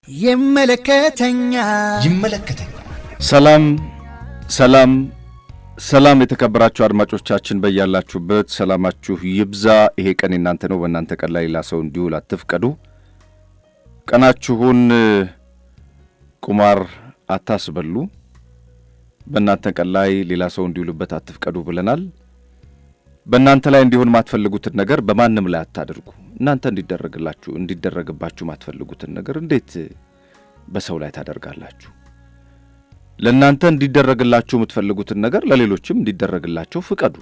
ይመለከተኛል ይመለከተኛል። ሰላም ሰላም ሰላም የተከበራችሁ አድማጮቻችን በያላችሁበት ሰላማችሁ ይብዛ። ይሄ ቀን የናንተ ነው። በእናንተ ቀን ላይ ሌላ ሰው እንዲውል አትፍቀዱ። ቀናችሁን ቁማር አታስበሉ። በእናንተ ቀን ላይ ሌላ ሰው እንዲውልበት አትፍቀዱ ብለናል። በእናንተ ላይ እንዲሆን ማትፈልጉትን ነገር በማንም ላይ አታድርጉ። እናንተ እንዲደረግላችሁ እንዲደረግባችሁ ማትፈልጉትን ነገር እንዴት በሰው ላይ ታደርጋላችሁ? ለእናንተ እንዲደረግላችሁ የምትፈልጉትን ነገር ለሌሎችም እንዲደረግላቸው ፍቀዱ።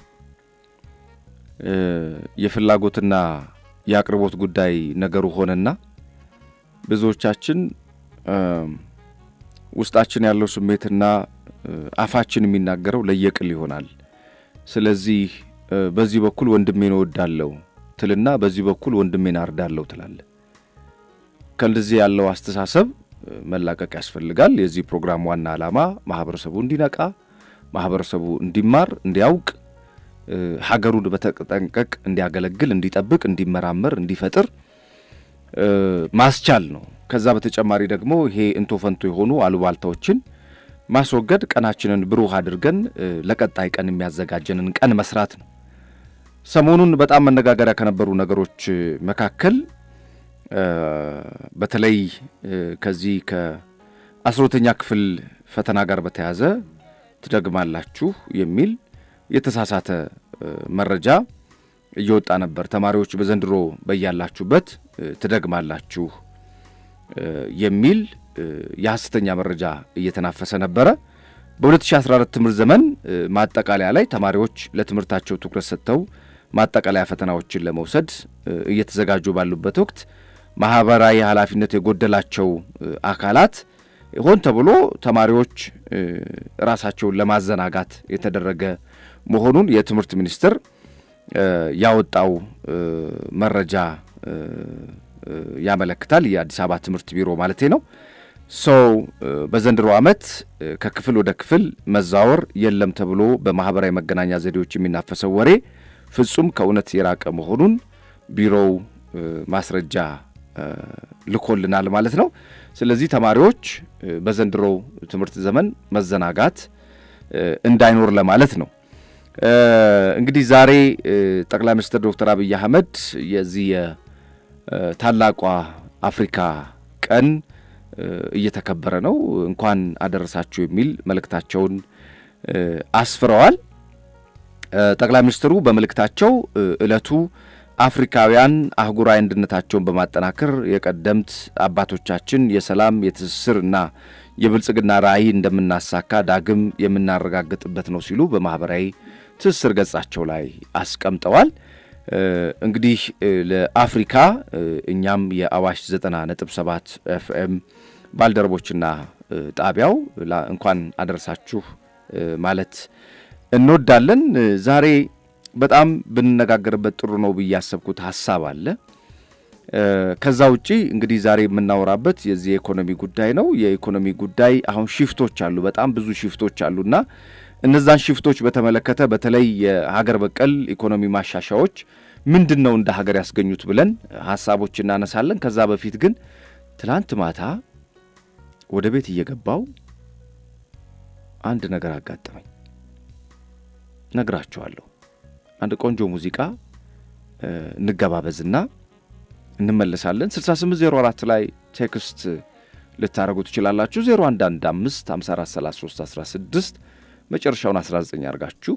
የፍላጎትና የአቅርቦት ጉዳይ ነገሩ ሆነና ብዙዎቻችን ውስጣችን ያለው ስሜትና አፋችን የሚናገረው ለየቅል ይሆናል። ስለዚህ በዚህ በኩል ወንድሜን እወዳለሁ ትልና በዚህ በኩል ወንድሜን አርዳለሁ ትላለ። ከእንደዚህ ያለው አስተሳሰብ መላቀቅ ያስፈልጋል። የዚህ ፕሮግራም ዋና ዓላማ ማህበረሰቡ እንዲነቃ፣ ማህበረሰቡ እንዲማር፣ እንዲያውቅ፣ ሀገሩን በተጠንቀቅ እንዲያገለግል፣ እንዲጠብቅ፣ እንዲመራመር፣ እንዲፈጥር ማስቻል ነው። ከዛ በተጨማሪ ደግሞ ይሄ እንቶ ፈንቶ የሆኑ አሉባልታዎችን ማስወገድ፣ ቀናችንን ብሩህ አድርገን ለቀጣይ ቀን የሚያዘጋጀንን ቀን መስራት ነው። ሰሞኑን በጣም መነጋገሪያ ከነበሩ ነገሮች መካከል በተለይ ከዚህ ከአስሮተኛ ክፍል ፈተና ጋር በተያያዘ ትደግማላችሁ የሚል የተሳሳተ መረጃ እየወጣ ነበር። ተማሪዎች በዘንድሮ በያላችሁበት ትደግማላችሁ የሚል የሐሰተኛ መረጃ እየተናፈሰ ነበረ። በ2014 ትምህርት ዘመን ማጠቃለያ ላይ ተማሪዎች ለትምህርታቸው ትኩረት ሰጥተው ማጠቃለያ ፈተናዎችን ለመውሰድ እየተዘጋጁ ባሉበት ወቅት ማህበራዊ ኃላፊነት የጎደላቸው አካላት ሆን ተብሎ ተማሪዎች ራሳቸውን ለማዘናጋት የተደረገ መሆኑን የትምህርት ሚኒስቴር ያወጣው መረጃ ያመለክታል። የአዲስ አበባ ትምህርት ቢሮ ማለቴ ነው። ሰው በዘንድሮ ዓመት ከክፍል ወደ ክፍል መዛወር የለም ተብሎ በማህበራዊ መገናኛ ዘዴዎች የሚናፈሰው ወሬ ፍጹም ከእውነት የራቀ መሆኑን ቢሮው ማስረጃ ልኮልናል ማለት ነው። ስለዚህ ተማሪዎች በዘንድሮው ትምህርት ዘመን መዘናጋት እንዳይኖር ለማለት ነው። እንግዲህ ዛሬ ጠቅላይ ሚኒስትር ዶክተር አብይ አህመድ የዚህ የታላቋ አፍሪካ ቀን እየተከበረ ነው፣ እንኳን አደረሳችሁ የሚል መልእክታቸውን አስፍረዋል። ጠቅላይ ሚኒስትሩ በመልእክታቸው ዕለቱ አፍሪካውያን አህጉራዊ አንድነታቸውን በማጠናከር የቀደምት አባቶቻችን የሰላም የትስስር እና የብልጽግና ራዕይ እንደምናሳካ ዳግም የምናረጋግጥበት ነው ሲሉ በማኅበራዊ ትስስር ገጻቸው ላይ አስቀምጠዋል። እንግዲህ ለአፍሪካ እኛም የአዋሽ 90 ነጥብ 7 ኤፍኤም ባልደረቦችና ጣቢያው እንኳን አደረሳችሁ ማለት እንወዳለን። ዛሬ በጣም ብንነጋገርበት ጥሩ ነው ብዬ ያሰብኩት ሀሳብ አለ። ከዛ ውጪ እንግዲህ ዛሬ የምናወራበት የዚህ የኢኮኖሚ ጉዳይ ነው። የኢኮኖሚ ጉዳይ አሁን ሽፍቶች አሉ፣ በጣም ብዙ ሽፍቶች አሉና እነዛን ሽፍቶች በተመለከተ በተለይ የሀገር በቀል ኢኮኖሚ ማሻሻዎች ምንድን ነው እንደ ሀገር ያስገኙት ብለን ሀሳቦች እናነሳለን። ከዛ በፊት ግን ትላንት ማታ ወደ ቤት እየገባው አንድ ነገር አጋጠመኝ፣ ነግራችኋለሁ። አንድ ቆንጆ ሙዚቃ እንገባበዝና እንመለሳለን። 6804 ላይ ቴክስት ልታደረጉ ትችላላችሁ። 0115 5433 16 መጨረሻውን 19 አድርጋችሁ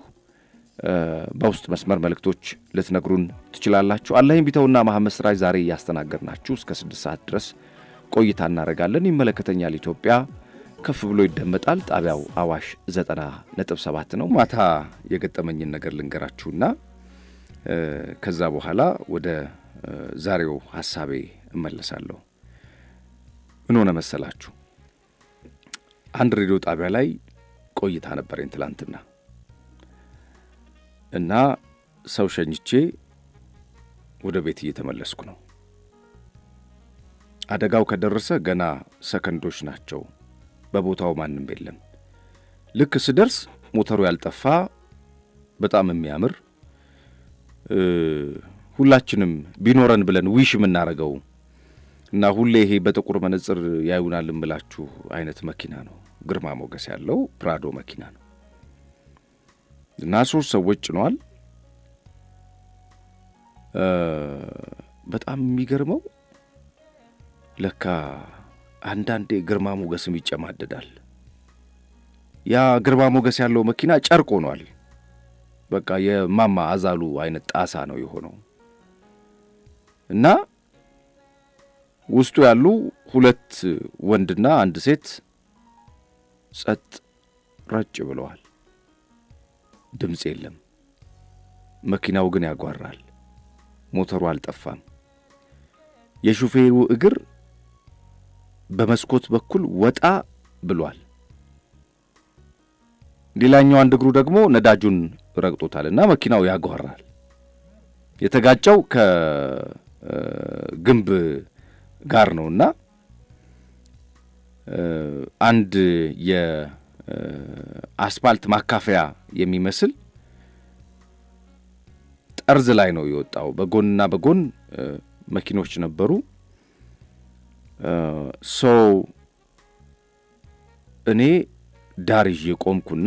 በውስጥ መስመር መልእክቶች ልትነግሩን ትችላላችሁ። አላይም ቢተውና መሐመድ ስራጅ ዛሬ እያስተናገድናችሁ እስከ 6 ሰዓት ድረስ ቆይታ እናደርጋለን። ይመለከተኛል ኢትዮጵያ ከፍ ብሎ ይደመጣል። ጣቢያው አዋሽ 90 ነጥብ 7 ነው። ማታ የገጠመኝን ነገር ልንገራችሁና ከዛ በኋላ ወደ ዛሬው ሀሳቤ እመለሳለሁ። ምን ሆነ መሰላችሁ? አንድ ሬዲዮ ጣቢያ ላይ ቆይታ ነበረኝ ትላንትና እና ሰው ሸኝቼ ወደ ቤት እየተመለስኩ ነው። አደጋው ከደረሰ ገና ሰከንዶች ናቸው። በቦታው ማንም የለም። ልክ ስደርስ ሞተሩ ያልጠፋ በጣም የሚያምር ሁላችንም ቢኖረን ብለን ዊሽ የምናደርገው እና ሁሌ ይሄ በጥቁር መነጽር ያዩናል እምላችሁ አይነት መኪና ነው። ግርማ ሞገስ ያለው ፕራዶ መኪና ነው እና ሶስት ሰዎች ጭነዋል። በጣም የሚገርመው ለካ አንዳንዴ ግርማ ሞገስም ይጨማደዳል። ያ ግርማ ሞገስ ያለው መኪና ጨርቅ ሆኗል። በቃ የማማ አዛሉ አይነት ጣሳ ነው የሆነው እና ውስጡ ያሉ ሁለት ወንድና አንድ ሴት ጸጥ ረጭ ብለዋል። ድምፅ የለም። መኪናው ግን ያጓራል። ሞተሩ አልጠፋም። የሹፌሩ እግር በመስኮት በኩል ወጣ ብሏል። ሌላኛው አንድ እግሩ ደግሞ ነዳጁን ረግጦታል እና መኪናው ያጓራል። የተጋጨው ከግንብ ጋር ነው እና አንድ የአስፓልት ማካፈያ የሚመስል ጠርዝ ላይ ነው የወጣው። በጎንና በጎን መኪኖች ነበሩ። ሰው እኔ ዳር ይዤ ቆምኩና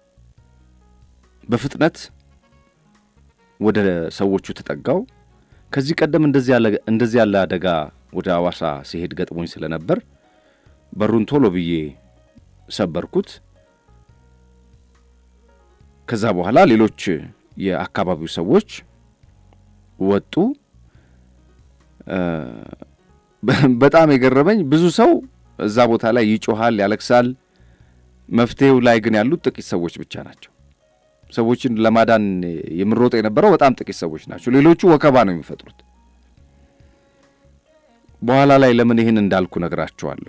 በፍጥነት ወደ ሰዎቹ ተጠጋው። ከዚህ ቀደም እንደዚህ ያለ አደጋ ወደ አዋሳ ሲሄድ ገጥሞኝ ስለነበር በሩን ቶሎ ብዬ ሰበርኩት። ከዛ በኋላ ሌሎች የአካባቢው ሰዎች ወጡ። በጣም የገረመኝ ብዙ ሰው እዛ ቦታ ላይ ይጮሃል፣ ያለቅሳል። መፍትሄው ላይ ግን ያሉት ጥቂት ሰዎች ብቻ ናቸው። ሰዎችን ለማዳን የምሮጠ የነበረው በጣም ጥቂት ሰዎች ናቸው። ሌሎቹ ወከባ ነው የሚፈጥሩት። በኋላ ላይ ለምን ይህን እንዳልኩ ነግራቸዋለሁ።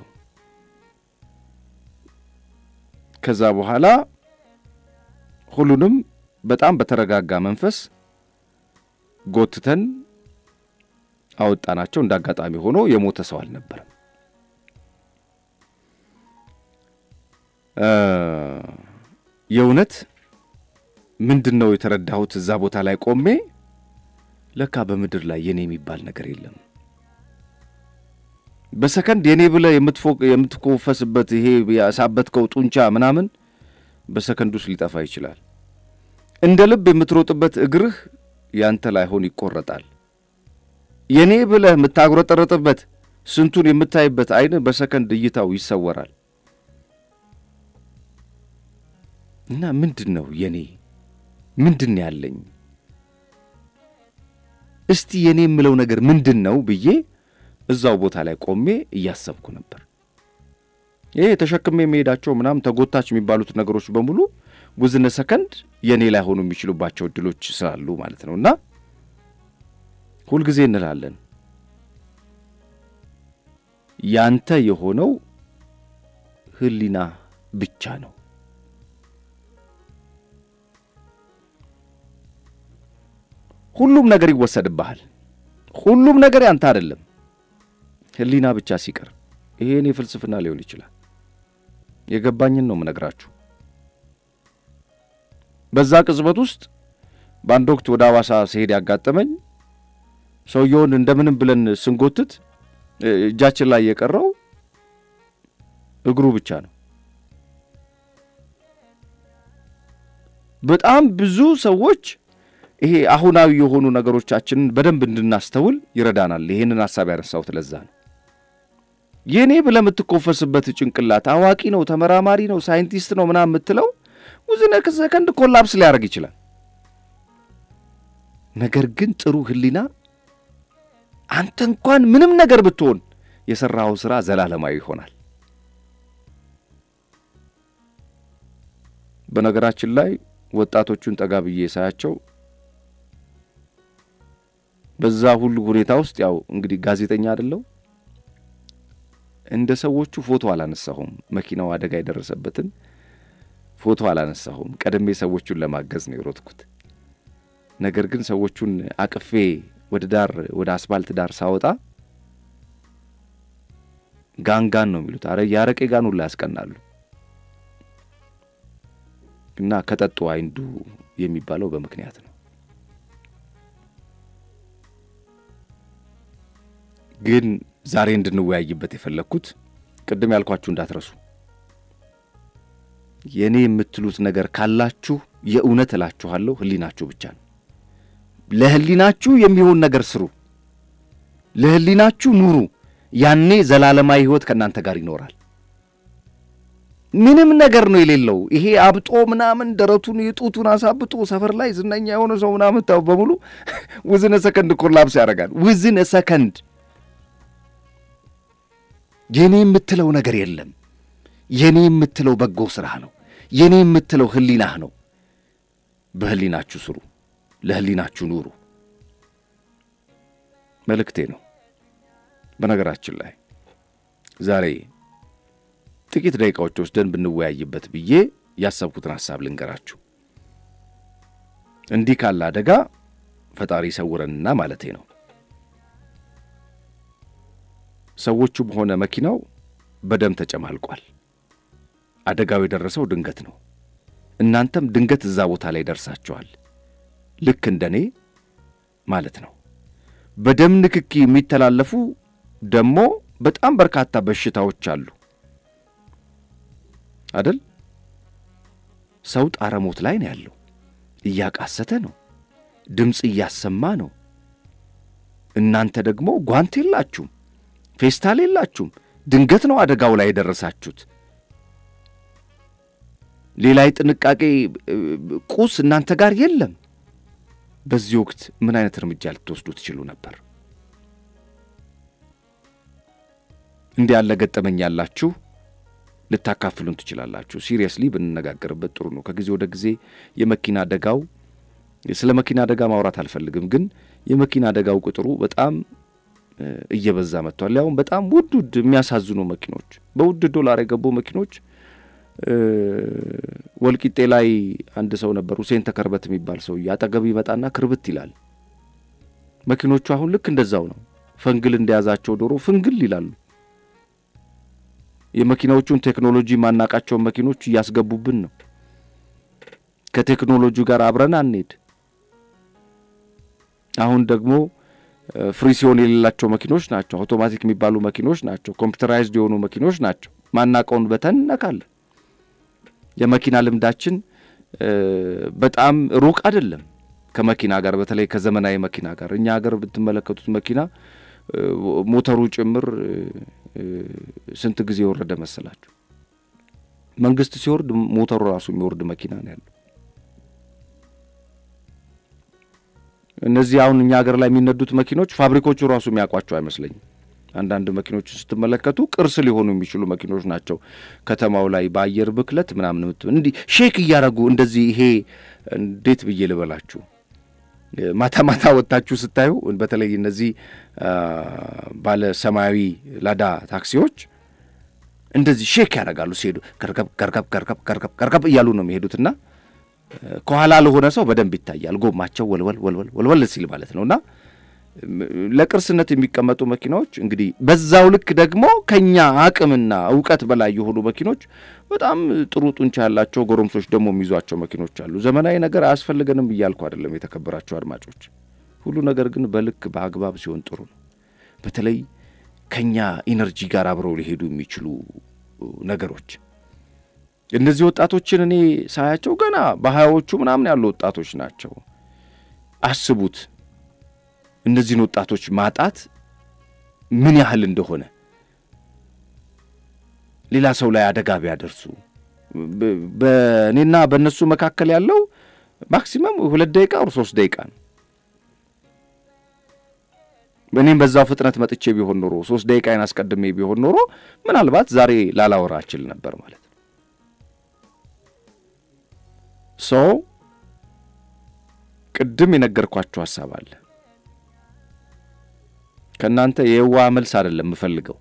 ከዛ በኋላ ሁሉንም በጣም በተረጋጋ መንፈስ ጎትተን አወጣናቸው። እንደ አጋጣሚ ሆኖ የሞተ ሰው አልነበረም። የእውነት ምንድን ነው የተረዳሁት? እዛ ቦታ ላይ ቆሜ ለካ በምድር ላይ የኔ የሚባል ነገር የለም። በሰከንድ የኔ ብለህ የምትኮፈስበት ይሄ ያሳበትከው ጡንቻ ምናምን በሰከንድ ውስጥ ሊጠፋ ይችላል። እንደ ልብ የምትሮጥበት እግርህ ያንተ ላይሆን ይቆረጣል። የኔ ብለህ የምታጉረጠረጥበት ስንቱን የምታይበት ዓይንህ በሰከንድ እይታው ይሰወራል። እና ምንድን ነው የኔ ምንድን ነው ያለኝ? እስቲ የኔ የምለው ነገር ምንድን ነው ብዬ እዛው ቦታ ላይ ቆሜ እያሰብኩ ነበር። ይሄ ተሸክሜ የሚሄዳቸው ምናምን ተጎታች የሚባሉት ነገሮች በሙሉ ውዝነ ሰከንድ የእኔ ላይ ሆኑ የሚችሉባቸው እድሎች ስላሉ ማለት ነው። እና ሁልጊዜ እንላለን ያንተ የሆነው ሕሊና ብቻ ነው። ሁሉም ነገር ይወሰድብሃል። ሁሉም ነገር ያንተ አይደለም። ሕሊና ብቻ ሲቀር ይሄ እኔ ፍልስፍና ሊሆን ይችላል። የገባኝን ነው ምነግራችሁ። በዛ ቅጽበት ውስጥ በአንድ ወቅት ወደ አዋሳ ሲሄድ ያጋጠመኝ ሰውየውን እንደምንም ብለን ስንጎትት እጃችን ላይ የቀረው እግሩ ብቻ ነው። በጣም ብዙ ሰዎች ይሄ አሁናዊ የሆኑ ነገሮቻችንን በደንብ እንድናስተውል ይረዳናል። ይሄንን ሀሳብ ያነሳሁት ለዛ ነው። የእኔ ብለህ የምትኮፈስበት ጭንቅላት አዋቂ ነው፣ ተመራማሪ ነው፣ ሳይንቲስት ነው ምናምን የምትለው ውዝነ ሰከንድ ኮላፕስ ሊያደርግ ይችላል። ነገር ግን ጥሩ ሕሊና አንተ እንኳን ምንም ነገር ብትሆን የሠራኸው ሥራ ዘላለማዊ ይሆናል። በነገራችን ላይ ወጣቶቹን ጠጋ ብዬ ሳያቸው በዛ ሁሉ ሁኔታ ውስጥ ያው እንግዲህ ጋዜጠኛ አይደለው እንደ ሰዎቹ ፎቶ አላነሳሁም። መኪናው አደጋ የደረሰበትን ፎቶ አላነሳሁም። ቀደሜ ሰዎቹን ለማገዝ ነው የሮጥኩት። ነገር ግን ሰዎቹን አቅፌ ወደ ዳር ወደ አስፋልት ዳር ሳወጣ ጋንጋን ነው የሚሉት። አረ የአረቄ ጋን ሁላ ያስቀናሉ። እና ከጠጡ አይንዱ የሚባለው በምክንያት ነው። ግን ዛሬ እንድንወያይበት የፈለግኩት ቅድም ያልኳችሁ እንዳትረሱ። የእኔ የምትሉት ነገር ካላችሁ የእውነት እላችኋለሁ ሕሊናችሁ ብቻ ነው። ለሕሊናችሁ የሚሆን ነገር ስሩ፣ ለሕሊናችሁ ኑሩ። ያኔ ዘላለማዊ ሕይወት ከእናንተ ጋር ይኖራል። ምንም ነገር ነው የሌለው። ይሄ አብጦ ምናምን ደረቱን የጡቱን አሳብጦ ሰፈር ላይ ዝነኛ የሆነ ሰው ምናምን ታው በሙሉ ውዝነ ሰከንድ ኮላፕስ ያደርጋል። ውዝነ ሰከንድ የኔ የምትለው ነገር የለም። የኔ የምትለው በጎ ስራህ ነው። የኔ የምትለው ህሊናህ ነው። በህሊናችሁ ስሩ፣ ለህሊናችሁ ኑሩ መልእክቴ ነው። በነገራችን ላይ ዛሬ ጥቂት ደቂቃዎች ወስደን ብንወያይበት ብዬ ያሰብኩትን ሐሳብ ልንገራችሁ። እንዲህ ካለ አደጋ ፈጣሪ ይሰውረንና ማለቴ ነው። ሰዎቹም ሆነ መኪናው በደም ተጨማልቋል። አደጋው የደረሰው ድንገት ነው። እናንተም ድንገት እዛ ቦታ ላይ ደርሳችኋል። ልክ እንደኔ ማለት ነው። በደም ንክኪ የሚተላለፉ ደግሞ በጣም በርካታ በሽታዎች አሉ አደል? ሰው ጣረ ሞት ላይ ነው ያለው። እያቃሰተ ነው፣ ድምፅ እያሰማ ነው። እናንተ ደግሞ ጓንት የላችሁም፣ ፌስታል የላችሁም። ድንገት ነው አደጋው ላይ የደረሳችሁት። ሌላ የጥንቃቄ ቁስ እናንተ ጋር የለም። በዚህ ወቅት ምን አይነት እርምጃ ልትወስዱ ትችሉ ነበር? እንዲህ ያለ ገጠመኝ ያላችሁ ልታካፍሉን ትችላላችሁ። ሲሪየስሊ ብንነጋገርበት ጥሩ ነው። ከጊዜ ወደ ጊዜ የመኪና አደጋው ስለ መኪና አደጋ ማውራት አልፈልግም፣ ግን የመኪና አደጋው ቁጥሩ በጣም እየበዛ መጥቷል። ያውም በጣም ውድ ውድ የሚያሳዝኑ መኪኖች፣ በውድ ዶላር የገቡ መኪኖች። ወልቂጤ ላይ አንድ ሰው ነበር፣ ሁሴን ተከርበት የሚባል ሰው አጠገብ ይመጣና ክርብት ይላል። መኪኖቹ አሁን ልክ እንደዛው ነው። ፈንግል እንደያዛቸው ዶሮ ፍንግል ይላሉ። የመኪናዎቹን ቴክኖሎጂ ማናቃቸውን መኪኖች እያስገቡብን ነው። ከቴክኖሎጂ ጋር አብረን አንሄድ። አሁን ደግሞ ፍሪሲዮን የሌላቸው መኪኖች ናቸው። አውቶማቲክ የሚባሉ መኪኖች ናቸው። ኮምፒውተራይዝድ የሆኑ መኪኖች ናቸው። ማናቀውን በተን እነካለን። የመኪና ልምዳችን በጣም ሩቅ አይደለም ከመኪና ጋር በተለይ ከዘመናዊ መኪና ጋር። እኛ ሀገር ብትመለከቱት መኪና ሞተሩ ጭምር ስንት ጊዜ የወረደ መሰላችሁ? መንግስት ሲወርድ ሞተሩ ራሱ የሚወርድ መኪና ነው ያለው። እነዚህ አሁን እኛ ሀገር ላይ የሚነዱት መኪኖች ፋብሪኮቹ ራሱ የሚያውቋቸው አይመስለኝም። አንዳንድ መኪኖች ስትመለከቱ ቅርስ ሊሆኑ የሚችሉ መኪኖች ናቸው። ከተማው ላይ በአየር ብክለት ምናምን እንዲህ ሼክ እያደረጉ እንደዚህ ይሄ እንዴት ብዬ ልበላችሁ ማታ ማታ ወጥታችሁ ስታዩ በተለይ እነዚህ ባለ ሰማያዊ ላዳ ታክሲዎች እንደዚህ ሼክ ያደርጋሉ ሲሄዱ ገርገብ ገርገብ ገርገብ ገርገብ ገርገብ እያሉ ነው የሚሄዱትና ከኋላ ለሆነ ሰው በደንብ ይታያል። ጎማቸው ወልወል ወልወል ወልወል ሲል ማለት ነው እና ለቅርስነት የሚቀመጡ መኪናዎች እንግዲህ በዛው ልክ ደግሞ ከኛ አቅምና እውቀት በላይ የሆኑ መኪኖች በጣም ጥሩ ጡንቻ ያላቸው ጎረምሶች ደግሞ የሚይዟቸው መኪኖች አሉ። ዘመናዊ ነገር አያስፈልገንም እያልኩ አይደለም፣ የተከበራቸው አድማጮች። ሁሉ ነገር ግን በልክ በአግባብ ሲሆን ጥሩ ነው። በተለይ ከኛ ኢነርጂ ጋር አብረው ሊሄዱ የሚችሉ ነገሮች እነዚህ ወጣቶችን እኔ ሳያቸው ገና በሀያዎቹ ምናምን ያሉ ወጣቶች ናቸው። አስቡት እነዚህን ወጣቶች ማጣት ምን ያህል እንደሆነ ሌላ ሰው ላይ አደጋ ቢያደርሱ በእኔና በእነሱ መካከል ያለው ማክሲመም ሁለት ደቂቃ ወር ሶስት ደቂቃ ነው። እኔም በዛው ፍጥነት መጥቼ ቢሆን ኖሮ ሶስት ደቂቃዬን አስቀድሜ ቢሆን ኖሮ ምናልባት ዛሬ ላላወራ እችል ነበር ማለት ነው። ሰው ቅድም የነገርኳችሁ ሀሳብ አለ። ከእናንተ የዋህ መልስ አይደለም የምፈልገው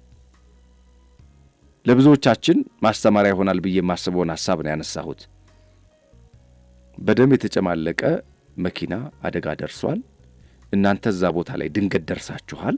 ለብዙዎቻችን ማስተማሪያ ይሆናል ብዬ የማስበውን ሀሳብ ነው ያነሳሁት። በደም የተጨማለቀ መኪና አደጋ ደርሷል። እናንተ እዛ ቦታ ላይ ድንገት ደርሳችኋል።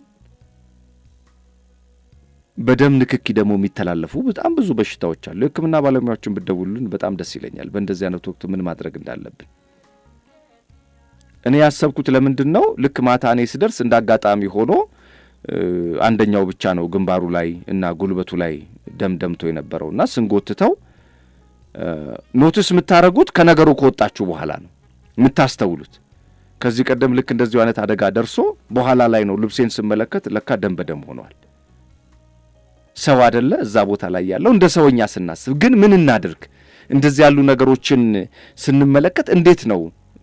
በደም ንክኪ ደግሞ የሚተላለፉ በጣም ብዙ በሽታዎች አሉ። የሕክምና ባለሙያዎችን ብደውሉልን በጣም ደስ ይለኛል፣ በእንደዚህ አይነት ወቅት ምን ማድረግ እንዳለብን። እኔ ያሰብኩት ለምንድን ነው ልክ ማታ እኔ ስደርስ እንደ አጋጣሚ ሆኖ አንደኛው ብቻ ነው ግንባሩ ላይ እና ጉልበቱ ላይ ደም ደምቶ የነበረው እና ስንጎትተው ኖቲስ የምታደርጉት ከነገሩ ከወጣችሁ በኋላ ነው የምታስተውሉት። ከዚህ ቀደም ልክ እንደዚሁ አይነት አደጋ ደርሶ በኋላ ላይ ነው ልብሴን ስመለከት ለካ ደም በደም ሆኗል። ሰው አደለ እዛ ቦታ ላይ ያለው እንደ ሰውኛ ስናስብ ግን ምን እናድርግ? እንደዚህ ያሉ ነገሮችን ስንመለከት እንዴት ነው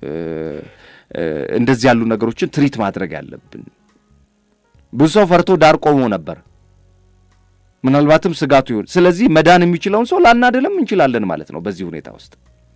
እንደዚህ ያሉ ነገሮችን ትሪት ማድረግ ያለብን? ብዙ ሰው ፈርቶ ዳር ቆሞ ነበር። ምናልባትም ስጋቱ ይሆን። ስለዚህ መዳን የሚችለውን ሰው ላናደለም እንችላለን ማለት ነው። በዚህ ሁኔታ ውስጥ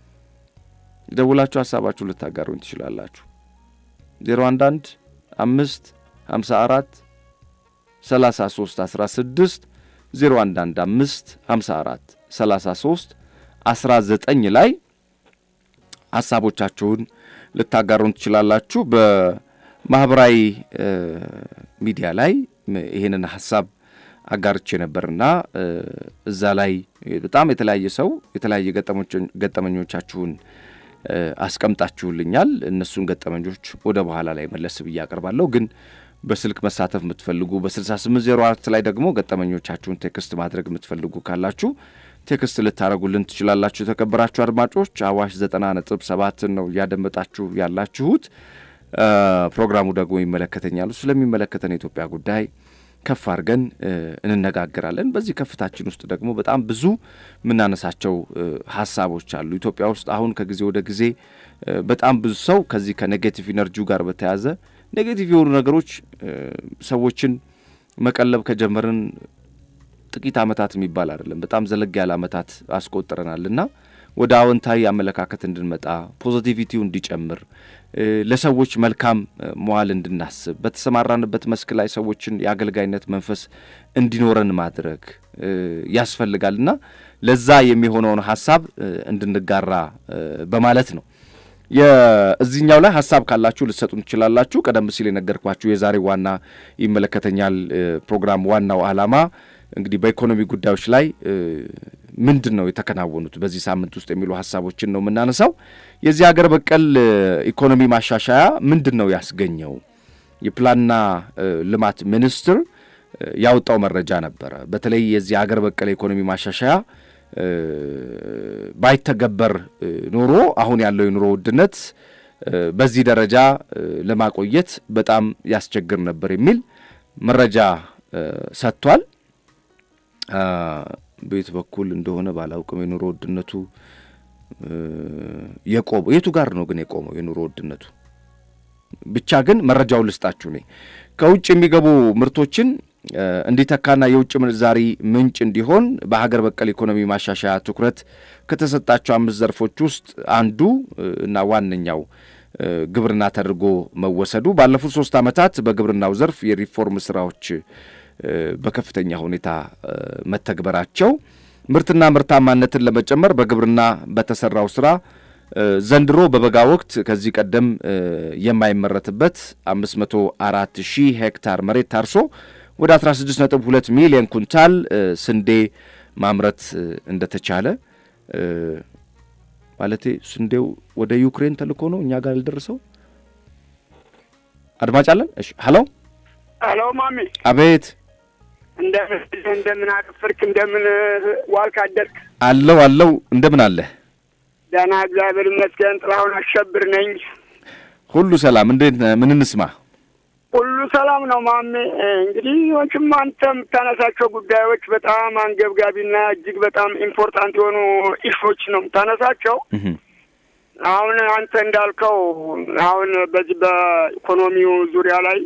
ደውላችሁ ሀሳባችሁ ልታጋሩኝ ትችላላችሁ። ዜሮ አንድ አንድ አምስት ሀምሳ አራት ሰላሳ ሶስት አስራ ስድስት ዜሮ አንድ አንድ አምስት ሀምሳ አራት ሰላሳ ሶስት አስራ ዘጠኝ ላይ ሀሳቦቻችሁን ልታጋሩን ትችላላችሁ። በማህበራዊ ሚዲያ ላይ ይህንን ሀሳብ አጋርቼ ነበርና እዛ ላይ በጣም የተለያየ ሰው የተለያየ ገጠመኞቻችሁን አስቀምጣችሁልኛል። እነሱን ገጠመኞች ወደ በኋላ ላይ መለስ ብዬ አቀርባለሁ። ግን በስልክ መሳተፍ የምትፈልጉ በ6804 ላይ ደግሞ ገጠመኞቻችሁን ቴክስት ማድረግ የምትፈልጉ ካላችሁ ቴክስት ልታደረጉልን ትችላላችሁ። የተከበራችሁ አድማጮች አዋሽ ዘጠና ነጥብ ሰባትን ነው እያደመጣችሁ ያላችሁት። ፕሮግራሙ ደግሞ ይመለከተኛሉ። ስለሚመለከተን የኢትዮጵያ ጉዳይ ከፍ አድርገን እንነጋገራለን። በዚህ ከፍታችን ውስጥ ደግሞ በጣም ብዙ የምናነሳቸው ሀሳቦች አሉ። ኢትዮጵያ ውስጥ አሁን ከጊዜ ወደ ጊዜ በጣም ብዙ ሰው ከዚህ ከኔጌቲቭ ኢነርጂው ጋር በተያያዘ ኔጌቲቭ የሆኑ ነገሮች ሰዎችን መቀለብ ከጀመርን ጥቂት ዓመታት የሚባል አይደለም፣ በጣም ዘለግ ያለ ዓመታት አስቆጥረናል እና ወደ አዎንታዊ አመለካከት እንድንመጣ ፖዚቲቪቲው እንዲጨምር ለሰዎች መልካም መዋል እንድናስብ በተሰማራንበት መስክ ላይ ሰዎችን የአገልጋይነት መንፈስ እንዲኖረን ማድረግ ያስፈልጋል እና ለዛ የሚሆነውን ሀሳብ እንድንጋራ በማለት ነው። የእዚህኛው ላይ ሀሳብ ካላችሁ ልትሰጡን ትችላላችሁ። ቀደም ሲል የነገርኳችሁ የዛሬ ዋና ይመለከተኛል ፕሮግራም ዋናው ዓላማ እንግዲህ በኢኮኖሚ ጉዳዮች ላይ ምንድን ነው የተከናወኑት በዚህ ሳምንት ውስጥ የሚሉ ሀሳቦችን ነው የምናነሳው። የዚህ ሀገር በቀል ኢኮኖሚ ማሻሻያ ምንድን ነው ያስገኘው? የፕላንና ልማት ሚኒስቴር ያወጣው መረጃ ነበረ። በተለይ የዚህ ሀገር በቀል ኢኮኖሚ ማሻሻያ ባይተገበር ኖሮ አሁን ያለው የኑሮ ውድነት በዚህ ደረጃ ለማቆየት በጣም ያስቸግር ነበር የሚል መረጃ ሰጥቷል። በየት በኩል እንደሆነ ባላውቅም የኑሮ ውድነቱ የቆመው የቱ ጋር ነው ግን የቆመው የኑሮ ውድነቱ? ብቻ ግን መረጃውን ልስጣችሁ። እኔ ከውጭ የሚገቡ ምርቶችን እንዲተካና የውጭ ምንዛሪ ምንጭ እንዲሆን በሀገር በቀል ኢኮኖሚ ማሻሻያ ትኩረት ከተሰጣቸው አምስት ዘርፎች ውስጥ አንዱ እና ዋነኛው ግብርና ተደርጎ መወሰዱ ባለፉት ሶስት ዓመታት በግብርናው ዘርፍ የሪፎርም ስራዎች በከፍተኛ ሁኔታ መተግበራቸው ምርትና ምርታማነትን ለመጨመር በግብርና በተሰራው ስራ ዘንድሮ በበጋ ወቅት ከዚህ ቀደም የማይመረትበት 504 ሺህ ሄክታር መሬት ታርሶ ወደ 16.2 ሚሊዮን ኩንታል ስንዴ ማምረት እንደተቻለ ማለቴ ስንዴው ወደ ዩክሬን ተልኮ ነው እኛ ጋር ያልደረሰው። አድማጭ አለን። እሺ፣ ሀሎ ሀሎ፣ ማሚ አቤት። እንደምን እንደምን አደፈርክ? እንደምን ዋልክ አደርክ? አለው አለው። እንደምን አለ? ደህና እግዚአብሔር ይመስገን። ጥላሁን አሸብር ነኝ። ሁሉ ሰላም? እንዴት ነህ? ምን እንስማ? ሁሉ ሰላም ነው ማሜ። እንግዲህ ወንችም አንተ የምታነሳቸው ጉዳዮች በጣም አንገብጋቢና እጅግ በጣም ኢምፖርታንት የሆኑ ኢሾች ነው የምታነሳቸው። አሁን አንተ እንዳልከው አሁን በዚህ በኢኮኖሚው ዙሪያ ላይ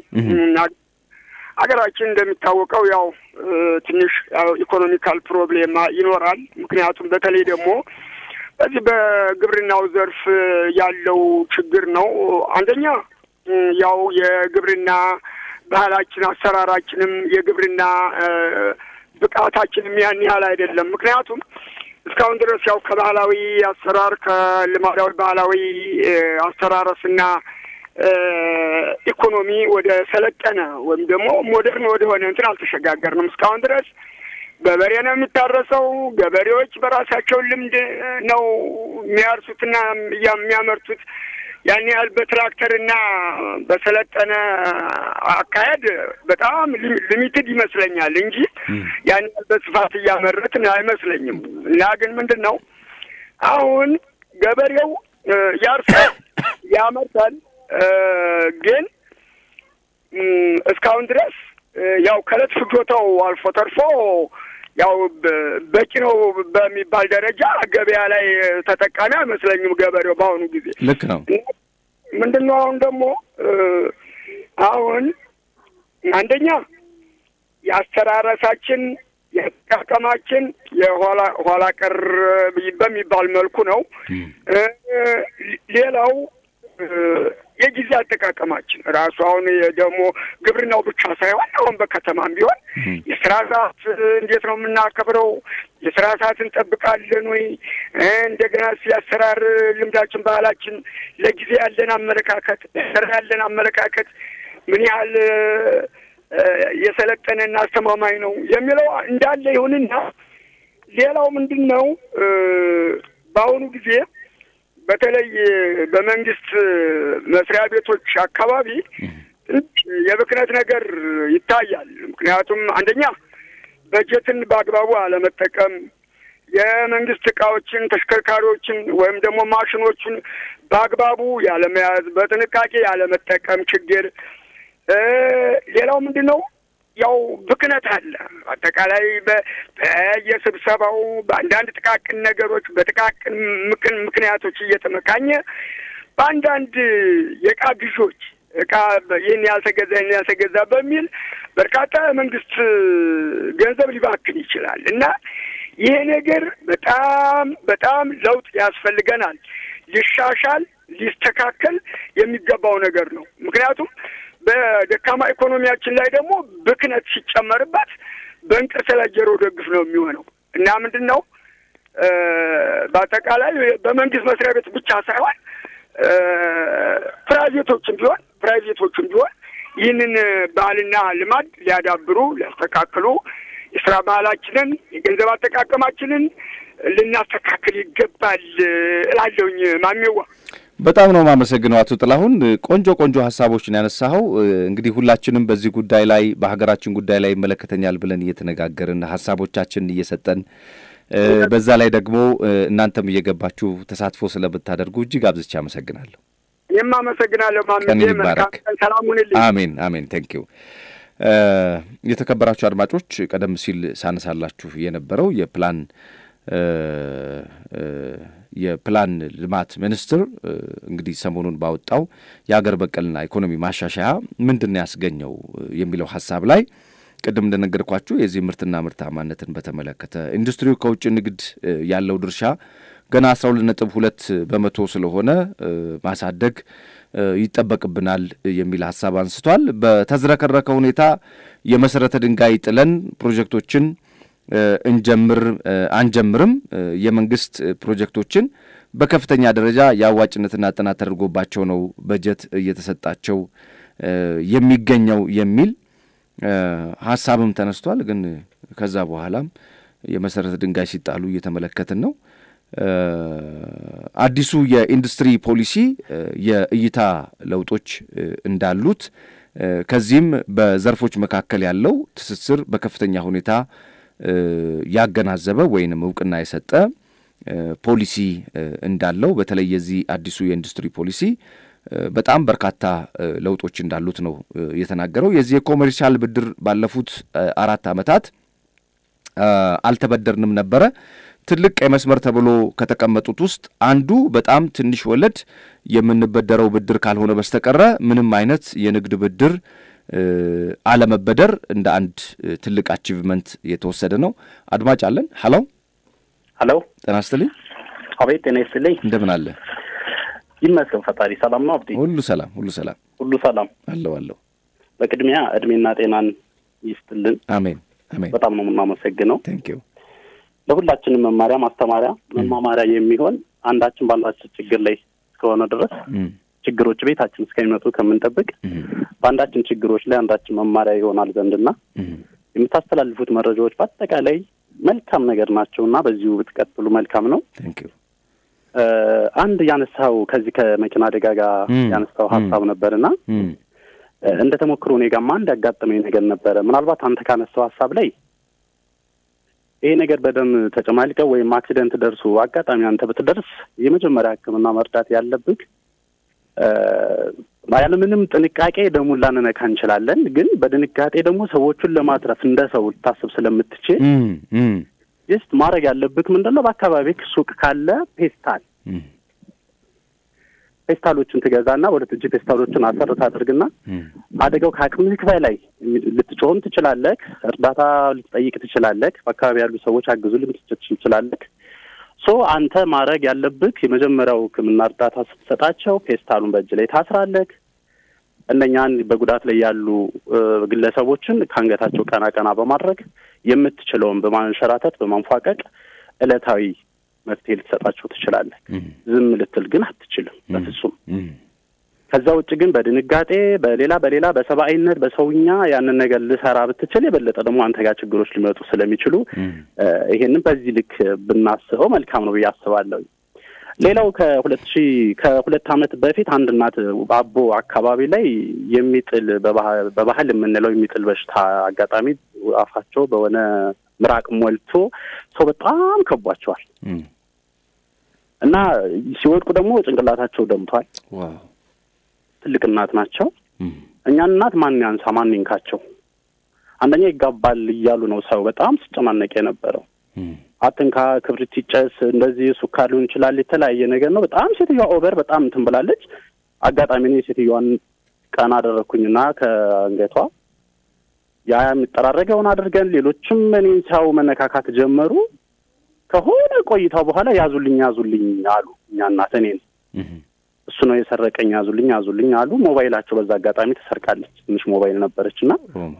ሀገራችን እንደሚታወቀው ያው ትንሽ ኢኮኖሚካል ፕሮብሌም ይኖራል። ምክንያቱም በተለይ ደግሞ በዚህ በግብርናው ዘርፍ ያለው ችግር ነው። አንደኛ ያው የግብርና ባህላችን፣ አሰራራችንም የግብርና ብቃታችንም ያን ያህል አይደለም። ምክንያቱም እስካሁን ድረስ ያው ከባህላዊ አሰራር ከልማዳዊ ባህላዊ አስተራረስና ኢኮኖሚ ወደ ሰለጠነ ወይም ደግሞ ሞደርን ወደሆነ እንትን አልተሸጋገርንም። እስካሁን ድረስ በበሬ ነው የሚታረሰው። ገበሬዎች በራሳቸው ልምድ ነው የሚያርሱትና የሚያመርቱት። ያን ያህል በትራክተርና በሰለጠነ አካሄድ በጣም ሊሚትድ ይመስለኛል እንጂ ያን ያህል በስፋት እያመረትን አይመስለኝም። እና ግን ምንድን ነው አሁን ገበሬው ያርሳል፣ ያመርታል። ግን እስካሁን ድረስ ያው ከዕለት ፍጆታው አልፎ ተርፎ ያው በቂ ነው በሚባል ደረጃ ገበያ ላይ ተጠቃሚ አይመስለኝም ገበሬው በአሁኑ ጊዜ። ልክ ነው። ምንድን ነው አሁን ደግሞ አሁን አንደኛ የአስተራረሳችን የአጠቃቀማችን የኋላ ኋላ ቀር በሚባል መልኩ ነው። ሌላው የጊዜ አጠቃቀማችን ራሱ አሁን ደግሞ ግብርናው ብቻ ሳይሆን አሁን በከተማም ቢሆን የስራ ሰዓት እንዴት ነው የምናከብረው? የስራ ሰዓት እንጠብቃለን ወይ? እንደገና የአሰራር ልምዳችን፣ ባህላችን፣ ለጊዜ ያለን አመለካከት፣ ለስራ ያለን አመለካከት ምን ያህል የሰለጠነና አስተማማኝ ነው የሚለው እንዳለ ይሁንና ሌላው ምንድን ነው በአሁኑ ጊዜ በተለይ በመንግስት መስሪያ ቤቶች አካባቢ የብክነት ነገር ይታያል። ምክንያቱም አንደኛ በጀትን በአግባቡ አለመጠቀም፣ የመንግስት እቃዎችን፣ ተሽከርካሪዎችን ወይም ደግሞ ማሽኖችን በአግባቡ ያለመያዝ፣ በጥንቃቄ ያለመጠቀም ችግር። ሌላው ምንድን ነው ያው ብክነት አለ። አጠቃላይ በየስብሰባው በአንዳንድ ጥቃቅን ነገሮች በጥቃቅን ምክን ምክንያቶች እየተመካኘ በአንዳንድ የእቃ ግዦች እቃ ይህን ያልተገዛ ይህን ያልተገዛ በሚል በርካታ መንግስት ገንዘብ ሊባክን ይችላል እና ይሄ ነገር በጣም በጣም ለውጥ ያስፈልገናል። ሊሻሻል ሊስተካከል የሚገባው ነገር ነው። ምክንያቱም በደካማ ኢኮኖሚያችን ላይ ደግሞ ብክነት ሲጨመርበት በእንቅርት ላይ ጆሮ ደግፍ ነው የሚሆነው እና ምንድን ነው በአጠቃላይ በመንግስት መስሪያ ቤት ብቻ ሳይሆን ፕራይቬቶችም ቢሆን ፕራይቬቶችም ቢሆን ይህንን ባህልና ልማድ ሊያዳብሩ ሊያስተካክሉ የስራ ባህላችንን የገንዘብ አጠቃቀማችንን ልናስተካክል ይገባል እላለሁኝ። ማሜዋ በጣም ነው የማመሰግነው አቶ ጥላሁን። ቆንጆ ቆንጆ ሀሳቦችን ያነሳኸው። እንግዲህ ሁላችንም በዚህ ጉዳይ ላይ በሀገራችን ጉዳይ ላይ ይመለከተኛል ብለን እየተነጋገርን ሀሳቦቻችንን እየሰጠን በዛ ላይ ደግሞ እናንተም እየገባችሁ ተሳትፎ ስለምታደርጉ እጅግ አብዝቼ አመሰግናለሁ። ይህም አመሰግናለሁ። ቀን ይባረክ። ሰላም ሁንልኝ። አሜን አሜን። ቴንኪው። የተከበራችሁ አድማጮች ቀደም ሲል ሳነሳላችሁ የነበረው የፕላን የፕላን ልማት ሚኒስቴር እንግዲህ ሰሞኑን ባወጣው የሀገር በቀልና ኢኮኖሚ ማሻሻያ ምንድን ነው ያስገኘው የሚለው ሀሳብ ላይ ቅድም እንደነገርኳችሁ የዚህ ምርትና ምርታማነትን በተመለከተ ኢንዱስትሪው ከውጭ ንግድ ያለው ድርሻ ገና አስራ ሁለት ነጥብ ሁለት በመቶ ስለሆነ ማሳደግ ይጠበቅብናል የሚል ሀሳብ አንስቷል። በተዝረከረከ ሁኔታ የመሰረተ ድንጋይ ጥለን ፕሮጀክቶችን እንጀምር አንጀምርም የመንግስት ፕሮጀክቶችን በከፍተኛ ደረጃ የአዋጭነትና ጥናት ተደርጎባቸው ነው በጀት እየተሰጣቸው የሚገኘው የሚል ሀሳብም ተነስቷል። ግን ከዛ በኋላም የመሰረተ ድንጋይ ሲጣሉ እየተመለከትን ነው። አዲሱ የኢንዱስትሪ ፖሊሲ የእይታ ለውጦች እንዳሉት ከዚህም በዘርፎች መካከል ያለው ትስስር በከፍተኛ ሁኔታ ያገናዘበ ወይንም እውቅና የሰጠ ፖሊሲ እንዳለው በተለይ የዚህ አዲሱ የኢንዱስትሪ ፖሊሲ በጣም በርካታ ለውጦች እንዳሉት ነው የተናገረው። የዚህ የኮሜርሻል ብድር ባለፉት አራት ዓመታት አልተበደርንም ነበረ። ትልቅ ቀይ መስመር ተብሎ ከተቀመጡት ውስጥ አንዱ በጣም ትንሽ ወለድ የምንበደረው ብድር ካልሆነ በስተቀረ ምንም አይነት የንግድ ብድር አለመበደር እንደ አንድ ትልቅ አቺቭመንት የተወሰደ ነው። አድማጭ አለን። ሀሎ ሀሎ፣ ጤና ይስጥልኝ። አቤት፣ ጤና ይስጥልኝ። እንደምን አለ? ይመስገን ፈጣሪ ሰላም ነው። አብዲ ሁሉ ሰላም፣ ሁሉ ሰላም፣ ሁሉ ሰላም አለው አለው። በቅድሚያ እድሜና ጤናን ይስጥልን። አሜን አሜን። በጣም ነው የምናመሰግነው። ቴንክ ዩ። ለሁላችንም መማሪያ ማስተማሪያ መማማሪያ የሚሆን አንዳችን ባንዳችን ችግር ላይ እስከሆነ ድረስ ችግሮች ቤታችን እስከሚመጡ ከምንጠብቅ በአንዳችን ችግሮች ላይ አንዳችን መማሪያ ይሆናል ዘንድና የምታስተላልፉት መረጃዎች በአጠቃላይ መልካም ነገር ናቸው እና በዚሁ ብትቀጥሉ መልካም ነው። ቴንክ ዩ። አንድ ያነሳው ከዚህ ከመኪና አደጋ ጋር ያነሳው ሀሳብ ነበርና እንደ ተሞክሮ እኔ ጋርማ አንድ ያጋጠመኝ ነገር ነበረ። ምናልባት አንተ ካነሳው ሀሳብ ላይ ይሄ ነገር በደም ተጨማልቀው ወይም አክሲደንት ደርሶ አጋጣሚ አንተ ብትደርስ የመጀመሪያ ሕክምና መርዳት ያለብህ ያለምንም ጥንቃቄ ደሙን ላንነካ እንችላለን። ግን በድንጋጤ ደግሞ ሰዎቹን ለማትረፍ እንደ ሰው ልታስብ ስለምትችል ጀስት ማድረግ ያለብህ ምንድን ነው? በአካባቢ ሱቅ ካለ ፔስታል ፔስታሎችን ትገዛና ወደ እጅ ፔስታሎችን አሰር ታደርግና አደጋው ከአቅምህ በላይ ልትጮህም ትችላለህ። እርዳታ ልትጠይቅ ትችላለህ። በአካባቢ ያሉ ሰዎች አግዙ ልትችል ትችላለህ። ሶ አንተ ማድረግ ያለብህ የመጀመሪያው ሕክምና እርዳታ ስትሰጣቸው ፔስታሉን በእጅ ላይ ታስራለህ። እነኛን በጉዳት ላይ ያሉ ግለሰቦችን ከአንገታቸው ቀና ቀና በማድረግ የምትችለውን በማንሸራተት በማንፏቀቅ ዕለታዊ መፍትሄ ልትሰጣቸው ትችላለህ። ዝም ልትል ግን አትችልም በፍጹም። ከዛ ውጭ ግን በድንጋጤ በሌላ በሌላ በሰብአዊነት በሰውኛ ያንን ነገር ልሰራ ብትችል የበለጠ ደግሞ አንተ ጋር ችግሮች ሊመጡ ስለሚችሉ ይሄንን በዚህ ልክ ብናስበው መልካም ነው ብዬ አስባለሁ። ሌላው ከሁለት ሺህ ከሁለት ዓመት በፊት አንድ እናት አቦ አካባቢ ላይ የሚጥል በባህል የምንለው የሚጥል በሽታ አጋጣሚ አፋቸው በሆነ ምራቅ ሞልቶ ሰው በጣም ከቧቸዋል እና ሲወድቁ ደግሞ ጭንቅላታቸው ደምቷል። ትልቅ እናት ናቸው። እኛን እናት ማን ያንሳ ማን ይንካቸው? አንደኛ ይጋባል እያሉ ነው ሰው በጣም ሲጨናነቅ የነበረው። አትንካ፣ ክብሪት ይጨስ፣ እንደዚህ ሱካር ሊሆን ይችላል፣ የተለያየ ነገር ነው። በጣም ሴትዮዋ ኦቨር በጣም እንትን ብላለች። አጋጣሚ እኔ ሴትዮዋን ቀና አደረግኩኝና ከአንገቷ ያ የሚጠራረገውን አድርገን ሌሎችም እኔን ሲያዩ መነካካት ጀመሩ። ከሆነ ቆይታው በኋላ ያዙልኝ ያዙልኝ አሉ። እኛ እናት እኔን እሱ ነው የሰረቀኝ፣ ያዙልኝ ያዙልኝ አሉ። ሞባይላቸው በዛ አጋጣሚ ተሰርቃለች። ትንሽ ሞባይል ነበረች እና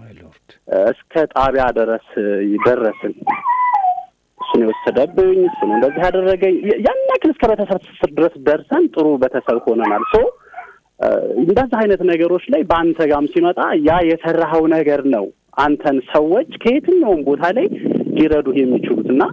እስከ ጣቢያ ድረስ ደረስን። እሱ ነው የወሰደብኝ፣ እሱ ነው እንደዚህ ያደረገኝ። ያን ያክል እስከ ቤተሰብ ትስስር ድረስ ደርሰን ጥሩ ቤተሰብ ሆነናል። ሶ እንደዚህ አይነት ነገሮች ላይ በአንተ ጋም ሲመጣ ያ የሰራኸው ነገር ነው አንተን ሰዎች ከየትኛውም ቦታ ላይ ሊረዱህ የሚችሉት እና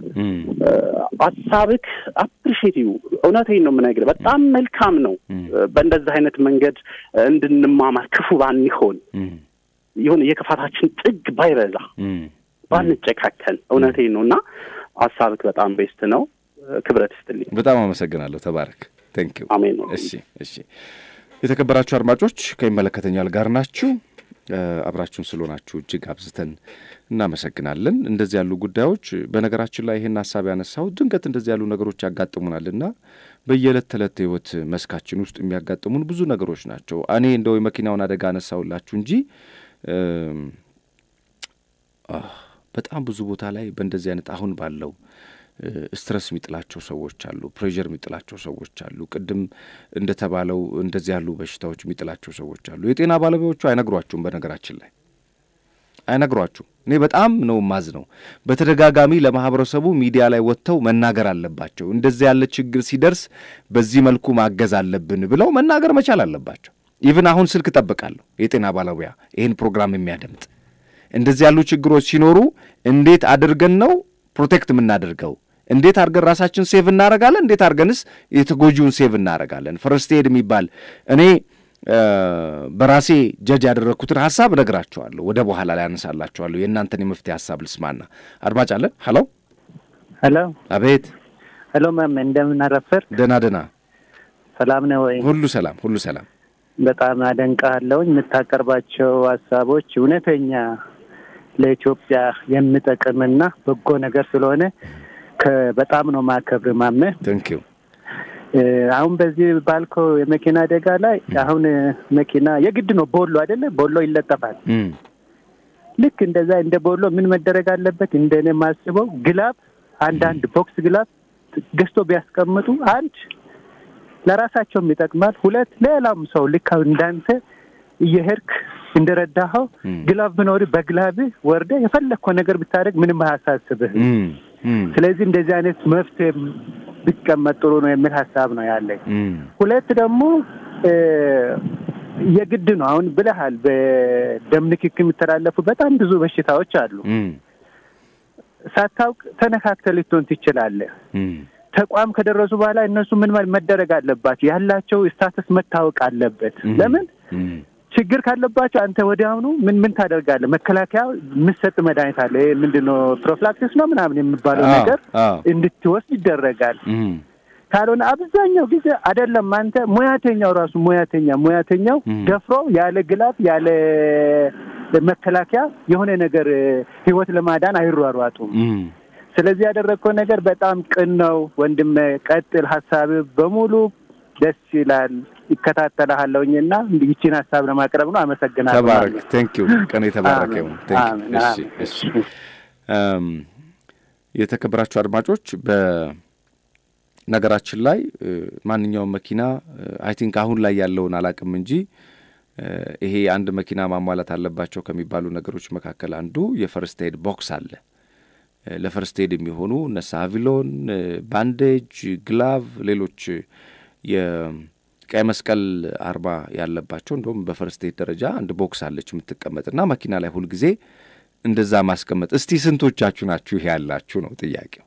ሀሳብክ አፕሪሼቲቭ እውነቴን ነው የምነግርህ፣ በጣም መልካም ነው። በእንደዚህ አይነት መንገድ እንድንማማር ክፉ ባንሆን ይሁን የክፋታችን ጥግ ባይበዛ ባንጨካከን፣ እውነቴን ነው እና ሀሳብክ በጣም ቤስት ነው። ክብረት ይስጥልኝ። በጣም አመሰግናለሁ። ተባረክ። ቴንክ ዩ። አሜን ነው። እሺ፣ እሺ። የተከበራችሁ አድማጮች ከይመለከተኛል ጋር ናችሁ። አብራችሁን ስለሆናችሁ እጅግ አብዝተን እናመሰግናለን። እንደዚህ ያሉ ጉዳዮች በነገራችን ላይ ይህን ሀሳብ ያነሳው ድንገት እንደዚህ ያሉ ነገሮች ያጋጥሙናልና በየዕለት ተዕለት ህይወት መስካችን ውስጥ የሚያጋጥሙን ብዙ ነገሮች ናቸው። እኔ እንደው የመኪናውን አደጋ አነሳውላችሁ እንጂ በጣም ብዙ ቦታ ላይ በእንደዚህ አይነት አሁን ባለው ስትረስ የሚጥላቸው ሰዎች አሉ። ፕሬዠር የሚጥላቸው ሰዎች አሉ። ቅድም እንደተባለው እንደዚህ ያሉ በሽታዎች የሚጥላቸው ሰዎች አሉ። የጤና ባለሙያዎቹ አይነግሯችሁም። በነገራችን ላይ አይነግሯችሁም። እኔ በጣም ነው ማዝ ነው። በተደጋጋሚ ለማህበረሰቡ ሚዲያ ላይ ወጥተው መናገር አለባቸው። እንደዚህ ያለ ችግር ሲደርስ በዚህ መልኩ ማገዝ አለብን ብለው መናገር መቻል አለባቸው። ኢቭን አሁን ስልክ እጠብቃለሁ የጤና ባለሙያ ይህን ፕሮግራም የሚያደምጥ እንደዚህ ያሉ ችግሮች ሲኖሩ እንዴት አድርገን ነው ፕሮቴክት የምናደርገው? እንዴት አድርገን ራሳችን ሴቭ እናደርጋለን? እንዴት አድርገንስ የተጎጂውን ሴቭ እናደርጋለን? ፈርስት ኤድ የሚባል እኔ በራሴ ጀጅ ያደረግኩትን ሀሳብ እነግራችኋለሁ። ወደ በኋላ ላይ ያነሳላችኋለሁ። የእናንተን የመፍትሄ ሀሳብ ልስማና። አድማጭ አለን። ሀሎ ሄሎ። አቤት። ሄሎ ማም፣ እንደምን አረፈር? ደህና ደህና። ሰላም ነው ወይ? ሁሉ ሰላም፣ ሁሉ ሰላም። በጣም አደንቃለሁኝ። የምታቀርባቸው ሀሳቦች እውነተኛ ለኢትዮጵያ የሚጠቅምና በጎ ነገር ስለሆነ በጣም ነው ማከብር ማመ ቴንኪዩ። አሁን በዚህ ባልከው የመኪና አደጋ ላይ አሁን መኪና የግድ ነው ቦሎ አይደለ? ቦሎ ይለጠፋል። ልክ እንደዛ እንደ ቦሎ ምን መደረግ አለበት? እንደኔ የማስበው ግላብ፣ አንዳንድ ቦክስ ግላብ ገዝቶ ቢያስቀምጡ አንድ ለራሳቸውም ይጠቅማል፣ ሁለት ሌላም ሰው ልክ እንዳንተ እየሄድክ እንደረዳኸው ግላብ ብኖር በግላብ ወርደ የፈለግከው ነገር ብታደርግ ምንም አያሳስብህ። ስለዚህ እንደዚህ አይነት መፍትሄ ቢቀመጥ ጥሩ ነው የሚል ሀሳብ ነው ያለኝ። ሁለት ደግሞ የግድ ነው አሁን ብለሃል፣ በደም ንክክ የሚተላለፉ በጣም ብዙ በሽታዎች አሉ። ሳታውቅ ተነካክተህ ልትሆን ትችላለህ። ተቋም ከደረሱ በኋላ እነሱ ምን መደረግ አለባቸው? ያላቸው ስታተስ መታወቅ አለበት። ለምን ችግር ካለባቸው አንተ ወዲያውኑ ምን ምን ታደርጋለህ? መከላከያ የምሰጥ መድኃኒት አለ። ይሄ ምንድን ነው ፕሮፍላክሲስ ነው ምናምን የሚባለው ነገር እንድትወስድ ይደረጋል። ካልሆነ አብዛኛው ጊዜ አይደለም አንተ ሙያተኛው ራሱ ሙያተኛ ሙያተኛው ደፍሮ ያለ ግላት ያለ መከላከያ የሆነ ነገር ህይወት ለማዳን አይሯሯጡም። ስለዚህ ያደረግከው ነገር በጣም ቅን ነው ወንድም፣ ቀጥል። ሀሳብ በሙሉ ደስ ይላል። ይከታተልሃለሁኝ እና ይቺን ሀሳብ ለማቅረብ ነው። አመሰግናለሁ። ተባረክ። ቴንክ ዩ። ቀን የተባረከ ይሁን። እሺ፣ እሺ። የተከበራችሁ አድማጮች በነገራችን ላይ ማንኛውም መኪና አይ ቲንክ አሁን ላይ ያለውን አላቅም እንጂ ይሄ አንድ መኪና ማሟላት አለባቸው ከሚባሉ ነገሮች መካከል አንዱ የፈርስት ኤድ ቦክስ አለ። ለፈርስት ኤድ የሚሆኑ እነ ሳቪሎን፣ ባንዴጅ፣ ግላቭ፣ ሌሎች የቀይ መስቀል አርማ ያለባቸው እንደውም በፈርስት ኤድ ደረጃ አንድ ቦክስ አለች የምትቀመጥና መኪና ላይ ሁልጊዜ እንደዛ ማስቀመጥ። እስቲ ስንቶቻችሁ ናችሁ ይሄ ያላችሁ ነው ጥያቄው።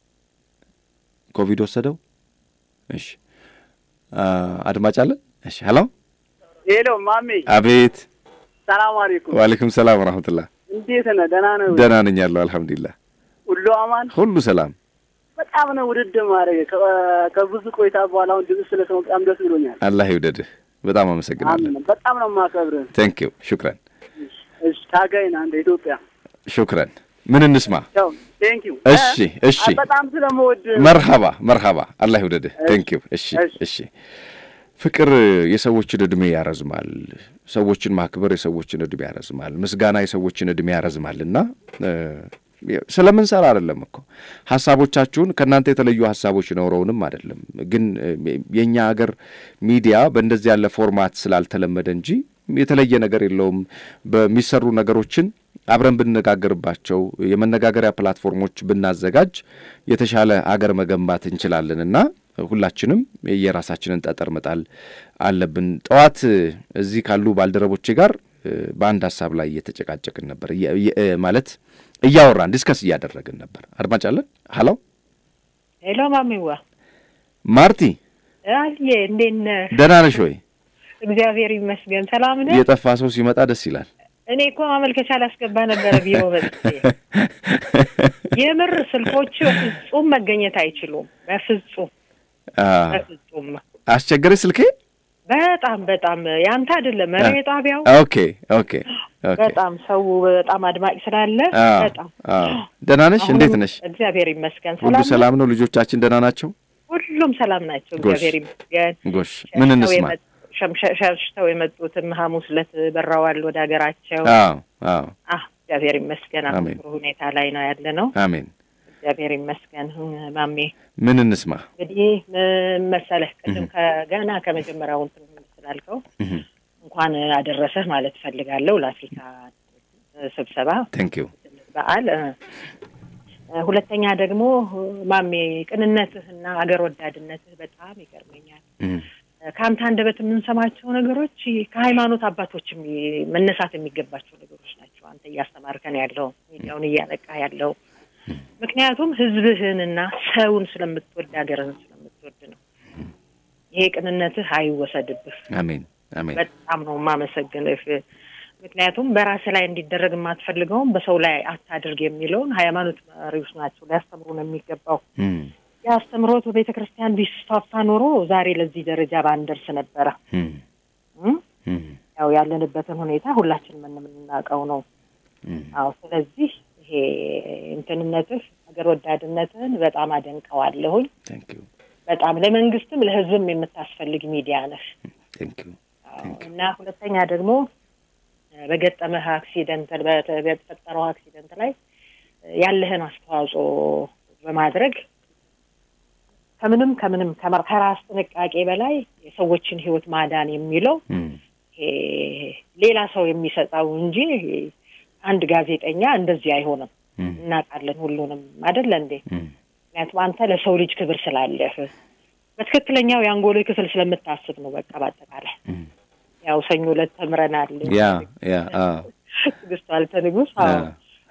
ኮቪድ ወሰደው? እሺ አድማጭ አለን? እሺ ሄሎ ሄሎ ማሜ። አቤት። ሰላም አለይኩም። ዋሌኩም ሰላም ወራህመቱላህ። እንዴት ነህ? ደህና ነው? ደህና ነኝ ያለው አልሐምዱሊላህ። ሁሉ አማን? ሁሉ ሰላም። በጣም ነው ውድድ ማድረግ ከብዙ ቆይታ በኋላ አሁን ድምፅ ስለሰማሁ በጣም ደስ ብሎኛል። አላህ ይውደድህ። በጣም አመሰግናለን። በጣም ነው የማከብርህ። ቴንክ ዩ ሹክረን። እሺ ታጋይ ነህ አንተ ኢትዮጵያ። ሹክረን። ምን እንስማ? ቴንክ ዩ። እሺ እሺ። በጣም ስለምወድ መርሀባ መርሀባ። አላህ ይውደድህ። ቴንክ ዩ። እሺ እሺ። ፍቅር የሰዎችን እድሜ ያረዝማል። ሰዎችን ማክበር የሰዎችን እድሜ ያረዝማል። ምስጋና የሰዎችን እድሜ ያረዝማል እና ስለምንሰራ አይደለም እኮ ሀሳቦቻችሁን ከእናንተ የተለዩ ሀሳቦች ኖረውንም አይደለም። ግን የእኛ ሀገር ሚዲያ በእንደዚህ ያለ ፎርማት ስላልተለመደ እንጂ የተለየ ነገር የለውም። በሚሰሩ ነገሮችን አብረን ብንነጋገርባቸው የመነጋገሪያ ፕላትፎርሞች ብናዘጋጅ የተሻለ አገር መገንባት እንችላለን እና ሁላችንም የራሳችንን ጠጠር መጣል አለብን። ጠዋት እዚህ ካሉ ባልደረቦቼ ጋር በአንድ ሀሳብ ላይ እየተጨቃጨቅን ነበር፣ ማለት እያወራን ዲስከስ እያደረግን ነበር። አድማጭ አለን። ሀሎ ሄሎ፣ ማሚዋ ማርቲ፣ አየ እንዴት ነህ? ደህና ነሽ ወይ? እግዚአብሔር ይመስገን። ሰላም ነህ? የጠፋ ሰው ሲመጣ ደስ ይላል። እኔ እኮ ማመልከቻ ላስገባ ነበረ ቢሮ መጥቼ። የምር ስልኮቹ በፍጹም መገኘት አይችሉም። በፍጹም በፍጹም። አስቸገረች ስልኬ በጣም በጣም ያንተ አይደለም መሪ ጣቢያው። ኦኬ ኦኬ ኦኬ። በጣም ሰው በጣም አድማጭ ስላለ በጣም ደህና ነሽ? እንዴት ነሽ? እግዚአብሔር ይመስገን። ሁሉ ሰላም ነው? ልጆቻችን ደህና ናቸው? ሁሉም ሰላም ናቸው። እግዚአብሔር ይመስገን። ጎሽ ምን እንስማ? ሸርሽተው የመጡትም ሐሙስ ዕለት በራዋል ወደ ሀገራቸው። አዎ አዎ። እግዚአብሔር ይመስገን። አሁን ጥሩ ሁኔታ ላይ ነው ያለ ነው። አሜን። እግዚአብሔር ይመስገን። ማሜ ምን እንስማ? እንግዲህ መሰለህ ቅድም ከገና ከመጀመሪያው እንትን ስላልከው እንኳን አደረሰህ ማለት እፈልጋለሁ ለአፍሪካ ስብሰባ ቴንክ ዩ በዓል። ሁለተኛ ደግሞ ማሜ ቅንነትህና አገር ወዳድነትህ በጣም ይገርመኛል። ከአንተ አንደበት የምንሰማቸው ነገሮች ከሃይማኖት አባቶች መነሳት የሚገባቸው ነገሮች ናቸው። አንተ እያስተማርከን ያለው ሚዲያውን እያነቃ ያለው ምክንያቱም ህዝብህንና ሰውን ስለምትወድ ሀገርህን ስለምትወድ ነው። ይሄ ቅንነትህ አይወሰድብህ። አሜን አሜን። በጣም ነው የማመሰግንህ። ምክንያቱም በራስህ ላይ እንዲደረግ የማትፈልገውን በሰው ላይ አታድርግ የሚለውን ሃይማኖት መሪዎች ናቸው ሊያስተምሩ ነው የሚገባው። የአስተምሮት በቤተ ክርስቲያን ቢስፋፋ ኖሮ ዛሬ ለዚህ ደረጃ ባንደርስ ነበረ። ያው ያለንበትን ሁኔታ ሁላችንም የምናውቀው ነው። አዎ ስለዚህ ይሄ እንትንነትህ ሀገር ወዳድነትህን በጣም አደንቀዋለሁኝ። በጣም ለመንግስትም ለህዝብም የምታስፈልግ ሚዲያ ነህ እና ሁለተኛ ደግሞ በገጠመህ አክሲደንት በተፈጠረው አክሲደንት ላይ ያለህን አስተዋጽኦ በማድረግ ከምንም ከምንም ከራስ ጥንቃቄ በላይ የሰዎችን ህይወት ማዳን የሚለው ሌላ ሰው የሚሰጠው እንጂ አንድ ጋዜጠኛ እንደዚህ አይሆንም። እናውቃለን ሁሉንም አይደለ እንዴ? ምክንያቱም አንተ ለሰው ልጅ ክብር ስላለህ በትክክለኛው የአንጎሎ ክፍል ስለምታስብ ነው። በቃ በአጠቃላይ ያው ሰኞ ዕለት ተምረናል። ያ ያ ትዕግስቱ አልተ ንጉስ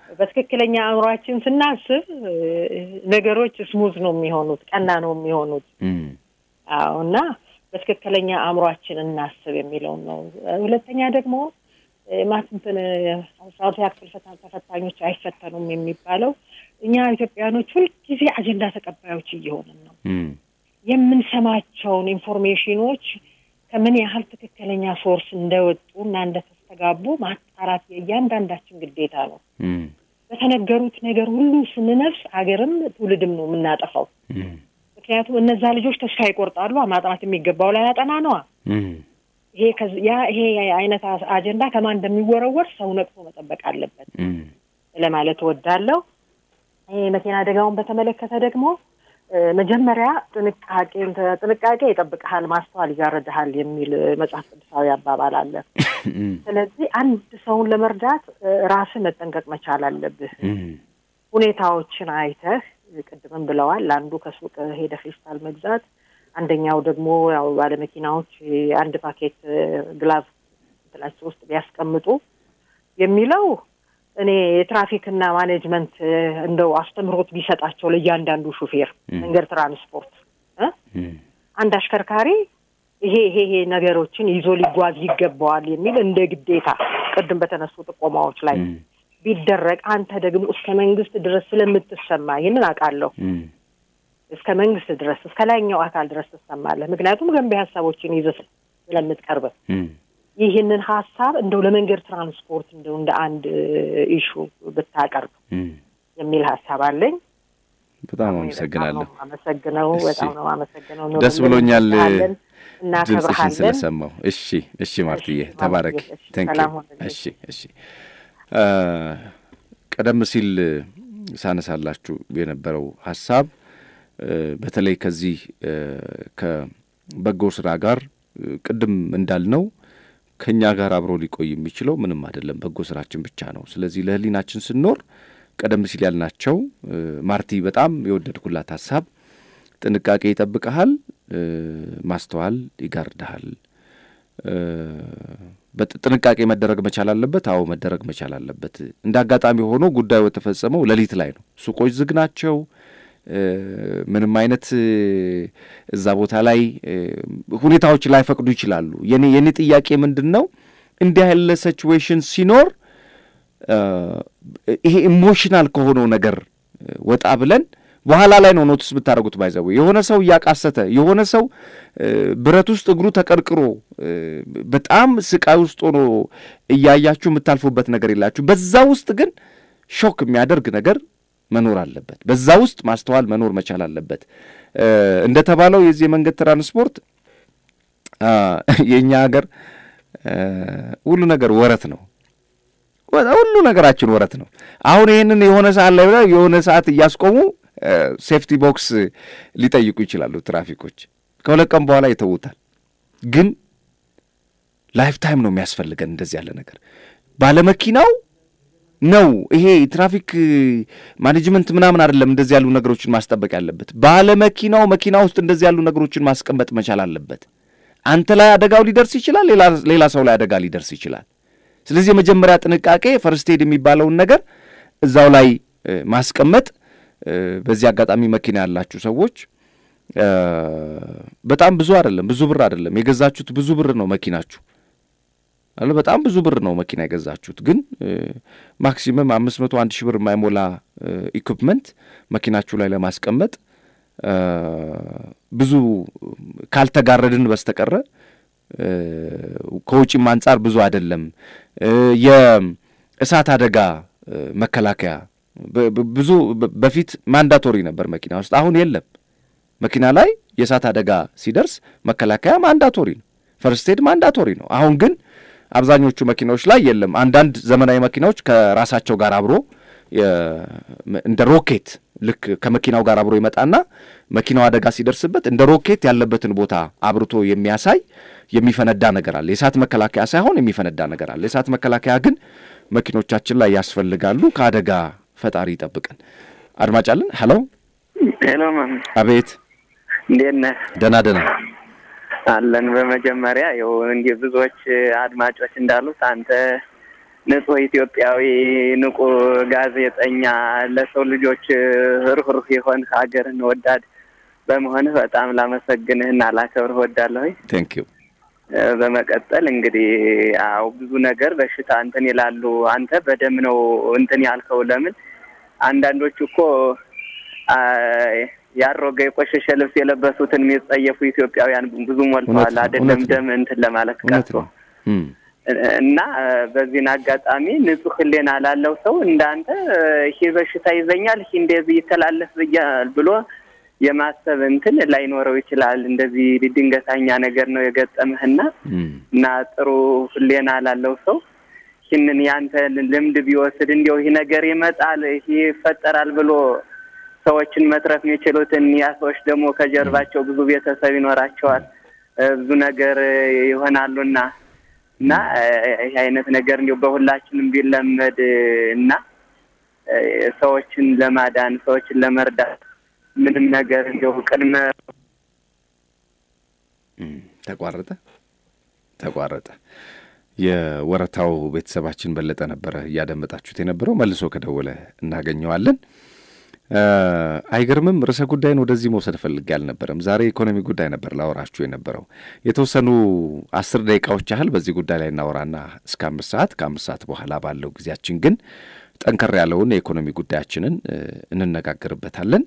በትክክለኛ አእምሯችን ስናስብ ነገሮች ስሙዝ ነው የሚሆኑት፣ ቀና ነው የሚሆኑት። አዎ እና በትክክለኛ አእምሯችን እናስብ የሚለውን ነው። ሁለተኛ ደግሞ ማትንትን አስራ ሁለተኛ ክፍል ተፈታኞች አይፈተኑም የሚባለው እኛ ኢትዮጵያኖች ሁልጊዜ አጀንዳ ተቀባዮች እየሆንን ነው። የምንሰማቸውን ኢንፎርሜሽኖች ከምን ያህል ትክክለኛ ሶርስ እንደወጡ እና እንደተስተጋቡ ማጣራት የእያንዳንዳችን ግዴታ ነው። በተነገሩት ነገር ሁሉ ስንነፍስ ሀገርም ትውልድም ነው የምናጠፋው። ምክንያቱም እነዛ ልጆች ተስፋ ይቆርጣሉ። ማጥናት የሚገባው ላይ ያጠና ነዋ። ይሄ ያ ይሄ አይነት አጀንዳ ከማን እንደሚወረወር ሰው ነቅቶ መጠበቅ አለበት ለማለት እወዳለሁ። ይሄ መኪና አደጋውን በተመለከተ ደግሞ መጀመሪያ ጥንቃቄ ጥንቃቄ ይጠብቅሃል፣ ማስተዋል ይጋርድሃል የሚል መጽሐፍ ቅዱሳዊ አባባል አለ። ስለዚህ አንድ ሰውን ለመርዳት ራስህ መጠንቀቅ መቻል አለብህ። ሁኔታዎችን አይተህ ቅድምም ብለዋል። አንዱ ከሱቅ ሄደ ፌስታል መግዛት፣ አንደኛው ደግሞ ያው ባለመኪናዎች አንድ ፓኬት ግላቭ እንትናቸው ውስጥ ቢያስቀምጡ የሚለው እኔ የትራፊክና ማኔጅመንት እንደው አስተምህሮት ቢሰጣቸው ለእያንዳንዱ ሹፌር መንገድ ትራንስፖርት አንድ አሽከርካሪ ይሄ ይሄ ይሄ ነገሮችን ይዞ ሊጓዝ ይገባዋል የሚል እንደ ግዴታ ቅድም በተነሱ ጥቆማዎች ላይ ቢደረግ አንተ ደግሞ እስከ መንግስት ድረስ ስለምትሰማ ይህንን አውቃለሁ። እስከ መንግስት ድረስ እስከ ላይኛው አካል ድረስ ትሰማለህ። ምክንያቱም ገንቢ ሀሳቦችን ይዘህ ስለምትቀርብ ይህንን ሀሳብ እንደው ለመንገድ ትራንስፖርት እንደው እንደ አንድ ኢሹ ብታቀርብ የሚል ሀሳብ አለኝ። በጣም አመሰግናለሁ። አመሰግነው በጣም ነው አመሰግነው። ደስ ብሎኛል ድምፅሽን እናከብርሃለን። ስለሰማው። እሺ እሺ፣ ማርትዬ ተባረክ። ቴንክ እሺ እሺ። ቀደም ሲል ሳነሳላችሁ የነበረው ሀሳብ በተለይ ከዚህ ከበጎ ስራ ጋር ቅድም እንዳልነው ከእኛ ጋር አብሮ ሊቆይ የሚችለው ምንም አይደለም፣ በጎ ስራችን ብቻ ነው። ስለዚህ ለህሊናችን ስንኖር ቀደም ሲል ያልናቸው ማርቲ በጣም የወደድኩላት ሀሳብ ጥንቃቄ ይጠብቀሃል፣ ማስተዋል ይጋርድሃል። ጥንቃቄ መደረግ መቻል አለበት። አዎ መደረግ መቻል አለበት። እንደ አጋጣሚ ሆኖ ጉዳዩ የተፈጸመው ሌሊት ላይ ነው። ሱቆች ዝግ ናቸው። ምንም አይነት እዛ ቦታ ላይ ሁኔታዎች ላይፈቅዱ ይችላሉ። የኔ የኔ ጥያቄ ምንድን ነው እንዲህ ያለ ሲቹዌሽን ሲኖር ይሄ ኢሞሽናል ከሆነው ነገር ወጣ ብለን በኋላ ላይ ነው ኖቲስ ብታደረጉት ባይዘው የሆነ ሰው እያቃሰተ የሆነ ሰው ብረት ውስጥ እግሩ ተቀርቅሮ በጣም ስቃይ ውስጥ ሆኖ እያያችሁ የምታልፉበት ነገር የላችሁ። በዛ ውስጥ ግን ሾክ የሚያደርግ ነገር መኖር አለበት። በዛ ውስጥ ማስተዋል መኖር መቻል አለበት። እንደተባለው የዚህ የመንገድ ትራንስፖርት የእኛ ሀገር ሁሉ ነገር ወረት ነው። ሁሉ ነገራችን ወረት ነው። አሁን ይህንን የሆነ ሰዓት ላይ ብላ የሆነ ሰዓት እያስቆሙ ሴፍቲ ቦክስ ሊጠይቁ ይችላሉ ትራፊኮች። ከሁለት ቀን በኋላ ይተዉታል። ግን ላይፍ ታይም ነው የሚያስፈልገን እንደዚህ ያለ ነገር ባለመኪናው ነው ይሄ ትራፊክ ማኔጅመንት ምናምን አይደለም። እንደዚህ ያሉ ነገሮችን ማስጠበቅ ያለበት ባለመኪናው መኪና ውስጥ እንደዚህ ያሉ ነገሮችን ማስቀመጥ መቻል አለበት። አንተ ላይ አደጋው ሊደርስ ይችላል፣ ሌላ ሰው ላይ አደጋ ሊደርስ ይችላል። ስለዚህ የመጀመሪያ ጥንቃቄ ፈርስት ኤድ የሚባለውን ነገር እዛው ላይ ማስቀመጥ። በዚህ አጋጣሚ መኪና ያላችሁ ሰዎች በጣም ብዙ አይደለም፣ ብዙ ብር አይደለም የገዛችሁት፣ ብዙ ብር ነው መኪናችሁ አለ በጣም ብዙ ብር ነው መኪና የገዛችሁት። ግን ማክሲመም አምስት መቶ አንድ ሺህ ብር የማይሞላ ኢኩፕመንት መኪናችሁ ላይ ለማስቀመጥ ብዙ ካልተጋረድን በስተቀረ ከውጪም አንጻር ብዙ አይደለም። የእሳት አደጋ መከላከያ ብዙ በፊት ማንዳቶሪ ነበር መኪና ውስጥ፣ አሁን የለም። መኪና ላይ የእሳት አደጋ ሲደርስ መከላከያ ማንዳቶሪ ነው፣ ፈርስት ኤድ ማንዳቶሪ ነው። አሁን ግን አብዛኞቹ መኪናዎች ላይ የለም። አንዳንድ ዘመናዊ መኪናዎች ከራሳቸው ጋር አብሮ እንደ ሮኬት ልክ ከመኪናው ጋር አብሮ ይመጣና መኪናው አደጋ ሲደርስበት እንደ ሮኬት ያለበትን ቦታ አብርቶ የሚያሳይ የሚፈነዳ ነገር አለ። የእሳት መከላከያ ሳይሆን የሚፈነዳ ነገር አለ። የእሳት መከላከያ ግን መኪኖቻችን ላይ ያስፈልጋሉ። ከአደጋ ፈጣሪ ይጠብቀን። አድማጭ አለን። ሄሎ ሄሎ፣ ማም አቤት። እንዴት ነህ? ደህና ደህና አለን። በመጀመሪያ ይኸው እንዲህ ብዙዎች አድማጮች እንዳሉት አንተ ንጹህ ኢትዮጵያዊ ንቁ ጋዜጠኛ ለሰው ልጆች ርኅሩህ የሆን ሀገርን ወዳድ በመሆንህ በጣም ላመሰግንህና ላከብርህ ወዳለሁኝ። ቴንክ ዩ። በመቀጠል እንግዲህ አዎ ብዙ ነገር በሽታ እንትን ይላሉ። አንተ በደም ነው እንትን ያልከው። ለምን አንዳንዶቹ እኮ ያሮገ የቆሸሸ ልብስ የለበሱትን የሚጸየፉ ኢትዮጵያውያን ብዙ ሞልተዋል። አይደለም ደም እንትን ለማለት ቀርቶ እና በዚህን አጋጣሚ ንጹህ ሕሊና ላለው ሰው እንዳንተ ይሄ በሽታ ይዘኛል፣ ይሄ እንደዚህ ይተላለፍ ብያል ብሎ የማሰብ እንትን ላይኖረው ይችላል። እንደዚህ ድንገተኛ ነገር ነው የገጠምህና እና ጥሩ ሕሊና ላለው ሰው ይህንን ያንተ ልምድ ቢወስድ እንዲያው ይህ ነገር ይመጣል፣ ይህ ይፈጠራል ብሎ ሰዎችን መትረፍ የሚችሉትን ያ ሰዎች ደግሞ ከጀርባቸው ብዙ ቤተሰብ ይኖራቸዋል፣ ብዙ ነገር ይሆናሉና እና ይህ አይነት ነገር እንዲሁ በሁላችንም ቢለመድ እና ሰዎችን ለማዳን ሰዎችን ለመርዳት ምንም ነገር እንዲሁ ቅድመ ተቋረጠ ተቋረጠ። የወረታው ቤተሰባችን በለጠ ነበረ እያደመጣችሁት የነበረው። መልሶ ከደወለ እናገኘዋለን። አይገርምም? ርዕሰ ጉዳይን ወደዚህ መውሰድ ፈልጌ አልነበረም። ዛሬ ኢኮኖሚ ጉዳይ ነበር ላወራችሁ የነበረው። የተወሰኑ አስር ደቂቃዎች ያህል በዚህ ጉዳይ ላይ እናወራና እስከ አምስት ሰዓት ከአምስት ሰዓት በኋላ ባለው ጊዜያችን ግን ጠንከር ያለውን የኢኮኖሚ ጉዳያችንን እንነጋገርበታለን።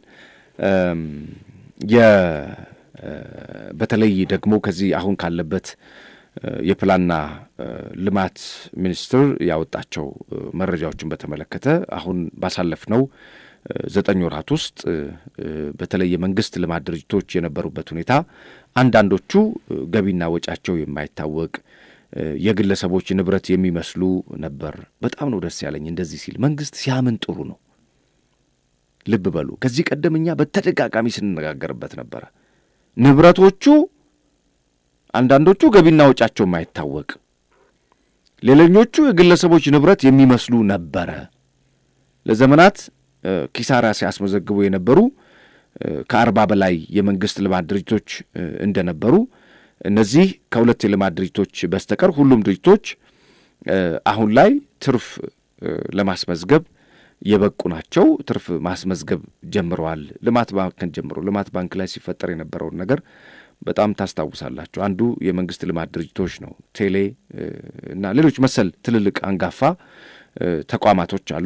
በተለይ ደግሞ ከዚህ አሁን ካለበት የፕላንና ልማት ሚኒስቴር ያወጣቸው መረጃዎችን በተመለከተ አሁን ባሳለፍነው ዘጠኝ ወራት ውስጥ በተለይ የመንግስት ልማት ድርጅቶች የነበሩበት ሁኔታ አንዳንዶቹ ገቢና ወጫቸው የማይታወቅ የግለሰቦች ንብረት የሚመስሉ ነበር። በጣም ነው ደስ ያለኝ እንደዚህ ሲል። መንግስት ሲያምን ጥሩ ነው። ልብ በሉ፣ ከዚህ ቀደም እኛ በተደጋጋሚ ስንነጋገርበት ነበረ። ንብረቶቹ አንዳንዶቹ ገቢና ወጫቸው የማይታወቅ ሌሎኞቹ የግለሰቦች ንብረት የሚመስሉ ነበረ። ለዘመናት ኪሳራ ሲያስመዘግቡ የነበሩ ከአርባ በላይ የመንግስት ልማት ድርጅቶች እንደነበሩ እነዚህ ከሁለት የልማት ድርጅቶች በስተቀር ሁሉም ድርጅቶች አሁን ላይ ትርፍ ለማስመዝገብ የበቁ ናቸው። ትርፍ ማስመዝገብ ጀምረዋል። ልማት ባንክን ጀምሮ ልማት ባንክ ላይ ሲፈጠር የነበረውን ነገር በጣም ታስታውሳላችሁ። አንዱ የመንግስት ልማት ድርጅቶች ነው። ቴሌ እና ሌሎች መሰል ትልልቅ አንጋፋ ተቋማቶች አሉ።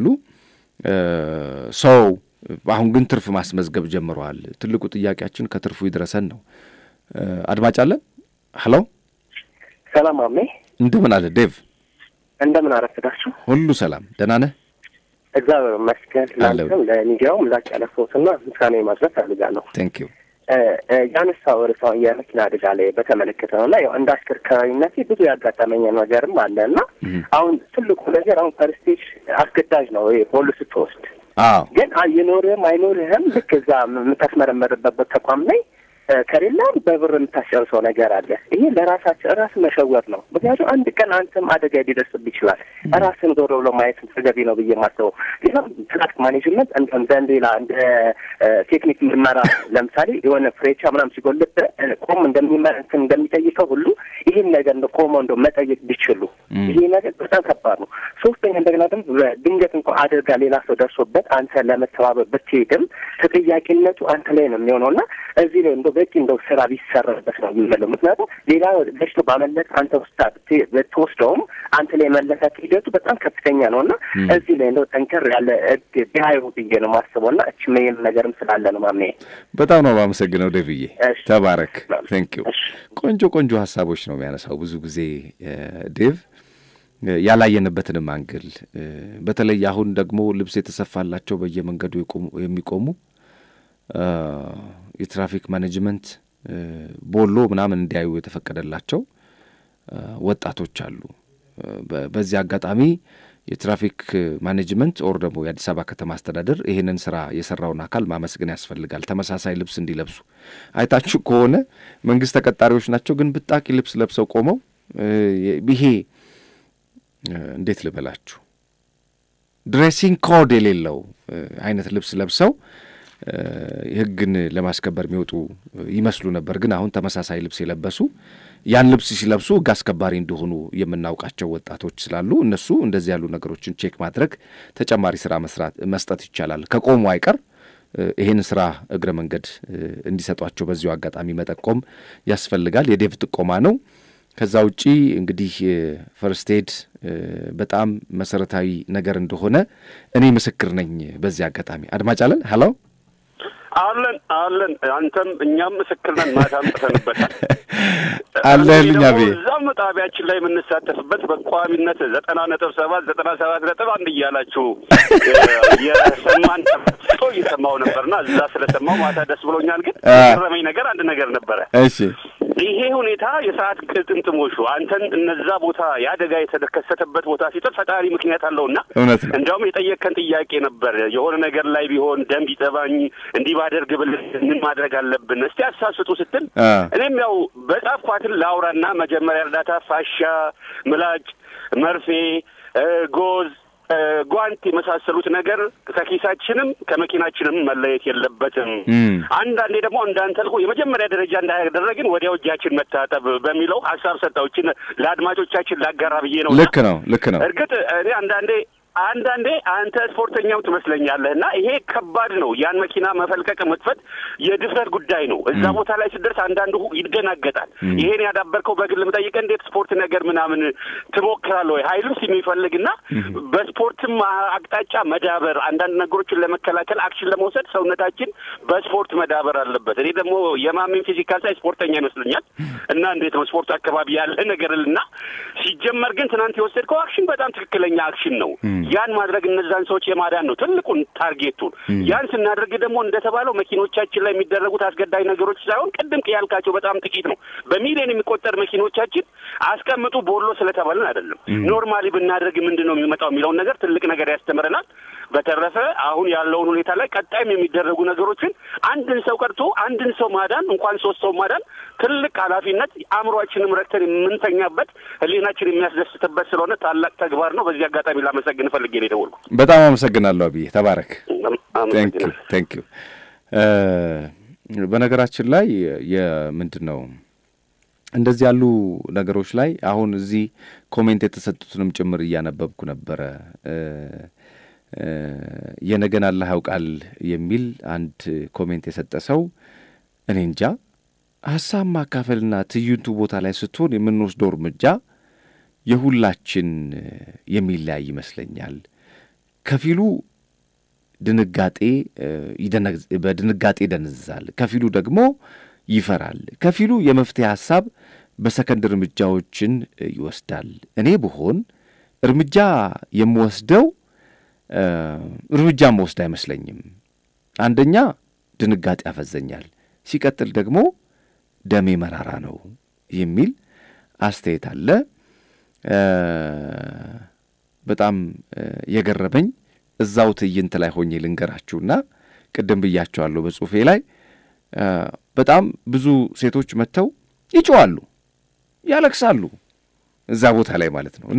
ሰው አሁን ግን ትርፍ ማስመዝገብ ጀምረዋል። ትልቁ ጥያቄያችን ከትርፉ ይድረሰን ነው። አድማጭ አለን። ሀሎ፣ ሰላም አሜ፣ እንደምን አለ ዴቭ? እንደምን አረፍዳችሁ? ሁሉ ሰላም፣ ደህና ነህ? እግዚአብሔር ይመስገን። ለአንተም ለሚዲያውም ላቅ ያለ ፎትና ምስጋና ማድረስ ፈልጋለሁ። ቴንክ ዩ ያነሳው ርዕሳውን የመኪና አደጋ ላይ በተመለከተ ነው እና ያው እንደ አሽከርካሪነቴ ብዙ ያጋጠመኝ ነገርም አለ እና አሁን ትልቁ ነገር አሁን ፐርስቴጅ አስገዳጅ ነው ፖሉ ስትወስድ ግን ይኖርህም አይኖርህም ልክ እዛ የምታስመረመርበት ተቋም ላይ ከሌላም በብር የምታስጨርሰው ነገር አለ። ይሄ ለራሳቸው ራስ መሸወር ነው። ምክንያቱም አንድ ቀን አንተም አደጋ ሊደርስብህ ይችላል። ራስን ዞር ብሎ ማየት ተገቢ ነው ብዬ የማስበው ሌላም ትራፊክ ማኔጅመንት እንደ ሌላ እንደ ቴክኒክ ምርመራ ለምሳሌ የሆነ ፍሬቻ ምናምን ሲጎልብህ ቆም እንደሚመንትን እንደሚጠይቀው ሁሉ ይህን ነገር እንደ ቆመው እንደ መጠየቅ ቢችሉ ይሄ ነገር በጣም ከባድ ነው። ሶስተኛ እንደገና ደግሞ ድንገት እንኳ አደጋ ሌላ ሰው ደርሶበት አንተ ለመተባበር ብትሄድም ተጠያቂነቱ አንተ ላይ ነው የሚሆነው እና እዚህ ላይ እንደ በቂ እንደው ስራ ቢሰራበት ነው የምንለው። ምክንያቱም ሌላ ገጭቶ ባመለጥ አንተ ውስጥ ብትወስደውም አንተ ላይ መለካት ሂደቱ በጣም ከፍተኛ ነው እና እዚህ ላይ እንደው ጠንከር ያለ ህግ ቢያዩ ብዬ ነው ማስበው እና እች ሜይም ነገርም ስላለ ነው ማምኔ። በጣም ነው የማመሰግነው ደብዬ፣ ተባረክ። ቴንክ ዩ። ቆንጆ ቆንጆ ሀሳቦች ነው የሚያነሳው ብዙ ጊዜ ዴቭ ያላየንበትንም አንግል በተለይ አሁን ደግሞ ልብስ የተሰፋላቸው በየመንገዱ የሚቆሙ የትራፊክ ማኔጅመንት ቦሎ ምናምን እንዲያዩ የተፈቀደላቸው ወጣቶች አሉ። በዚህ አጋጣሚ የትራፊክ ማኔጅመንት ኦር ደግሞ የአዲስ አበባ ከተማ አስተዳደር ይህንን ስራ የሰራውን አካል ማመስገን ያስፈልጋል። ተመሳሳይ ልብስ እንዲለብሱ አይታችሁ ከሆነ መንግስት ተቀጣሪዎች ናቸው፣ ግን ብጣቂ ልብስ ለብሰው ቆመው ይሄ እንዴት ልበላችሁ ድሬሲንግ ኮድ የሌለው አይነት ልብስ ለብሰው ህግን ለማስከበር የሚወጡ ይመስሉ ነበር። ግን አሁን ተመሳሳይ ልብስ የለበሱ ያን ልብስ ሲለብሱ ሕግ አስከባሪ እንደሆኑ የምናውቃቸው ወጣቶች ስላሉ እነሱ እንደዚህ ያሉ ነገሮችን ቼክ ማድረግ ተጨማሪ ስራ መስራት መስጠት ይቻላል። ከቆሙ አይቀር ይህን ስራ እግረ መንገድ እንዲሰጧቸው በዚሁ አጋጣሚ መጠቆም ያስፈልጋል። የዴቭ ጥቆማ ነው። ከዛ ውጪ እንግዲህ ፈርስት ኤድ በጣም መሰረታዊ ነገር እንደሆነ እኔ ምስክር ነኝ። በዚህ አጋጣሚ አድማጭ አለን። ሀሎ አለን አለን። አንተም እኛም ምስክር ነን። ማታ አምጥተንበታል አለን እኛ ቤ እዛም ጣቢያችን ላይ የምንሳተፍበት በቋሚነት ዘጠና ነጥብ ሰባት ዘጠና ሰባት ነጥብ አንድ እያላችሁ የሰማን ስቶ እየሰማው ነበርና እዛ ስለሰማው ማታ ደስ ብሎኛል። ግን የገረመኝ ነገር አንድ ነገር ነበረ። እሺ ይሄ ሁኔታ የሰዓት ቅጥምጥሞሹ አንተን እነዛ ቦታ የአደጋ የተከሰተበት ቦታ ሲጥር ፈጣሪ ምክንያት አለውና እውነት ነው። እንዲያውም የጠየቅከን ጥያቄ ነበር። የሆነ ነገር ላይ ቢሆን ደም ቢጠባኝ እንዲህ ባደርግ ብልህ ምን ማድረግ አለብን እስቲ አሳስጡ ስትል እኔም ያው በጻፍኳትን ላውራና መጀመሪያ እርዳታ ፋሻ፣ ምላጭ፣ መርፌ፣ ጎዝ ጓንት የመሳሰሉት ነገር ከኪሳችንም ከመኪናችንም መለየት የለበትም። አንዳንዴ ደግሞ እንዳንተልኩ የመጀመሪያ ደረጃ እንዳያደረግን ወዲያው እጃችን መታጠብ በሚለው ሀሳብ ሰጠውችን ለአድማጮቻችን ላጋራ ብዬ ነው። ልክ ነው፣ ልክ ነው። እርግጥ እኔ አንዳንዴ አንዳንዴ አንተ ስፖርተኛው ትመስለኛለህ እና ይሄ ከባድ ነው። ያን መኪና መፈልቀቅ መክፈት የድፍረት ጉዳይ ነው። እዛ ቦታ ላይ ስደርስ አንዳንዱ ይደናገጣል። ይሄን ያዳበርከው በግል የምጠይቀህ እንዴት ስፖርት ነገር ምናምን ትሞክራለህ ወይ ሀይልም የሚፈልግና በስፖርትም አቅጣጫ መዳበር አንዳንድ ነገሮችን ለመከላከል አክሽን ለመውሰድ ሰውነታችን በስፖርት መዳበር አለበት። እኔ ደግሞ የማሜን ፊዚካል ሳይ ስፖርተኛ ይመስለኛል እና እንዴት ነው ስፖርት አካባቢ ያለ ነገር እና ሲጀመር ግን ትናንት የወሰድከው አክሽን በጣም ትክክለኛ አክሽን ነው። ያን ማድረግ እነዛን ሰዎች የማዳን ነው ትልቁን ታርጌቱን። ያን ስናደርግ ደግሞ እንደተባለው መኪኖቻችን ላይ የሚደረጉት አስገዳጅ ነገሮች ሳይሆን ቅድም ያልካቸው በጣም ጥቂት ነው። በሚሊዮን የሚቆጠር መኪኖቻችን አስቀምጡ ቦሎ ስለተባልን አይደለም። ኖርማሊ ብናደርግ ምንድን ነው የሚመጣው የሚለውን ነገር ትልቅ ነገር ያስተምረናል። በተረፈ አሁን ያለውን ሁኔታ ላይ ቀጣይም የሚደረጉ ነገሮችን አንድን ሰው ቀርቶ አንድን ሰው ማዳን እንኳን ሶስት ሰው ማዳን ትልቅ ኃላፊነት አእምሯችንም ረክተን የምንተኛበት ሕሊናችን የሚያስደስትበት ስለሆነ ታላቅ ተግባር ነው። በዚህ አጋጣሚ ላመሰግን ፈልጌ ነው የደወልኩ። በጣም አመሰግናለሁ አብዬ፣ ተባረክ። ቴንክ ዩ። በነገራችን ላይ የምንድን ነው እንደዚህ ያሉ ነገሮች ላይ አሁን እዚህ ኮሜንት የተሰጡትንም ጭምር እያነበብኩ ነበረ። የነገን አላህ ያውቃል የሚል አንድ ኮሜንት የሰጠ ሰው እኔ እንጃ ሀሳብ ማካፈልና ትዕይንቱ ቦታ ላይ ስትሆን የምንወስደው እርምጃ የሁላችን የሚለያይ ይመስለኛል። ከፊሉ ድንጋጤ በድንጋጤ ይደነዝዛል፣ ከፊሉ ደግሞ ይፈራል፣ ከፊሉ የመፍትሄ ሀሳብ በሰከንድ እርምጃዎችን ይወስዳል። እኔ ብሆን እርምጃ የምወስደው እርምጃ መወስድ አይመስለኝም። አንደኛ ድንጋጤ ያፈዘኛል፣ ሲቀጥል ደግሞ ደሜ መራራ ነው የሚል አስተያየት አለ። በጣም የገረመኝ እዛው ትዕይንት ላይ ሆኜ ልንገራችሁና ቅድም ብያቸዋለሁ በጽሁፌ ላይ በጣም ብዙ ሴቶች መጥተው ይጮዋሉ፣ ያለቅሳሉ እዛ ቦታ ላይ ማለት ነው እና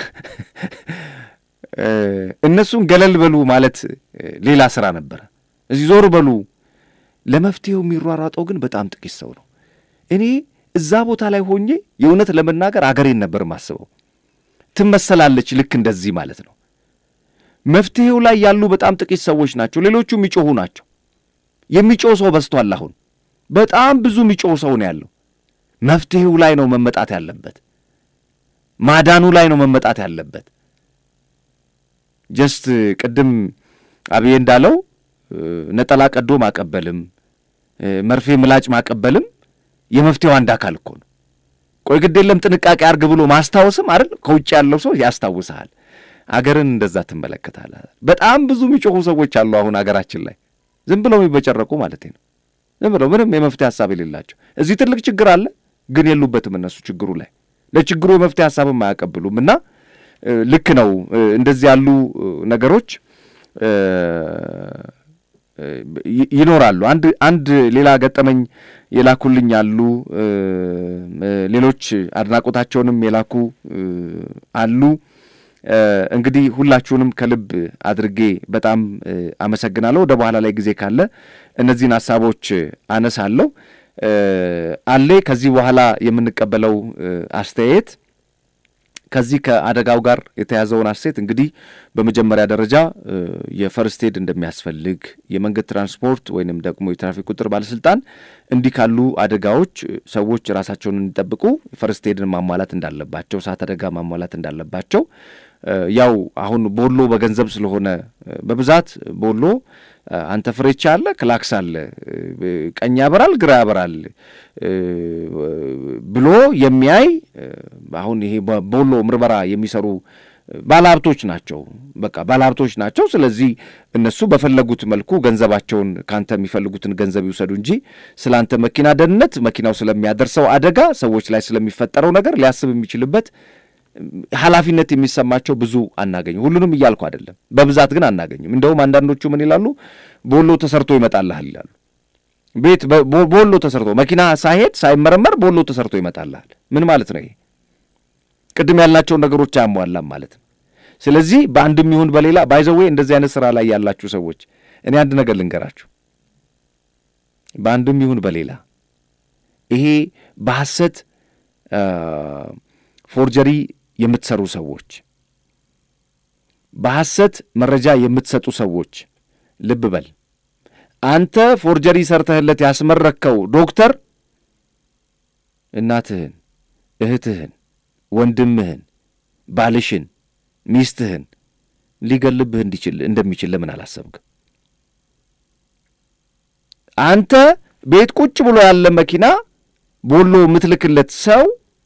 እነሱን ገለል በሉ ማለት ሌላ ስራ ነበረ። እዚህ ዞር በሉ ለመፍትሄው የሚሯሯጠው ግን በጣም ጥቂት ሰው ነው። እኔ እዛ ቦታ ላይ ሆኜ የእውነት ለመናገር አገሬን ነበር ማስበው። ትመሰላለች ልክ እንደዚህ ማለት ነው። መፍትሄው ላይ ያሉ በጣም ጥቂት ሰዎች ናቸው። ሌሎቹ የሚጮኹ ናቸው። የሚጮህ ሰው በዝቷል። አሁን በጣም ብዙ የሚጮህ ሰው ነው ያለው። መፍትሄው ላይ ነው መመጣት ያለበት። ማዳኑ ላይ ነው መመጣት ያለበት። ጀስት ቅድም አብዬ እንዳለው ነጠላ ቀዶ ማቀበልም መርፌ ምላጭ ማቀበልም የመፍትሄው አንድ አካል እኮ ነው። ቆይ ግድ የለም ጥንቃቄ አርግ ብሎ ማስታወስም አይደል? ከውጭ ያለው ሰው ያስታውስሃል። አገርን እንደዛ ትመለከታለህ። በጣም ብዙ የሚጮኹ ሰዎች አሉ አሁን አገራችን ላይ ዝም ብለው የሚበጨረቁ ማለት ነው። ዝም ብለው ምንም የመፍትሄ ሀሳብ የሌላቸው። እዚህ ትልቅ ችግር አለ፣ ግን የሉበትም እነሱ ችግሩ ላይ ለችግሩ የመፍትሄ ሀሳብም አያቀብሉም። እና ልክ ነው እንደዚህ ያሉ ነገሮች ይኖራሉ። አንድ አንድ ሌላ ገጠመኝ የላኩልኝ አሉ። ሌሎች አድናቆታቸውንም የላኩ አሉ። እንግዲህ ሁላችሁንም ከልብ አድርጌ በጣም አመሰግናለሁ። ወደ በኋላ ላይ ጊዜ ካለ እነዚህን ሀሳቦች አነሳለሁ። አሌ ከዚህ በኋላ የምንቀበለው አስተያየት ከዚህ ከአደጋው ጋር የተያዘውን አስተያየት እንግዲህ በመጀመሪያ ደረጃ የፈርስት ኤድ እንደሚያስፈልግ የመንገድ ትራንስፖርት ወይንም ደግሞ የትራፊክ ቁጥር ባለስልጣን እንዲህ ካሉ አደጋዎች ሰዎች ራሳቸውን እንዲጠብቁ ፈርስት ኤድን ማሟላት እንዳለባቸው፣ እሳት አደጋ ማሟላት እንዳለባቸው ያው አሁን ቦሎ በገንዘብ ስለሆነ በብዛት ቦሎ አንተ ፍሬቻ አለ፣ ክላክስ አለ፣ ቀኝ ያበራል፣ ግራ ያበራል ብሎ የሚያይ አሁን ይሄ ቦሎ ምርመራ የሚሰሩ ባለሀብቶች ናቸው። በቃ ባለሀብቶች ናቸው። ስለዚህ እነሱ በፈለጉት መልኩ ገንዘባቸውን ከአንተ የሚፈልጉትን ገንዘብ ይውሰዱ እንጂ ስለ አንተ መኪና ደህንነት፣ መኪናው ስለሚያደርሰው አደጋ፣ ሰዎች ላይ ስለሚፈጠረው ነገር ሊያስብ የሚችልበት ኃላፊነት የሚሰማቸው ብዙ አናገኝም። ሁሉንም እያልኩ አይደለም፣ በብዛት ግን አናገኝም። እንደውም አንዳንዶቹ ምን ይላሉ? ቦሎ ተሰርቶ ይመጣልሃል ይላሉ። ቤት ቦሎ ተሰርቶ መኪና ሳይሄድ ሳይመረመር ቦሎ ተሰርቶ ይመጣልሃል። ምን ማለት ነው ይሄ? ቅድም ያልናቸውን ነገሮች አያሟላም ማለት ነው። ስለዚህ በአንድም ይሁን በሌላ ባይዘዌ እንደዚህ አይነት ስራ ላይ ያላችሁ ሰዎች እኔ አንድ ነገር ልንገራችሁ። በአንድም ይሁን በሌላ ይሄ በሐሰት ፎርጀሪ የምትሰሩ ሰዎች፣ በሐሰት መረጃ የምትሰጡ ሰዎች ልብ በል። አንተ ፎርጀሪ ሰርተህለት ያስመረከው ዶክተር እናትህን፣ እህትህን፣ ወንድምህን፣ ባልሽን፣ ሚስትህን ሊገልብህ እንዲችል እንደሚችል ለምን አላሰብክም? አንተ ቤት ቁጭ ብሎ ያለ መኪና ቦሎ የምትልክለት ሰው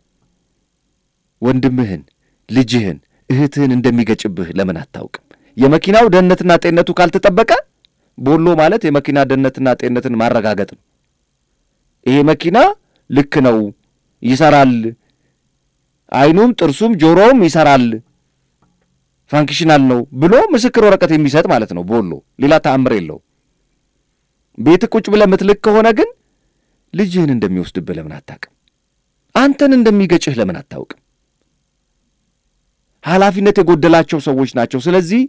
ወንድምህን፣ ልጅህን፣ እህትህን እንደሚገጭብህ ለምን አታውቅም? የመኪናው ደህንነትና ጤንነቱ ካልተጠበቀ ቦሎ ማለት የመኪና ደህንነትና ጤንነትን ማረጋገጥ ነው። ይሄ መኪና ልክ ነው፣ ይሰራል፣ አይኑም ጥርሱም ጆሮውም ይሰራል፣ ፋንክሽናል ነው ብሎ ምስክር ወረቀት የሚሰጥ ማለት ነው ቦሎ። ሌላ ተአምር የለው። ቤት ቁጭ ብለህ ምትልክ ከሆነ ግን ልጅህን እንደሚወስድብህ ለምን አታውቅም? አንተን እንደሚገጭህ ለምን አታውቅም? ኃላፊነት የጎደላቸው ሰዎች ናቸው። ስለዚህ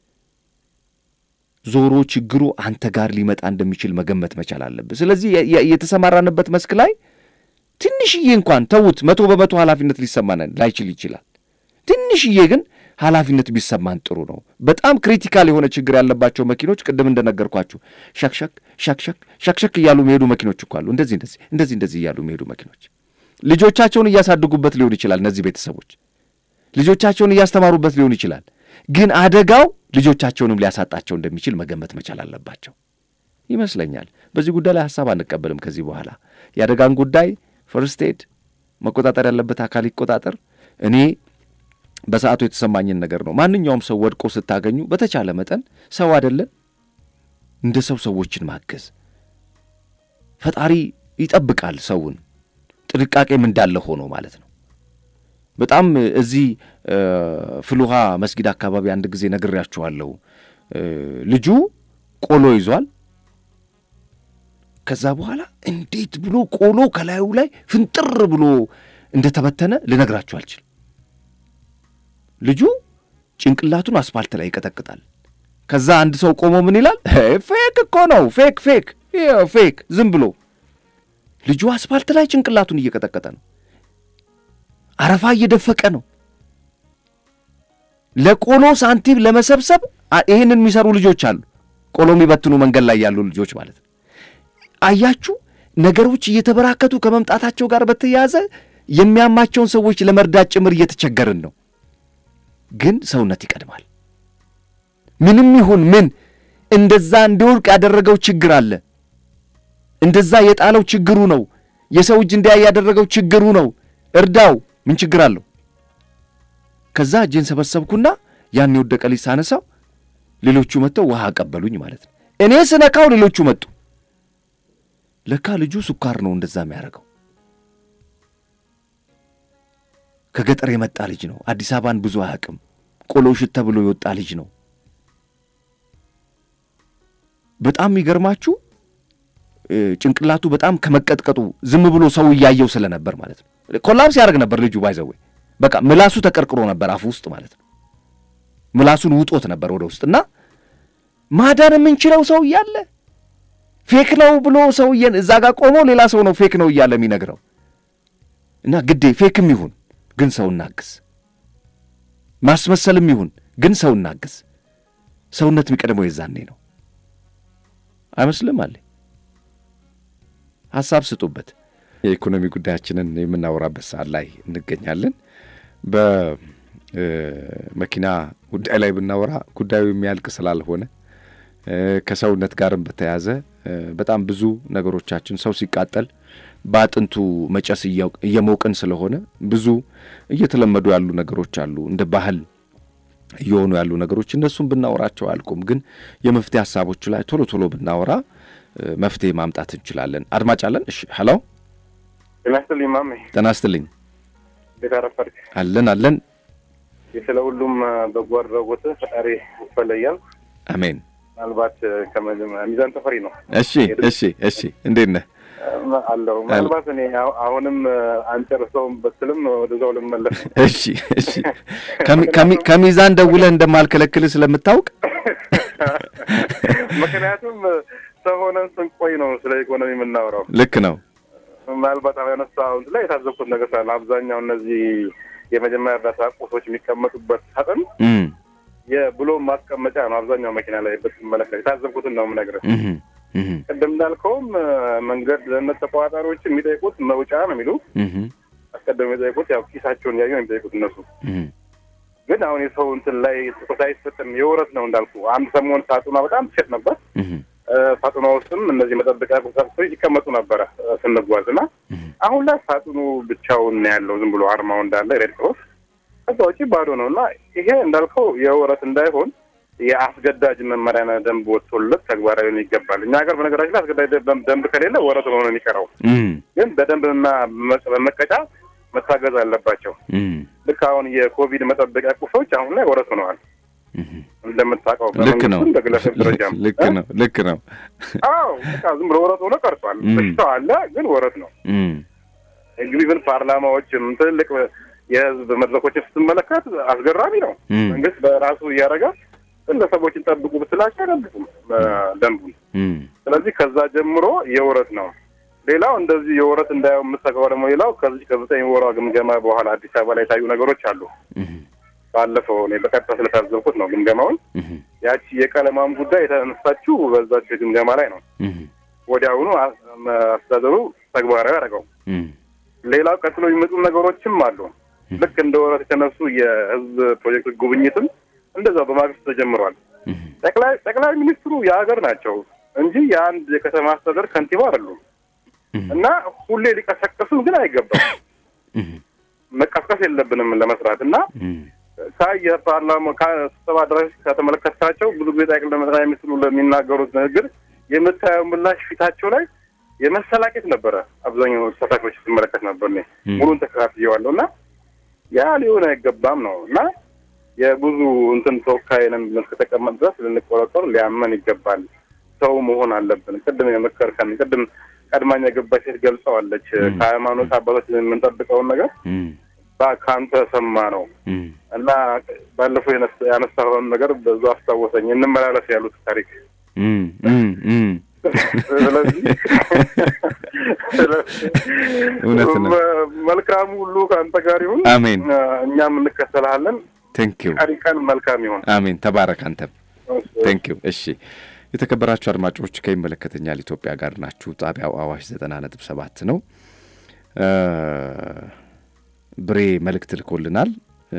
ዞሮ ችግሩ አንተ ጋር ሊመጣ እንደሚችል መገመት መቻል አለብህ። ስለዚህ የተሰማራንበት መስክ ላይ ትንሽዬ እንኳን ተዉት፣ መቶ በመቶ ኃላፊነት ሊሰማን ላይችል ይችላል። ትንሽዬ ግን ኃላፊነት ቢሰማን ጥሩ ነው። በጣም ክሪቲካል የሆነ ችግር ያለባቸው መኪኖች ቅድም እንደነገርኳችሁ ሸክሸክ ሸክሸክ ሸክሸክ እያሉ የሚሄዱ መኪኖች እኮ አሉ። እንደዚህ እንደዚህ እንደዚህ እንደዚህ እያሉ የሚሄዱ መኪኖች ልጆቻቸውን እያሳድጉበት ሊሆን ይችላል። እነዚህ ቤተሰቦች ልጆቻቸውን እያስተማሩበት ሊሆን ይችላል። ግን አደጋው ልጆቻቸውንም ሊያሳጣቸው እንደሚችል መገመት መቻል አለባቸው ይመስለኛል። በዚህ ጉዳይ ላይ ሀሳብ አንቀበልም ከዚህ በኋላ የአደጋን ጉዳይ ፈርስት ኤድ መቆጣጠር ያለበት አካል ይቆጣጠር። እኔ በሰዓቱ የተሰማኝን ነገር ነው። ማንኛውም ሰው ወድቆ ስታገኙ በተቻለ መጠን ሰው አይደለን እንደ ሰው ሰዎችን ማገዝ ፈጣሪ ይጠብቃል ሰውን ጥንቃቄም እንዳለ ሆኖ ማለት ነው። በጣም እዚህ ፍልውሃ መስጊድ አካባቢ አንድ ጊዜ ነግሬያችኋለሁ። ልጁ ቆሎ ይዟል። ከዛ በኋላ እንዴት ብሎ ቆሎ ከላዩ ላይ ፍንጥር ብሎ እንደተበተነ ልነግራችሁ አልችልም። ልጁ ጭንቅላቱን አስፋልት ላይ ይቀጠቅጣል። ከዛ አንድ ሰው ቆሞ ምን ይላል? ፌክ እኮ ነው፣ ፌክ ፌክ ፌክ፣ ዝም ብሎ ልጁ አስፋልት ላይ ጭንቅላቱን እየቀጠቀጠ ነው። አረፋ እየደፈቀ ነው። ለቆሎ ሳንቲም ለመሰብሰብ ይህንን የሚሰሩ ልጆች አሉ። ቆሎ የሚበትኑ መንገድ ላይ ያሉ ልጆች ማለት ነው። አያችሁ፣ ነገሮች እየተበራከቱ ከመምጣታቸው ጋር በተያያዘ የሚያማቸውን ሰዎች ለመርዳት ጭምር እየተቸገርን ነው። ግን ሰውነት ይቀድማል። ምንም ይሁን ምን እንደዛ እንዲወድቅ ያደረገው ችግር አለ። እንደዛ የጣለው ችግሩ ነው። የሰው እጅ እንዲያይ ያደረገው ችግሩ ነው። እርዳው። ምን ችግር አለው? ከዛ እጄን ሰበሰብኩና ያን የወደቀ ልጅ ሳነሳው ሌሎቹ መጥተው ውሃ አቀበሉኝ ማለት ነው። እኔ ስነካው ሌሎቹ መጡ። ለካ ልጁ ስኳር ነው እንደዛ የሚያደርገው። ከገጠር የመጣ ልጅ ነው። አዲስ አበባን ብዙ አያውቅም። ቆሎ ሽት ተብሎ የወጣ ልጅ ነው። በጣም የሚገርማችሁ ጭንቅላቱ በጣም ከመቀጥቀጡ ዝም ብሎ ሰው እያየው ስለነበር ማለት ነው። ኮላፕስ ያደርግ ነበር ልጁ ባይዘዌ በቃ ምላሱ ተቀርቅሮ ነበር አፉ ውስጥ ማለት ነው። ምላሱን ውጦት ነበር ወደ ውስጥ እና ማዳን የምንችለው ሰው እያለ ፌክ ነው ብሎ ሰውዬን እዛ ጋር ቆሞ ሌላ ሰው ነው ፌክ ነው እያለ የሚነግረው እና ግዴ ፌክም ይሁን ግን ሰው እናግዝ፣ ማስመሰልም ይሁን ግን ሰው እናግዝ። ሰውነት የሚቀድመው የዛኔ ነው አይመስልም? አለ ሀሳብ ስጡበት። የኢኮኖሚ ጉዳያችንን የምናወራበት ሰዓት ላይ እንገኛለን። በመኪና ጉዳይ ላይ ብናወራ ጉዳዩ የሚያልቅ ስላልሆነ ከሰውነት ጋርም በተያያዘ በጣም ብዙ ነገሮቻችን ሰው ሲቃጠል በአጥንቱ መጨስ እየሞቅን ስለሆነ ብዙ እየተለመዱ ያሉ ነገሮች አሉ፣ እንደ ባህል እየሆኑ ያሉ ነገሮች እነሱም ብናወራቸው አያልቁም። ግን የመፍትሄ ሀሳቦቹ ላይ ቶሎ ቶሎ ብናወራ መፍትሄ ማምጣት እንችላለን። አድማጭ አለን። እሺ፣ ሄሎ፣ ጤና ይስጥልኝ ማሜ። ጤና ይስጥልኝ። እንዴት አረፈድክ? አለን አለን። ስለ ሁሉም በጎ አድራጎት ፈጣሪ ይፈለያል። አሜን። ምናልባት ሚዛን ተፈሪ ነው። እሺ፣ እሺ፣ እሺ። እንዴት ነህ? አለሁ። ምናልባት እኔ አሁንም አንጨርሰውም በትልም ወደዛው ልመለስ። እሺ፣ እሺ። ከሚዛን ደውለህ እንደማልከለክልህ ስለምታውቅ ምክንያቱም ሰው ሆነን ስንቆይ ነው ስለ ኢኮኖሚ የምናወራው። ልክ ነው። ምናልባት አሁን ያነሳሁት ላይ የታዘብኩት ነገር ስላለ አብዛኛው እነዚህ የመጀመሪያ እርዳታ ቁሶች የሚቀመጡበት ሳጥን የብሎ ማስቀመጫ ነው። አብዛኛው መኪና ላይ ብትመለከት የታዘብኩትን ነው የምነግርህ። ቅድም እንዳልከውም መንገድ ደህንነት ተቆጣጣሪዎች የሚጠይቁት መውጫ ነው የሚሉ አስቀድሞ የሚጠይቁት ያው ኪሳቸውን ያዩ ነው የሚጠይቁት እነሱ። ግን አሁን የሰው እንትን ላይ ትኩረት አይሰጥም። የውረት ነው እንዳልኩ አንድ ሰሞን ሳጥኗ በጣም ትሸጥ ነበር። ሳጥኗ ውስጥም እነዚህ መጠበቂያ ቁሳቁሶች ይቀመጡ ነበረ ስንጓዝ እና አሁን ላይ ሳጥኑ ብቻውን ነው ያለው። ዝም ብሎ አርማው እንዳለ ሬድ ክሮስ፣ ከዛ ውጪ ባዶ ነው እና ይሄ እንዳልከው የውረት እንዳይሆን የአስገዳጅ መመሪያና ደንብ ወጥቶለት ተግባራዊ ሊሆን ይገባል። እኛ ሀገር በነገራችን ላይ አስገዳጅ ደንብ ከሌለ ወረት ሆኖ ነው የሚቀረው። ግን በደንብና በመቀጫ መታገዝ አለባቸው። ልክ አሁን የኮቪድ መጠበቂያ ቁሶች አሁን ላይ ወረት ሆነዋል። እንደምታውቀው ልክ ነው። በግለሰብ ደረጃም ልክ ነው። ልክ ነው። አዎ በቃ ዝም ብሎ ወረት ሆኖ ቀርቷል። በሽታው አለ፣ ግን ወረት ነው። እንግዲህ ግን ፓርላማዎችም ትልልቅ የህዝብ መድረኮችን ስትመለከት አስገራሚ ነው። መንግስት በራሱ እያደረገ ግለሰቦችን ጠብቁ ብትላቸው አይጠብቁም ደንቡን። ስለዚህ ከዛ ጀምሮ የውረት ነው። ሌላው እንደዚህ የውረት እንዳየው የምሰጋው ደግሞ ሌላው ከዚህ ከዘጠኝ ወሯ ግምገማ በኋላ አዲስ አበባ ላይ የታዩ ነገሮች አሉ። ባለፈው እኔ በቀጥታ ስለታዘብኩት ነው ግምገማውን። ያቺ የቀለማም ጉዳይ የተነሳችው በዛችው ግምገማ ላይ ነው። ወዲያውኑ አስተዳደሩ ተግባራዊ ያደረገው። ሌላው ቀጥሎ የሚመጡ ነገሮችም አሉ። ልክ እንደ ወረት የተነሱ የህዝብ ፕሮጀክቶች ጉብኝትም እንደዛው በማግስቱ ተጀምሯል። ጠቅላይ ጠቅላይ ሚኒስትሩ የሀገር ናቸው እንጂ የአንድ የከተማ አስተዳደር ከንቲባ አይደሉም እና ሁሌ ሊቀሰቀሱም ግን አይገባም። መቀስቀስ የለብንም ለመስራት እና ካየ ፓርላማ ከስብሰባ አዳራሽ ከተመለከታቸው ብዙ ጊዜ ጠቅላይ ሚኒስትሩ ለሚናገሩት ንግግር የምታየው ምላሽ ፊታቸው ላይ የመሰላቄት ነበረ። አብዛኛው ተሳታፊዎች ስመለከት ነበር። እኔ ሙሉን ተከታትየዋለሁ እና ያ ሊሆን አይገባም ነው እና የብዙ እንትን ተወካይ ነን ብለን እስከተቀመጥ ድረስ ልንቆረቆር ሊያመን ይገባል። ሰው መሆን አለብን። ቅድም የመከርከን ቅድም ቀድማኝ የገባች ሴት ገልጸዋለች። ከሃይማኖት አባቶች የምንጠብቀውን ነገር ከአንተ ሰማ ነው እና ባለፈው ያነሳኸውን ነገር በዙ አስታወሰኝ። እንመላለስ ያሉት ታሪክ ስለዚህ እውነት ነው። መልካሙ ሁሉ ከአንተ ጋር ይሁን። አሜን። እኛም እንከተልሃለን። ቴንኪው። ቀሪ ቀን መልካም ይሁን። አሜን። ተባረክ አንተም። ቴንኪው። እሺ የተከበራችሁ አድማጮች ከይመለከተኛል ኢትዮጵያ ጋር ናችሁ። ጣቢያው አዋሽ ዘጠና ነጥብ ሰባት ነው። ብሬ መልእክት ልኮልናል።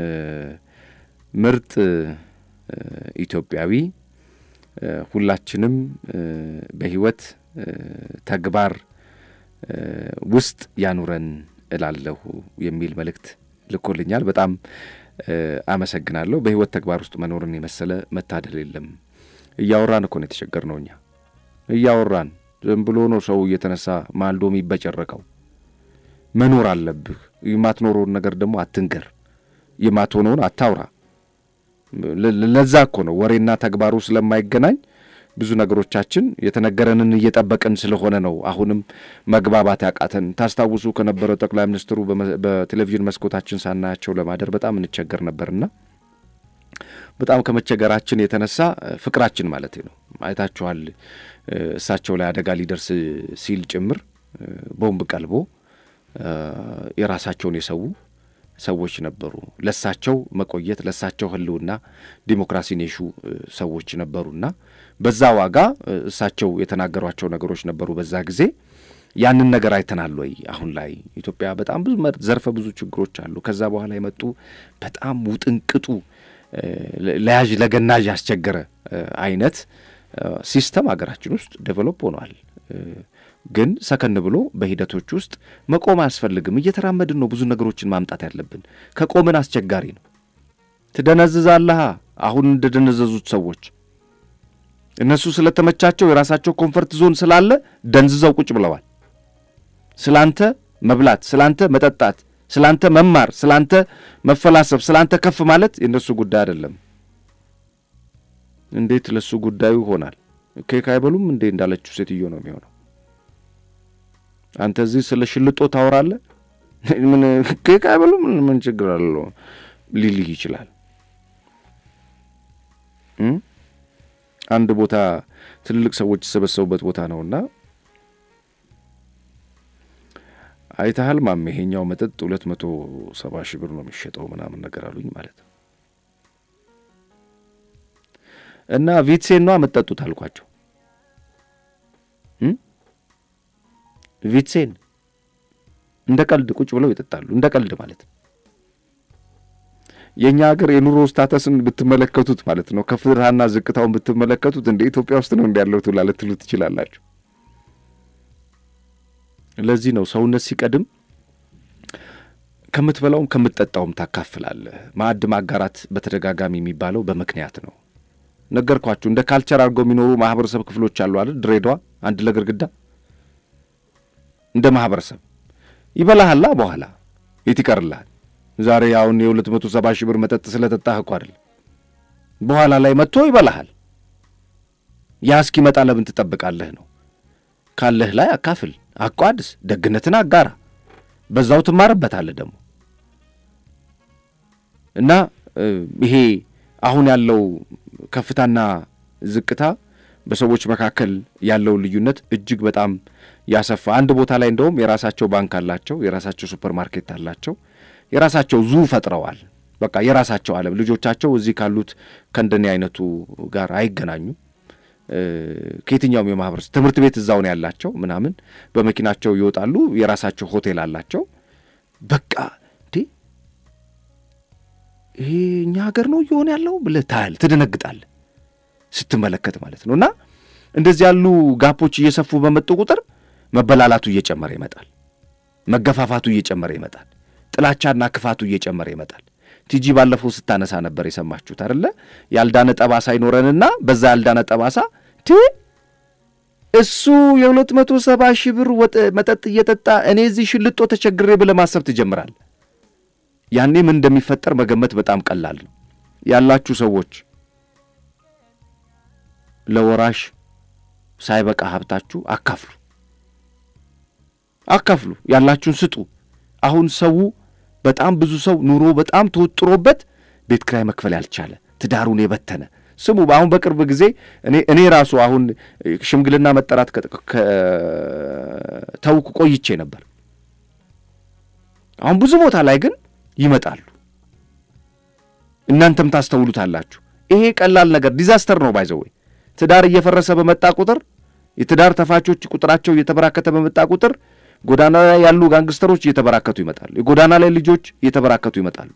ምርጥ ኢትዮጵያዊ ሁላችንም በህይወት ተግባር ውስጥ ያኑረን እላለሁ የሚል መልእክት ልኮልኛል። በጣም አመሰግናለሁ። በህይወት ተግባር ውስጥ መኖርን የመሰለ መታደል የለም። እያወራን እኮ ነው የተቸገር ነው። እኛ እያወራን ዝም ብሎ ነው ሰው እየተነሳ ማልዶ የሚበጨረቀው። መኖር አለብህ። የማትኖረውን ነገር ደግሞ አትንገር፣ የማትሆነውን አታውራ። ለዛ እኮ ነው ወሬና ተግባሩ ስለማይገናኝ ብዙ ነገሮቻችን የተነገረንን እየጠበቅን ስለሆነ ነው አሁንም መግባባት ያቃተን። ታስታውሱ ከነበረው ጠቅላይ ሚኒስትሩ በቴሌቪዥን መስኮታችን ሳናያቸው ለማደር በጣም እንቸገር ነበርና በጣም ከመቸገራችን የተነሳ ፍቅራችን ማለት ነው አይታችኋል። እሳቸው ላይ አደጋ ሊደርስ ሲል ጭምር ቦምብ ቀልቦ የራሳቸውን የሰው ሰዎች ነበሩ። ለሳቸው መቆየት ለሳቸው ሕልውና ዲሞክራሲን የሹ ሰዎች ነበሩና በዛ ዋጋ እሳቸው የተናገሯቸው ነገሮች ነበሩ በዛ ጊዜ። ያንን ነገር አይተናል ወይ? አሁን ላይ ኢትዮጵያ በጣም ብዙ ዘርፈ ብዙ ችግሮች አሉ። ከዛ በኋላ የመጡ በጣም ውጥንቅጡ ለያዥ ለገናዥ ያስቸገረ አይነት ሲስተም ሀገራችን ውስጥ ዴቨሎፕ ሆኗል። ግን ሰከን ብሎ በሂደቶች ውስጥ መቆም አያስፈልግም። እየተራመድን ነው ብዙ ነገሮችን ማምጣት ያለብን። ከቆምን አስቸጋሪ ነው። ትደነዝዛለሃ። አሁን እንደደነዘዙት ሰዎች እነሱ ስለተመቻቸው የራሳቸው ኮንፈርት ዞን ስላለ ደንዝዘው ቁጭ ብለዋል። ስላንተ መብላት፣ ስላንተ መጠጣት፣ ስላንተ መማር፣ ስላንተ መፈላሰብ፣ ስላንተ ከፍ ማለት የእነሱ ጉዳይ አይደለም። እንዴት ለሱ ጉዳዩ ይሆናል? ኬክ አይበሉም እንዴ እንዳለችው ሴትዮ ነው የሚሆነው። አንተ እዚህ ስለ ሽልጦ ታወራለህ። ምን ኬክ አይበሉም ምን ችግር አለው ሊልህ ይችላል። አንድ ቦታ ትልልቅ ሰዎች የተሰበሰቡበት ቦታ ነውና አይተሃል ማሜ፣ ይሄኛው መጠጥ ሁለት መቶ ሰባ ሺህ ብር ነው የሚሸጠው ምናምን ነገር አሉኝ ማለት ነው። እና ቪትሴን ነው የምትጠጡት አልኳቸው። ቪትሴን እንደ ቀልድ ቁጭ ብለው ይጠጣሉ። እንደ ቀልድ ማለት ነው። የእኛ ሀገር የኑሮ ስታተስን ብትመለከቱት ማለት ነው ከፍታና ዝቅታውን ብትመለከቱት እንደ ኢትዮጵያ ውስጥ ነው እንዲያለው ትላ ልትሉ ትችላላችሁ። ለዚህ ነው ሰውነት ሲቀድም ከምትበላውም ከምትጠጣውም ታካፍላለህ። ማዕድ ማጋራት በተደጋጋሚ የሚባለው በምክንያት ነው። ነገርኳችሁ። እንደ ካልቸር አድርገው የሚኖሩ ማህበረሰብ ክፍሎች አሉ አይደል? ድሬዳዋ አንድ ለግርግዳ እንደ ማህበረሰብ ይበላሃላ። በኋላ የት ይቀርልሃል? ዛሬ አሁን የሁለት መቶ ሰባ ሺህ ብር መጠጥ ስለጠጣህ እኮ አይደል? በኋላ ላይ መጥቶ ይበላሃል። ያ እስኪመጣ ለምን ትጠብቃለህ ነው። ካለህ ላይ አካፍል፣ አቋድስ፣ ደግነትን አጋራ፣ በዛው ትማርበታለህ ደግሞ እና ይሄ አሁን ያለው ከፍታና ዝቅታ በሰዎች መካከል ያለውን ልዩነት እጅግ በጣም ያሰፋ። አንድ ቦታ ላይ እንደውም የራሳቸው ባንክ አላቸው፣ የራሳቸው ሱፐር ማርኬት አላቸው፣ የራሳቸው ዙ ፈጥረዋል። በቃ የራሳቸው ዓለም ልጆቻቸው እዚህ ካሉት ከእንደኔ አይነቱ ጋር አይገናኙም። ከየትኛውም የማህበረሰብ ትምህርት ቤት እዛው ነው ያላቸው ምናምን፣ በመኪናቸው ይወጣሉ፣ የራሳቸው ሆቴል አላቸው። በቃ እንዴ ይሄ እኛ ሀገር ነው እየሆነ ያለው ብለህ ታያል፣ ትደነግጣለህ ስትመለከት ማለት ነው። እና እንደዚህ ያሉ ጋፖች እየሰፉ በመጡ ቁጥር መበላላቱ እየጨመረ ይመጣል፣ መገፋፋቱ እየጨመረ ይመጣል፣ ጥላቻና ክፋቱ እየጨመረ ይመጣል። ቲጂ ባለፈው ስታነሳ ነበር የሰማችሁት አይደለ? ያልዳነ ጠባሳ ይኖረንና በዛ ያልዳነ ጠባሳ ቲ እሱ የሁለት መቶ ሰባ ሺህ ብር መጠጥ እየጠጣ እኔ እዚህ ሽልጦ ተቸግሬ ብለህ ማሰብ ትጀምራል። ያኔ ምን እንደሚፈጠር መገመት በጣም ቀላል ነው። ያላችሁ ሰዎች ለወራሽ ሳይበቃ ሀብታችሁ አካፍሉ፣ አካፍሉ፣ ያላችሁን ስጡ። አሁን ሰው በጣም ብዙ ሰው ኑሮ በጣም ተወጥሮበት ቤት ክራይ መክፈል ያልቻለ ትዳሩን የበተነ ስሙ። አሁን በቅርብ ጊዜ እኔ እኔ ራሱ አሁን ሽምግልና መጠራት ተውኩ ቆይቼ ነበር። አሁን ብዙ ቦታ ላይ ግን ይመጣሉ። እናንተም ታስተውሉታላችሁ። ይሄ ቀላል ነገር ዲዛስተር ነው ባይዘወይ ትዳር እየፈረሰ በመጣ ቁጥር የትዳር ተፋቾች ቁጥራቸው እየተበራከተ በመጣ ቁጥር ጎዳና ላይ ያሉ ጋንግስተሮች እየተበራከቱ ይመጣሉ። የጎዳና ላይ ልጆች እየተበራከቱ ይመጣሉ።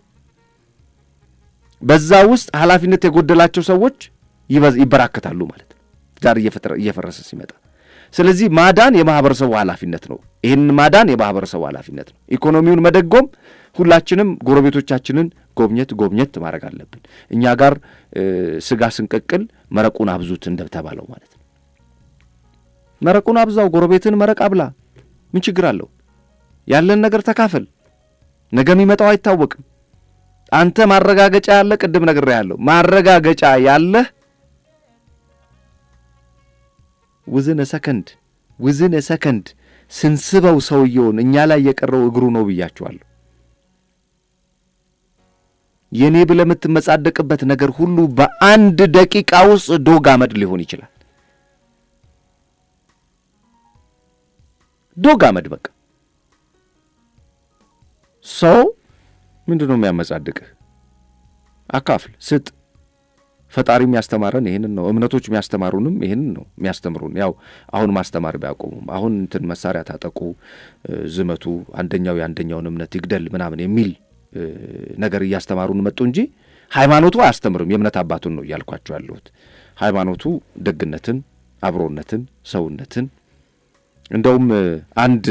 በዛ ውስጥ ኃላፊነት የጎደላቸው ሰዎች ይበራከታሉ ማለት ነው፣ ትዳር እየፈረሰ ሲመጣ። ስለዚህ ማዳን የማህበረሰቡ ኃላፊነት ነው። ይህንን ማዳን የማህበረሰቡ ኃላፊነት ነው። ኢኮኖሚውን መደጎም ሁላችንም ጎረቤቶቻችንን ጎብኘት ጎብኘት ማድረግ አለብን። እኛ ጋር ስጋ ስንቀቅል መረቁን አብዙት እንደተባለው ማለት ነው። መረቁን አብዛው፣ ጎረቤትን መረቅ አብላ። ምን ችግር አለው? ያለን ነገር ተካፈል። ነገ የሚመጣው አይታወቅም። አንተ ማረጋገጫ ያለ ቅድም ነግሬሃለሁ። ማረጋገጫ ያለህ ውዝን ሰከንድ ውዝን ሰከንድ ስንስበው ሰውየውን እኛ ላይ የቀረው እግሩ ነው ብያችኋለሁ። የኔ ብለህ የምትመጻደቅበት ነገር ሁሉ በአንድ ደቂቃ ውስጥ ዶግ አመድ ሊሆን ይችላል። ዶግ አመድ በቃ ሰው ምንድን ነው የሚያመጻድቅህ? አካፍል፣ ስጥ። ፈጣሪ የሚያስተማረን ይህንን ነው። እምነቶች የሚያስተማሩንም ይህንን ነው የሚያስተምሩን። ያው አሁን ማስተማር ቢያቆሙም አሁን እንትን መሳሪያ ታጠቁ፣ ዝመቱ፣ አንደኛው የአንደኛውን እምነት ይግደል ምናምን የሚል ነገር እያስተማሩን መጡ እንጂ ሃይማኖቱ አያስተምርም። የእምነት አባቱን ነው እያልኳቸው ያለሁት። ሃይማኖቱ ደግነትን፣ አብሮነትን፣ ሰውነትን እንደውም አንድ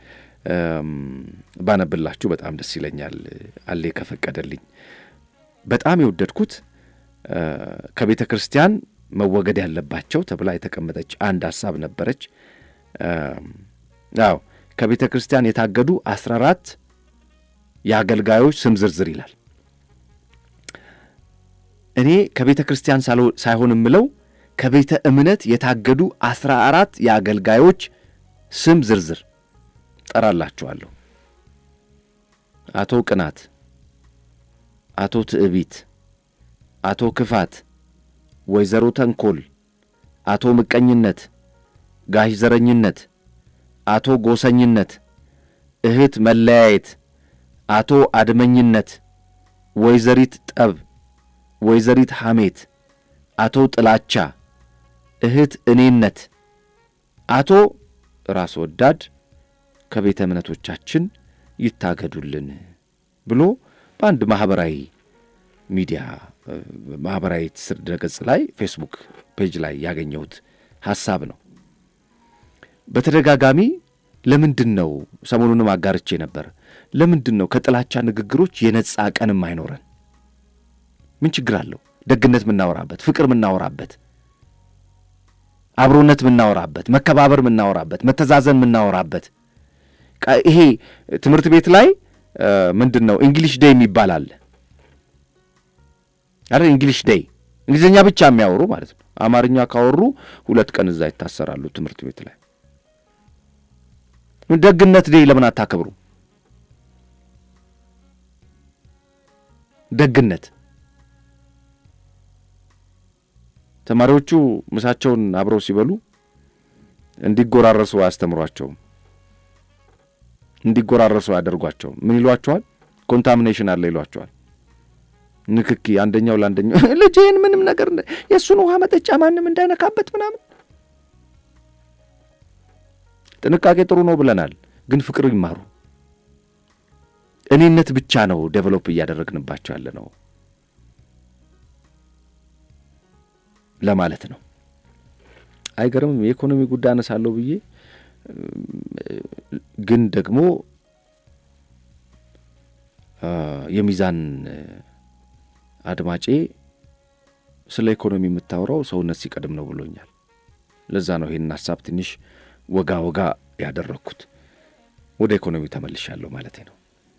ባነብላችሁ በጣም ደስ ይለኛል። አሌ ከፈቀደልኝ በጣም የወደድኩት ከቤተ ክርስቲያን መወገድ ያለባቸው ተብላ የተቀመጠች አንድ ሀሳብ ነበረች። አዎ ከቤተ ክርስቲያን የታገዱ አስራ አራት የአገልጋዮች ስም ዝርዝር ይላል። እኔ ከቤተ ክርስቲያን ሳይሆን የምለው ከቤተ እምነት የታገዱ አስራ አራት የአገልጋዮች ስም ዝርዝር ጠራላችኋለሁ። አቶ ቅናት፣ አቶ ትዕቢት፣ አቶ ክፋት፣ ወይዘሮ ተንኮል፣ አቶ ምቀኝነት፣ ጋሽ ዘረኝነት፣ አቶ ጎሰኝነት፣ እህት መለያየት፣ አቶ አድመኝነት፣ ወይዘሪት ጠብ፣ ወይዘሪት ሐሜት፣ አቶ ጥላቻ፣ እህት እኔነት፣ አቶ ራስ ወዳድ ከቤተ እምነቶቻችን ይታገዱልን ብሎ በአንድ ማኅበራዊ ሚዲያ ማኅበራዊ ትስስር ድረገጽ ላይ ፌስቡክ ፔጅ ላይ ያገኘሁት ሐሳብ ነው። በተደጋጋሚ ለምንድን ነው ሰሞኑንም አጋርቼ ነበር። ለምንድን ነው ከጥላቻ ንግግሮች የነጻ ቀንም አይኖረን? ምን ችግር አለው? ደግነት የምናወራበት፣ ፍቅር የምናወራበት፣ አብሮነት የምናወራበት፣ መከባበር የምናወራበት፣ መተዛዘን የምናወራበት ይሄ ትምህርት ቤት ላይ ምንድን ነው እንግሊሽ ዴይ የሚባል አለ አይደል? እንግሊሽ ዴይ እንግሊዝኛ ብቻ የሚያወሩ ማለት ነው። አማርኛ ካወሩ ሁለት ቀን እዛ ይታሰራሉ ትምህርት ቤት ላይ። ደግነት ዴይ ለምን አታከብሩ? ደግነት ተማሪዎቹ ምሳቸውን አብረው ሲበሉ እንዲጎራረሱ አያስተምሯቸውም። እንዲጎራረሱ ያደርጓቸው ምን ይሏቸዋል? ኮንታሚኔሽን አለ ይሏቸዋል። ንክኪ፣ አንደኛው ለአንደኛው ልጄን ምንም ነገር የእሱን ውሃ መጠጫ ማንም እንዳይነካበት ምናምን። ጥንቃቄ ጥሩ ነው ብለናል፣ ግን ፍቅር ይማሩ። እኔነት ብቻ ነው ዴቨሎፕ እያደረግንባቸው ያለ ነው ለማለት ነው። አይገርምም? የኢኮኖሚ ጉዳይ አነሳለሁ ብዬ ግን ደግሞ የሚዛን አድማጬ ስለ ኢኮኖሚ የምታወራው ሰውነት ሲቀድም ነው ብሎኛል። ለዛ ነው ይህንን ሀሳብ ትንሽ ወጋ ወጋ ያደረግኩት። ወደ ኢኮኖሚው ተመልሻለሁ ማለት ነው።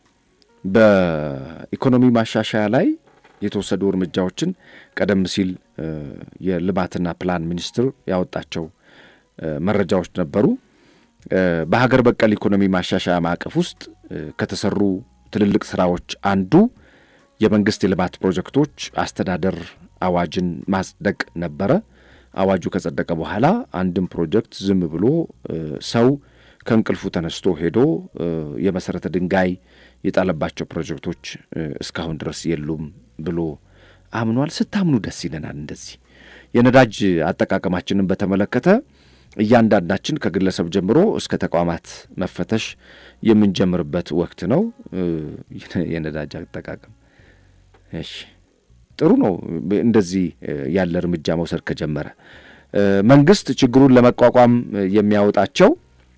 በኢኮኖሚ ማሻሻያ ላይ የተወሰዱ እርምጃዎችን ቀደም ሲል የልማትና ፕላን ሚኒስቴር ያወጣቸው መረጃዎች ነበሩ። በሀገር በቀል ኢኮኖሚ ማሻሻያ ማዕቀፍ ውስጥ ከተሰሩ ትልልቅ ስራዎች አንዱ የመንግስት የልማት ፕሮጀክቶች አስተዳደር አዋጅን ማጽደቅ ነበረ። አዋጁ ከጸደቀ በኋላ አንድም ፕሮጀክት ዝም ብሎ ሰው ከእንቅልፉ ተነስቶ ሄዶ የመሰረተ ድንጋይ የጣለባቸው ፕሮጀክቶች እስካሁን ድረስ የሉም ብሎ አምኗል። ስታምኑ ደስ ይለናል። እንደዚህ የነዳጅ አጠቃቀማችንን በተመለከተ እያንዳንዳችን ከግለሰብ ጀምሮ እስከ ተቋማት መፈተሽ የምንጀምርበት ወቅት ነው። የነዳጅ አጠቃቀም እሺ፣ ጥሩ ነው። እንደዚህ ያለ እርምጃ መውሰድ ከጀመረ መንግስት ችግሩን ለመቋቋም የሚያወጣቸው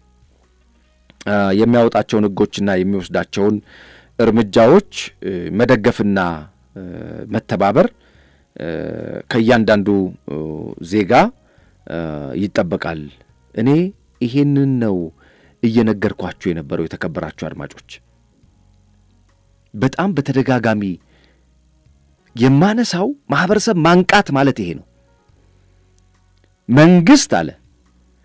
የሚያወጣቸውን ሕጎችና የሚወስዳቸውን እርምጃዎች መደገፍና መተባበር ከእያንዳንዱ ዜጋ ይጠበቃል። እኔ ይሄንን ነው እየነገርኳችሁ የነበረው። የተከበራችሁ አድማጮች፣ በጣም በተደጋጋሚ የማነሳው ማህበረሰብ ማንቃት ማለት ይሄ ነው። መንግስት አለ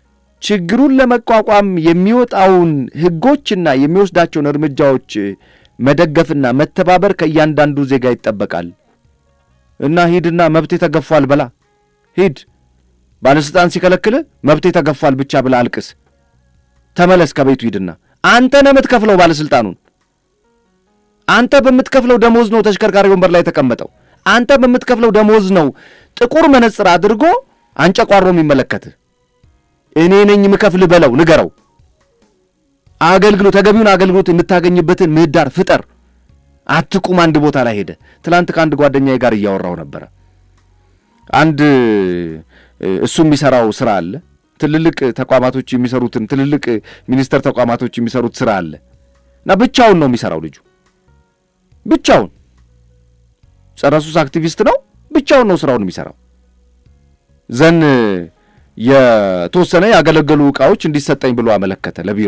ችግሩን ለመቋቋም የሚወጣውን ህጎችና የሚወስዳቸውን እርምጃዎች መደገፍና መተባበር ከእያንዳንዱ ዜጋ ይጠበቃል እና ሂድና መብቴ ተገፏል በላ ሂድ። ባለሥልጣን ሲከለክልህ መብቴ ተገፏል ብቻ ብላ አልቅስ። ተመለስ ከቤቱ ሂድና አንተ ነህ የምትከፍለው ባለሥልጣኑን። አንተ በምትከፍለው ደሞዝ ነው ተሽከርካሪ ወንበር ላይ የተቀመጠው። አንተ በምትከፍለው ደሞዝ ነው ጥቁር መነጽር አድርጎ አንጨቋሮ የሚመለከትህ። እኔ ነኝ የምከፍልህ በለው፣ ንገረው። አገልግሎት ተገቢውን አገልግሎት የምታገኝበትን ምህዳር ፍጠር። አትቁም አንድ ቦታ ላይ ሄደ። ትላንት ከአንድ ጓደኛዬ ጋር እያወራው ነበረ። አንድ እሱ የሚሰራው ስራ አለ። ትልልቅ ተቋማቶች የሚሰሩትን ትልልቅ ሚኒስቴር ተቋማቶች የሚሰሩት ስራ አለ እና ብቻውን ነው የሚሰራው ልጁ ብቻውን ጸረ ሱስ አክቲቪስት ነው። ብቻውን ነው ስራውን የሚሰራው። ዘን የተወሰነ ያገለገሉ ዕቃዎች እንዲሰጠኝ ብሎ አመለከተ ለቢሮ።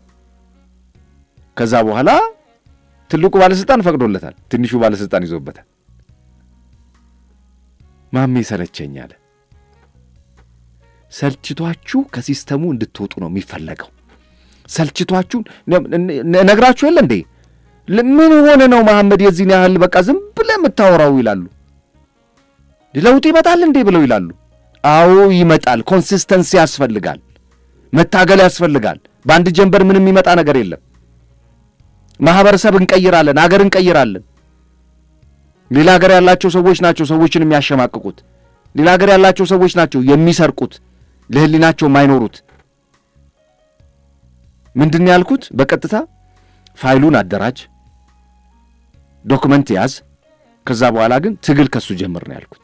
ከዛ በኋላ ትልቁ ባለስልጣን ፈቅዶለታል፣ ትንሹ ባለስልጣን ይዞበታል። ማሜ ሰለቸኝ አለ። ሰልችቷችሁ ከሲስተሙ እንድትወጡ ነው የሚፈለገው። ሰልችቷችሁ ነግራችሁ የለ እንዴ? ምን ሆነ ነው መሐመድ የዚህን ያህል በቃ ዝም ብለህ የምታወራው ይላሉ። ለውጥ ይመጣል እንዴ ብለው ይላሉ። አዎ ይመጣል። ኮንሲስተንሲ ያስፈልጋል፣ መታገል ያስፈልጋል። በአንድ ጀንበር ምንም የሚመጣ ነገር የለም። ማህበረሰብ እንቀይራለን፣ አገር እንቀይራለን። ሌላ ሀገር ያላቸው ሰዎች ናቸው ሰዎችን የሚያሸማቅቁት። ሌላ ሀገር ያላቸው ሰዎች ናቸው የሚሰርቁት፣ ለህሊናቸው የማይኖሩት። ምንድን ነው ያልኩት? በቀጥታ ፋይሉን አደራጅ፣ ዶክመንት ያዝ፣ ከዛ በኋላ ግን ትግል ከሱ ጀምር ነው ያልኩት።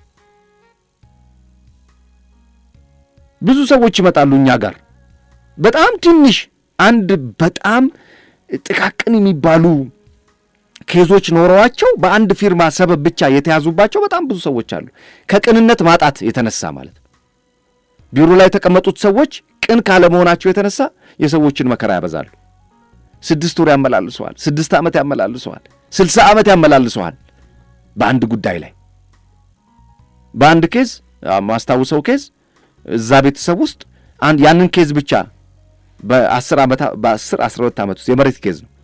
ብዙ ሰዎች ይመጣሉ እኛ ጋር በጣም ትንሽ አንድ በጣም ጥቃቅን የሚባሉ ኬዞች ኖረዋቸው በአንድ ፊርማ ሰበብ ብቻ የተያዙባቸው በጣም ብዙ ሰዎች አሉ። ከቅንነት ማጣት የተነሳ ማለት ነው። ቢሮ ላይ የተቀመጡት ሰዎች ቅን ካለመሆናቸው የተነሳ የሰዎችን መከራ ያበዛሉ። ስድስት ወር ያመላልሰዋል፣ ስድስት ዓመት ያመላልሰዋል፣ ስልሳ ዓመት ያመላልሰዋል በአንድ ጉዳይ ላይ በአንድ ኬዝ ማስታውሰው ኬዝ እዛ ቤተሰብ ውስጥ አንድ ያንን ኬዝ ብቻ በአስር ዓመት በአስር አስራ ሁለት ዓመት ውስጥ የመሬት ኬዝ ነው።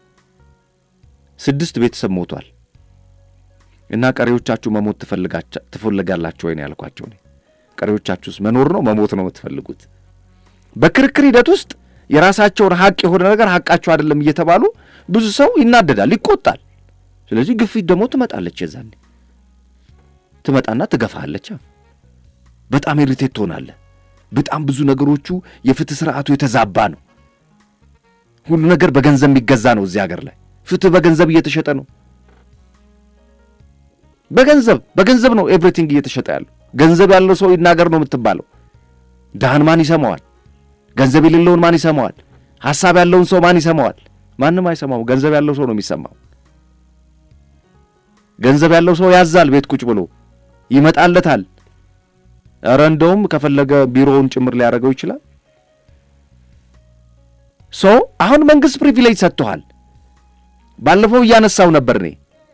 ስድስት ቤተሰብ ሞቷል እና ቀሪዎቻችሁ መሞት ትፈልጋላችሁ ወይ ነው ያልኳቸው። እኔ ቀሪዎቻችሁስ መኖር ነው መሞት ነው የምትፈልጉት? በክርክር ሂደት ውስጥ የራሳቸውን ሀቅ የሆነ ነገር ሀቃቸው አይደለም እየተባሉ ብዙ ሰው ይናደዳል፣ ይቆጣል። ስለዚህ ግፊት ደግሞ ትመጣለች። የዛኔ ትመጣና ትገፋለች። በጣም ኢሪቴት ትሆናለህ። በጣም ብዙ ነገሮቹ የፍትህ ስርዓቱ የተዛባ ነው። ሁሉ ነገር በገንዘብ የሚገዛ ነው። እዚህ ሀገር ላይ ፍትህ በገንዘብ እየተሸጠ ነው። በገንዘብ በገንዘብ ነው ኤቭሪቲንግ እየተሸጠ ያለው። ገንዘብ ያለው ሰው ይናገር ነው የምትባለው። ድሃን ማን ይሰማዋል? ገንዘብ የሌለውን ማን ይሰማዋል? ሀሳብ ያለውን ሰው ማን ይሰማዋል? ማንም አይሰማው። ገንዘብ ያለው ሰው ነው የሚሰማው። ገንዘብ ያለው ሰው ያዛል፣ ቤት ቁጭ ብሎ ይመጣለታል። እረ እንደውም ከፈለገ ቢሮውን ጭምር ሊያደርገው ይችላል። ሶ አሁን መንግሥት ፕሪቪሌጅ ሰጥቶሃል። ባለፈው እያነሳው ነበር እኔ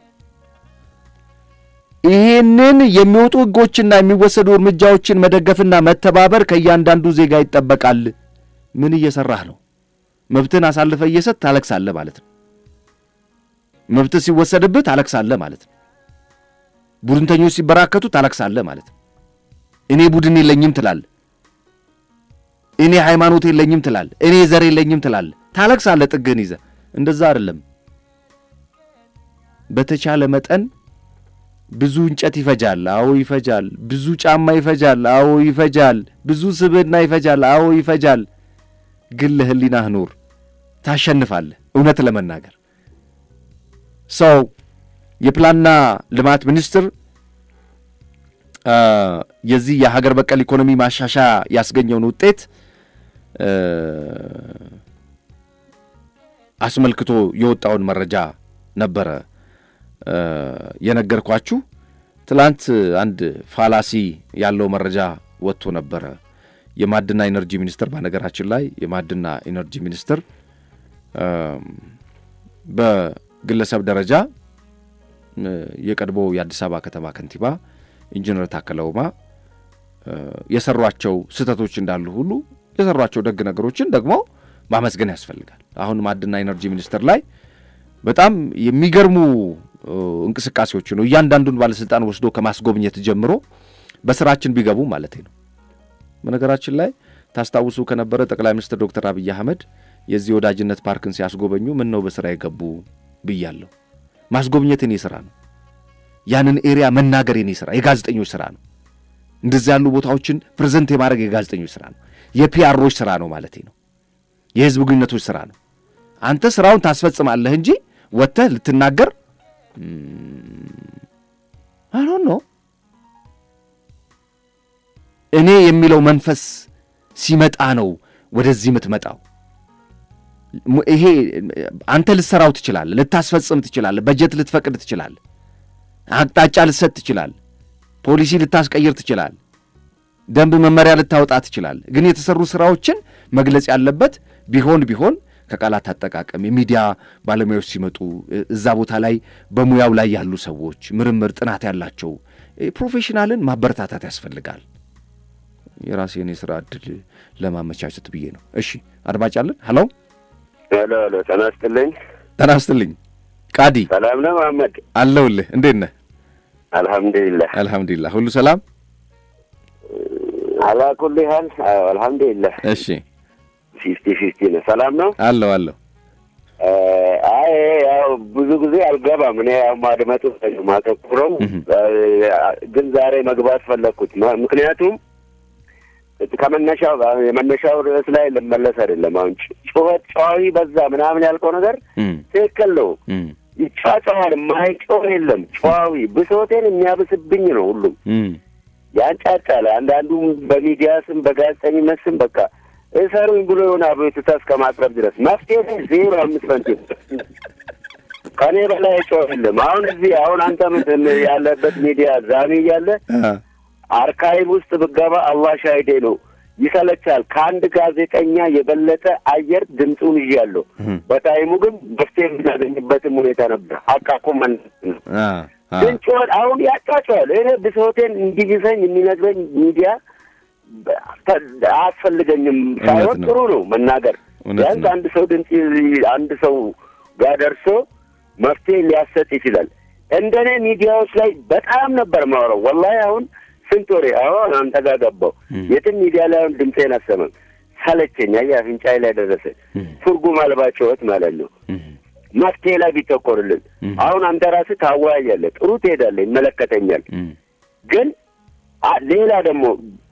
ይህንን የሚወጡ ሕጎችና የሚወሰዱ እርምጃዎችን መደገፍና መተባበር ከእያንዳንዱ ዜጋ ይጠበቃል። ምን እየሰራህ ነው? መብትህን አሳልፈ እየሰጥ ታለቅሳለህ ማለት ነው። መብትህ ሲወሰድብህ ታለቅሳለህ ማለት ነው። ቡድንተኞች ሲበራከቱ ታለቅሳለህ ማለት ነው። እኔ ቡድን የለኝም ትላለህ። እኔ ሃይማኖት የለኝም ትላለህ። እኔ ዘር የለኝም ትላለህ። ታለቅሳለህ ጥግህን ይዘህ። እንደዛ አይደለም። በተቻለ መጠን ብዙ እንጨት ይፈጃል። አዎ ይፈጃል። ብዙ ጫማ ይፈጃል። አዎ ይፈጃል። ብዙ ስብዕና ይፈጃል። አዎ ይፈጃል። ግን ለህሊናህ ኑር፣ ታሸንፋለህ። እውነት ለመናገር ሰው የፕላንና ልማት ሚኒስትር የዚህ የሀገር በቀል ኢኮኖሚ ማሻሻያ ያስገኘውን ውጤት አስመልክቶ የወጣውን መረጃ ነበረ የነገርኳችሁ። ትላንት አንድ ፋላሲ ያለው መረጃ ወጥቶ ነበረ። የማዕድና ኢነርጂ ሚኒስትር በነገራችን ላይ የማዕድና ኢነርጂ ሚኒስትር በግለሰብ ደረጃ የቀድሞ የአዲስ አበባ ከተማ ከንቲባ ኢንጂነር ታከለ ኡማ የሰሯቸው ስህተቶች እንዳሉ ሁሉ የሰሯቸው ደግ ነገሮችን ደግሞ ማመስገን ያስፈልጋል። አሁን ማዕድና ኢነርጂ ሚኒስቴር ላይ በጣም የሚገርሙ እንቅስቃሴዎች ነው። እያንዳንዱን ባለስልጣን ወስዶ ከማስጎብኘት ጀምሮ በስራችን ቢገቡ ማለት ነው። በነገራችን ላይ ታስታውሱ ከነበረ ጠቅላይ ሚኒስትር ዶክተር አብይ አህመድ የዚህ ወዳጅነት ፓርክን ሲያስጎበኙ ምን ነው በስራ የገቡ ብያለሁ። ማስጎብኘት የኔ ስራ ነው። ያንን ኤሪያ መናገር የኔ ስራ የጋዜጠኞች ስራ ነው። እንደዚህ ያሉ ቦታዎችን ፕሬዘንት የማድረግ የጋዜጠኞች ስራ ነው። የፒአሮች ስራ ነው ማለት ነው። የህዝብ ግንኙነቶች ስራ ነው። አንተ ስራውን ታስፈጽማለህ እንጂ ወጥተህ ልትናገር አሁን ነው እኔ የሚለው መንፈስ ሲመጣ ነው ወደዚህ የምትመጣው። ይሄ አንተ ልትሰራው ትችላለህ፣ ልታስፈጽም ትችላለህ፣ በጀት ልትፈቅድ ትችላለህ፣ አቅጣጫ ልትሰጥ ትችላለህ፣ ፖሊሲ ልታስቀይር ትችላለህ፣ ደንብ መመሪያ ልታወጣ ትችላለህ። ግን የተሰሩ ስራዎችን መግለጽ ያለበት ቢሆን ቢሆን ከቃላት አጠቃቀም የሚዲያ ባለሙያዎች ሲመጡ እዛ ቦታ ላይ በሙያው ላይ ያሉ ሰዎች ምርምር፣ ጥናት ያላቸው ፕሮፌሽናልን ማበረታታት ያስፈልጋል። የራሴን የስራ እድል ለማመቻቸት ብዬ ነው። እሺ አድማጭ አለን። ሀሎ ሄሎ ሄሎ፣ ጤና ይስጥልኝ። ጤና ይስጥልኝ። ቃዲ ሰላም ነው መሐመድ? አለሁልህ። እንዴት ነህ? አልሐምዱሊላህ አልሐምዱሊላህ። ሁሉ ሰላም አላኩል ያህል አልሐምዱሊላህ። እሺ ፊፍቲ ፊፍቲ ነው። ሰላም ነው አለሁ አለሁ። አይ ያው ብዙ ጊዜ አልገባም እኔ ያው ማድመጡ ማተኩረው፣ ግን ዛሬ መግባት ፈለግኩት ምክንያቱም ከመነሻው የመነሻው ርዕስ ላይ ልመለስ አይደለም። አሁን ጩኸት ጨዋዊ በዛ ምናምን ያልከው ነገር ትክክል ነው። ይጫጫዋል፣ የማይጮህ የለም። ጨዋዊ ብሶቴን የሚያብስብኝ ነው ሁሉም ያንጫጫል። አንዳንዱም በሚዲያ ስም በጋዜጠኝነት ስም በቃ እሰሩኝ ብሎ የሆነ አቤቱታ እስከ ማቅረብ ድረስ መፍትሄ ዜሮ አምስት ሳንቲም ከኔ በላይ ጮህ የለም። አሁን እዚህ አሁን አንተ ምንድን ያለበት ሚዲያ ዛሬ እያለ አርካይቭ ውስጥ ብገባ አላህ ሻሂዴ ነው ይሰለቻል። ከአንድ ጋዜጠኛ የበለጠ አየር ድምፁን ይዣለሁ። በታይሙ ግን መፍትሄ የምናገኝበትም ሁኔታ ነበር። አቃቁ መን ግን ጩኸት አሁን ያጫጫዋል። እኔ ብሶቴን እንዲብሰኝ የሚነግረኝ ሚዲያ አያስፈልገኝም ሳይሆን ጥሩ ነው መናገር። ቢያንስ አንድ ሰው ድምፅ አንድ ሰው ጋር ደርሶ መፍትሄ ሊያሰጥ ይችላል። እንደኔ ሚዲያዎች ላይ በጣም ነበር ማውራው ወላሂ አሁን ስንት ወሬ አሁን አንተ ጋር ገባው የትም ሚዲያ ላይ አሁን ድምፄን አሰማም ሰለቸኝ። አየህ አፍንጫዬ ላይ ደረሰ። ትርጉም አልባ ጩኸት ማለት ነው። መፍትሄ ላይ ቢተኮርልን አሁን አንተ ራስህ ታወያያለህ፣ ጥሩ ትሄዳለህ፣ ይመለከተኛል። ግን ሌላ ደግሞ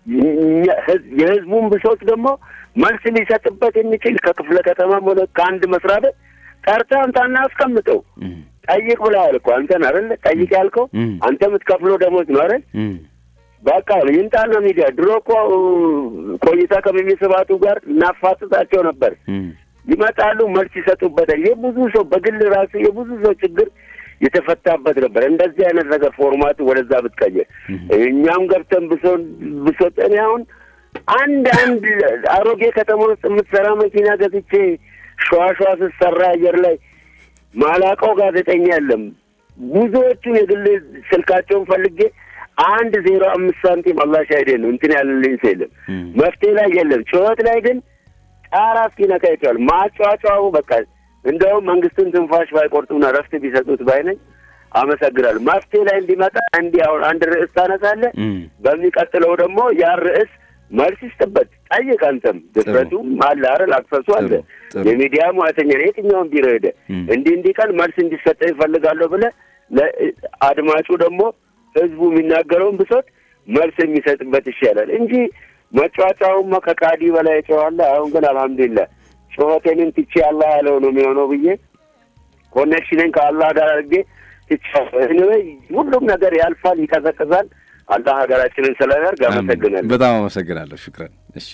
የህዝቡን ብሶት ደግሞ መልስ ሊሰጥበት የሚችል ከክፍለ ከተማም ሆነ ከአንድ መስሪያ ቤት ጠርተህ አንተ አናስቀምጠው ጠይቅ ብለሃል እኮ አንተን አይደል? ጠይቅ ያልከው አንተ የምትከፍለው ደሞዝ ነው አይደል? በቃ ይምጣና ሚዲያ ድሮ እኮ ቆይታ ከሚስባቱ ጋር እናፋጥጣቸው ነበር። ይመጣሉ፣ መልስ ይሰጡበታል። የብዙ ሰው በግል ራሱ የብዙ ሰው ችግር የተፈታበት ነበር። እንደዚህ አይነት ነገር ፎርማቱ ወደዛ ብትቀየር እኛም ገብተን ብሶን ብሶት እኔ አሁን አንድ አንድ አሮጌ ከተማ ውስጥ የምትሰራ መኪና ገዝቼ ሸዋሸዋ ስትሰራ አየር ላይ ማላቀው ጋዜጠኛ የለም። ብዙዎቹ የግል ስልካቸውን ፈልጌ አንድ ዜሮ አምስት ሳንቲም አላህ ሻሂዴ ነው እንትን ያለልኝ ሰው የለም። መፍትሄ ላይ የለም። ጩኸት ላይ ግን ጣራ እስኪነካ ይችላል። ማጫጫው በቃ እንደውም መንግስትን ትንፋሽ ባይቆርጡና ረፍት ቢሰጡት ባይነኝ አመሰግናለሁ። መፍትሄ ላይ እንዲመጣ እንዲህ አሁን አንድ ርዕስ ታነሳለህ፣ በሚቀጥለው ደግሞ ያን ርዕስ መልስ ይስጥበት፣ ጠይቅ። አንተም ድፍረቱ አለ አይደል? አክሰሱ አለ። የሚዲያ ሙያተኛ ነው። የትኛውን ቢሮ ሄደ እንዲህ እንዲህ ቀን መልስ እንዲሰጠ ይፈልጋለሁ ብለህ ለአድማጩ ደግሞ ህዝቡ የሚናገረውን ብሶት መልስ የሚሰጥበት ይሻላል እንጂ መጫጫውማ ከቃዲ በላይ ጨዋለ። አሁን ግን አልሐምዱሊላህ ጩኸቴንን ትቼ አላህ ያለው ነው የሚሆነው ብዬ ኮኔክሽንን ከአላህ ጋር አድርጌ ትቼ ሁሉም ነገር ያልፋል፣ ይቀዘቅዛል። አላህ ሀገራችንን ስለያርግ አመሰግናለሁ። በጣም አመሰግናለሁ። ሽክረን። እሺ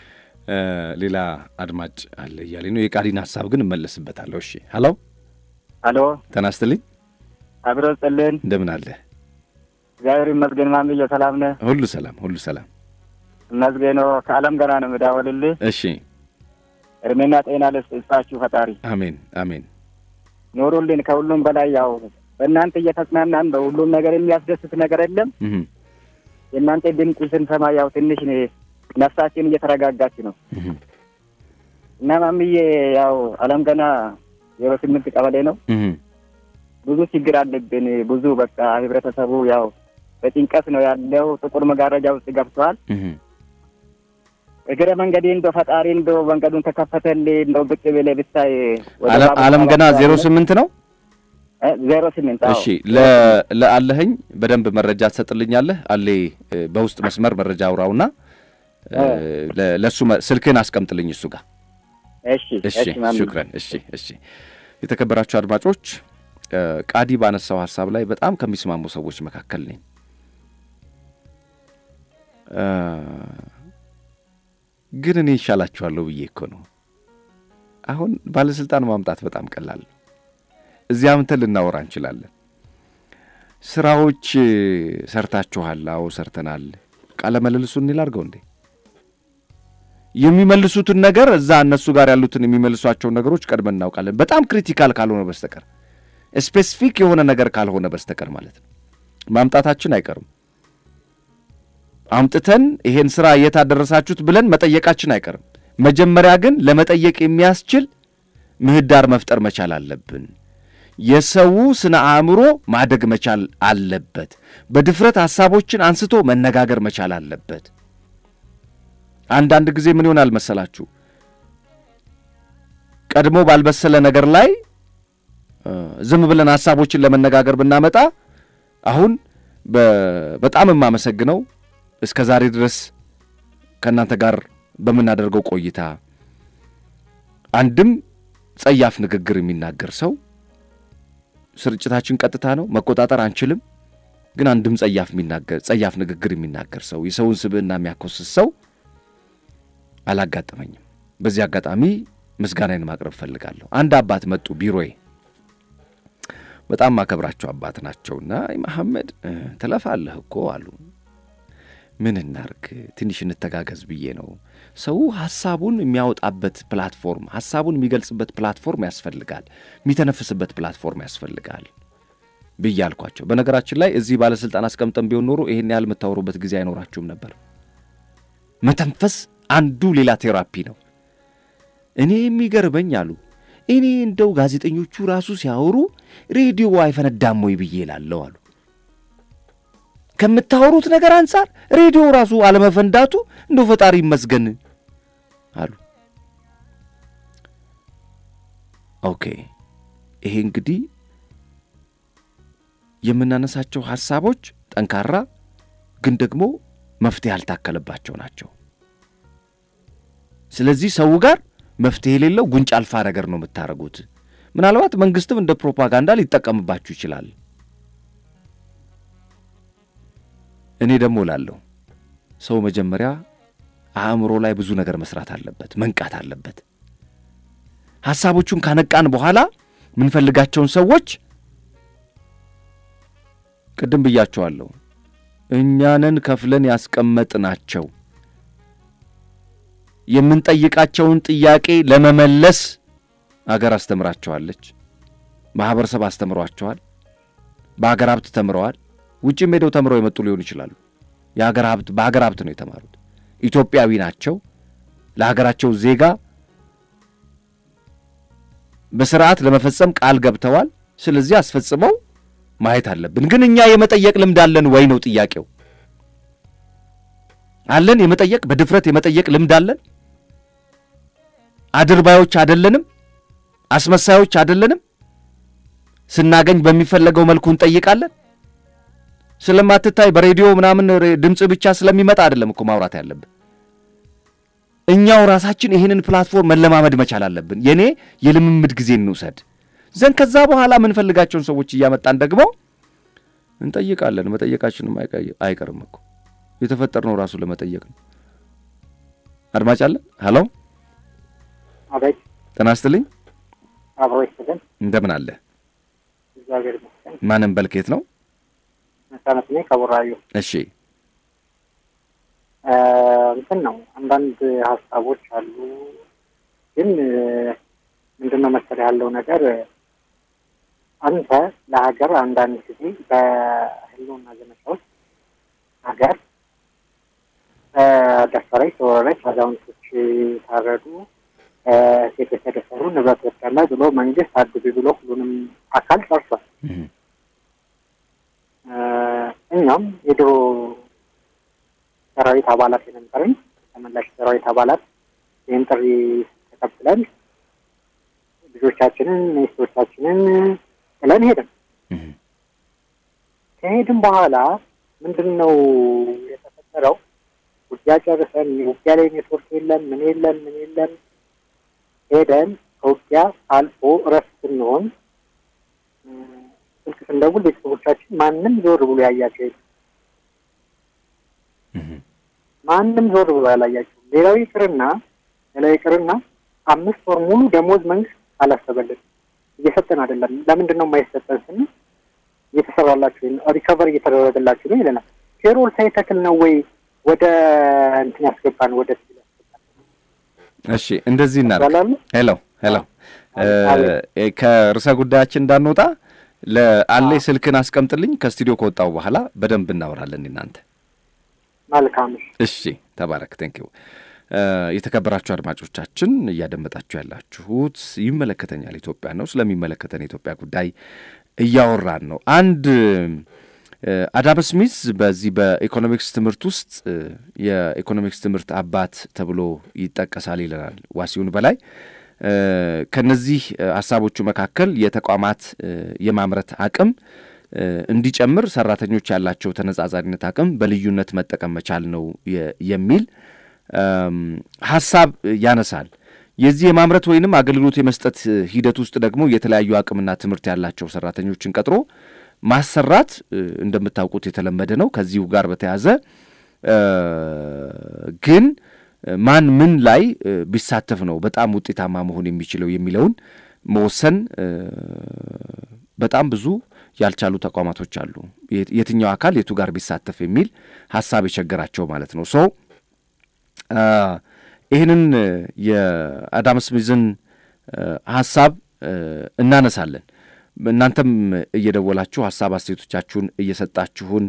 ሌላ አድማጭ አለ እያለ ነው። የቃዲን ሀሳብ ግን እመለስበታለሁ። እሺ ሀሎ ሀሎ፣ ጤና ይስጥልኝ። አብሮ ጽልን እንደምን አለ? እግዚአብሔር ይመስገን። ማምዬ ሰላም ነህ? ሁሉ ሰላም፣ ሁሉ ሰላም ይመስገን። ከአለም ገና ነው የምደውልልህ። እሺ እድሜና ጤና ልስጣችሁ ፈጣሪ። አሜን አሜን። ኖሩልን። ከሁሉም በላይ ያው በእናንተ እየተጽናናን በሁሉም ነገር የሚያስደስት ነገር የለም። የእናንተ ድምፅ ስንሰማ ያው ትንሽ ነፍሳችን እየተረጋጋች ነው እና ማምዬ ያው አለም ገና ዜሮ ስምንት ቀበሌ ነው። ብዙ ችግር አለብን። ብዙ በቃ ህብረተሰቡ ያው በጭንቀት ነው ያለው። ጥቁር መጋረጃ ውስጥ ገብተዋል። እግረ መንገዴ እንደ ፈጣሪ እንደ መንገዱን ተከፈተልህ እንደው ብቅ ብለህ ብታይ አለም ገና ዜሮ ስምንት ነው ዜሮ ስምንት እሺ ለአለኸኝ በደንብ መረጃ ትሰጥልኛለህ አሌ በውስጥ መስመር መረጃ አውራውና ለእሱ ስልክህን አስቀምጥልኝ እሱ ጋር እሺ እሺ ሹክረን እሺ እሺ የተከበራችሁ አድማጮች ቃዲ ባነሳው ሀሳብ ላይ በጣም ከሚስማሙ ሰዎች መካከል ነኝ ግን እኔ ይሻላችኋለሁ ብዬ እኮ ነው አሁን ባለስልጣን ማምጣት በጣም ቀላል ነው እዚያ ምንተን ልናወራ እንችላለን ስራዎች ሰርታችኋል አዎ ሰርተናል ቃለ መልልሱ እኔ ላድርገው እንዴ የሚመልሱትን ነገር እዛ እነሱ ጋር ያሉትን የሚመልሷቸውን ነገሮች ቀድመን እናውቃለን በጣም ክሪቲካል ካልሆነ በስተቀር ስፔሲፊክ የሆነ ነገር ካልሆነ በስተቀር ማለት ነው ማምጣታችን አይቀርም አምጥተን ይሄን ስራ የት አደረሳችሁት ብለን መጠየቃችን አይቀርም መጀመሪያ ግን ለመጠየቅ የሚያስችል ምህዳር መፍጠር መቻል አለብን የሰው ስነ አእምሮ ማደግ መቻል አለበት በድፍረት ሐሳቦችን አንስቶ መነጋገር መቻል አለበት አንዳንድ ጊዜ ምን ይሆናል መሰላችሁ ቀድሞ ባልበሰለ ነገር ላይ ዝም ብለን ሐሳቦችን ለመነጋገር ብናመጣ አሁን በጣም የማመሰግነው እስከ ዛሬ ድረስ ከእናንተ ጋር በምናደርገው ቆይታ አንድም ጸያፍ ንግግር የሚናገር ሰው ስርጭታችን ቀጥታ ነው፣ መቆጣጠር አንችልም። ግን አንድም ጸያፍ የሚናገር ጸያፍ ንግግር የሚናገር ሰው የሰውን ስብዕና የሚያኮስስ ሰው አላጋጠመኝም። በዚህ አጋጣሚ ምስጋናዬን ማቅረብ እፈልጋለሁ። አንድ አባት መጡ ቢሮዬ። በጣም ማከብራቸው አባት ናቸውና መሐመድ ትለፋለህ እኮ አሉ። ምን እናርግ ትንሽ እንተጋገዝ ብዬ ነው። ሰው ሐሳቡን የሚያወጣበት ፕላትፎርም፣ ሐሳቡን የሚገልጽበት ፕላትፎርም ያስፈልጋል፣ የሚተነፍስበት ፕላትፎርም ያስፈልጋል ብዬ አልኳቸው። በነገራችን ላይ እዚህ ባለሥልጣን አስቀምጠን ቢሆን ኖሮ ይሄን ያህል የምታወሩበት ጊዜ አይኖራችሁም ነበር። መተንፈስ አንዱ ሌላ ቴራፒ ነው። እኔ የሚገርመኝ አሉ እኔ እንደው ጋዜጠኞቹ ራሱ ሲያወሩ ሬዲዮ አይፈነዳም ወይ ብዬ እላለሁ አሉ። ከምታወሩት ነገር አንጻር ሬዲዮ ራሱ አለመፈንዳቱ እንደው ፈጣሪ ይመስገን አሉ። ኦኬ ይሄ እንግዲህ የምናነሳቸው ሐሳቦች ጠንካራ ግን ደግሞ መፍትሄ ያልታከለባቸው ናቸው። ስለዚህ ሰው ጋር መፍትሄ የሌለው ጉንጭ አልፋ ነገር ነው የምታደርጉት። ምናልባት መንግስትም እንደ ፕሮፓጋንዳ ሊጠቀምባችሁ ይችላል። እኔ ደግሞ እላለሁ ሰው መጀመሪያ አእምሮ ላይ ብዙ ነገር መስራት አለበት፣ መንቃት አለበት። ሐሳቦቹን ካነቃን በኋላ የምንፈልጋቸውን ሰዎች ቅድም ብያቸዋለሁ፣ እኛንን ከፍለን ያስቀመጥናቸው የምንጠይቃቸውን ጥያቄ ለመመለስ አገር አስተምራቸዋለች፣ ማኅበረሰብ አስተምሯቸዋል፣ በአገር ሀብት ተምረዋል። ውጭም ሄደው ተምረው የመጡ ሊሆኑ ይችላሉ። የሀገር ሀብት በሀገር ሀብት ነው የተማሩት። ኢትዮጵያዊ ናቸው። ለሀገራቸው ዜጋ በስርዓት ለመፈጸም ቃል ገብተዋል። ስለዚህ አስፈጽመው ማየት አለብን። ግን እኛ የመጠየቅ ልምድ አለን ወይ ነው ጥያቄው። አለን የመጠየቅ በድፍረት የመጠየቅ ልምድ አለን? አድርባዮች አደለንም? አስመሳዮች አደለንም? ስናገኝ በሚፈለገው መልኩ እንጠይቃለን? ስለማትታይ በሬዲዮ ምናምን ድምፅ ብቻ ስለሚመጣ አይደለም እኮ ማውራት ያለብን። እኛው ራሳችን ይህንን ፕላትፎርም መለማመድ መቻል አለብን። የእኔ የልምምድ ጊዜ እንውሰድ ዘንድ ከዛ በኋላ የምንፈልጋቸውን ሰዎች እያመጣን ደግሞ እንጠይቃለን። መጠየቃችንም አይቀርም እኮ የተፈጠርነው ራሱ ለመጠየቅ ነው። አድማጭ አለን። ሀሎ፣ አቤት። ጤና ይስጥልኝ። አብሮ ይስጥልን። እንደምን አለ? እግዚአብሔር ይመስገን። ማንም በልኬት ነው? መሳነት ነኝ ከቡራዩ። እሺ፣ እንትን ነው አንዳንድ ሀሳቦች አሉ፣ ግን ምንድን ነው መሰለህ ያለው ነገር አንተ ለሀገር አንዳንድ ጊዜ በህልውና ዘመቻዎች ሀገር ተደፈረች፣ ተወረረች፣ አዛውንቶች ታረዱ፣ ሴት የተደፈሩ ንብረት ወስዳለህ ብሎ መንግስት አድብ ብሎ ሁሉንም አካል ጠርቷል። እኛም የድሮ ሰራዊት አባላት የነበርን ተመላሽ ሰራዊት አባላት ይህን ጥሪ ተቀብለን ልጆቻችንን ሚስቶቻችንን ጥለን ሄድን። ከሄድን በኋላ ምንድን ነው የተፈጠረው? ውጊያ ጨርሰን ውጊያ ላይ ኔትወርክ የለም ምን የለም ምን የለም። ሄደን ከውጊያ አልፎ እረፍት ስንሆን ስልክ ስንደውል ቤተሰቦቻችን ማንም ዞር ብሎ ያያቸው የለም። ማንም ዞር ብሎ ያላያቸው። ሌላው ይቅርና ሌላው ይቅርና አምስት ወር ሙሉ ደሞዝ መንግስት አላሰበልን እየሰጠን አይደለም። ለምንድን ነው የማይሰጠን ስንል እየተሰራላችሁ ሪከቨር እየተደረገላችሁ ነው ይለናል። ፔሮል ሳይተክል ነው ወይ ወደ እንትን ያስገባን ወደ እሺ፣ እንደዚህ እናደርግ። ሄሎ ሄሎ፣ ከርዕሰ ጉዳያችን እንዳንወጣ ለአሌ ስልክን አስቀምጥልኝ። ከስቱዲዮ ከወጣው በኋላ በደንብ እናወራለን እናንተ። መልካም። እሺ፣ ተባረክ። ቴንኪው። የተከበራችሁ አድማጮቻችን እያደመጣችሁ ያላችሁት ይመለከተኛል ኢትዮጵያ ነው። ስለሚመለከተን የኢትዮጵያ ጉዳይ እያወራን ነው። አንድ አዳም ስሚዝ በዚህ በኢኮኖሚክስ ትምህርት ውስጥ የኢኮኖሚክስ ትምህርት አባት ተብሎ ይጠቀሳል ይለናል ዋሲሁን በላይ። ከነዚህ ሀሳቦቹ መካከል የተቋማት የማምረት አቅም እንዲጨምር ሰራተኞች ያላቸው ተነጻጻሪነት አቅም በልዩነት መጠቀም መቻል ነው የሚል ሀሳብ ያነሳል። የዚህ የማምረት ወይንም አገልግሎት የመስጠት ሂደት ውስጥ ደግሞ የተለያዩ አቅምና ትምህርት ያላቸው ሰራተኞችን ቀጥሮ ማሰራት እንደምታውቁት የተለመደ ነው። ከዚሁ ጋር በተያያዘ ግን ማን ምን ላይ ቢሳተፍ ነው በጣም ውጤታማ መሆን የሚችለው የሚለውን መወሰን በጣም ብዙ ያልቻሉ ተቋማቶች አሉ። የትኛው አካል የቱ ጋር ቢሳተፍ የሚል ሀሳብ የቸገራቸው ማለት ነው። ሶ ይህንን የአዳም ስሚዝን ሀሳብ እናነሳለን። እናንተም እየደወላችሁ ሀሳብ አስተያየቶቻችሁን እየሰጣችሁን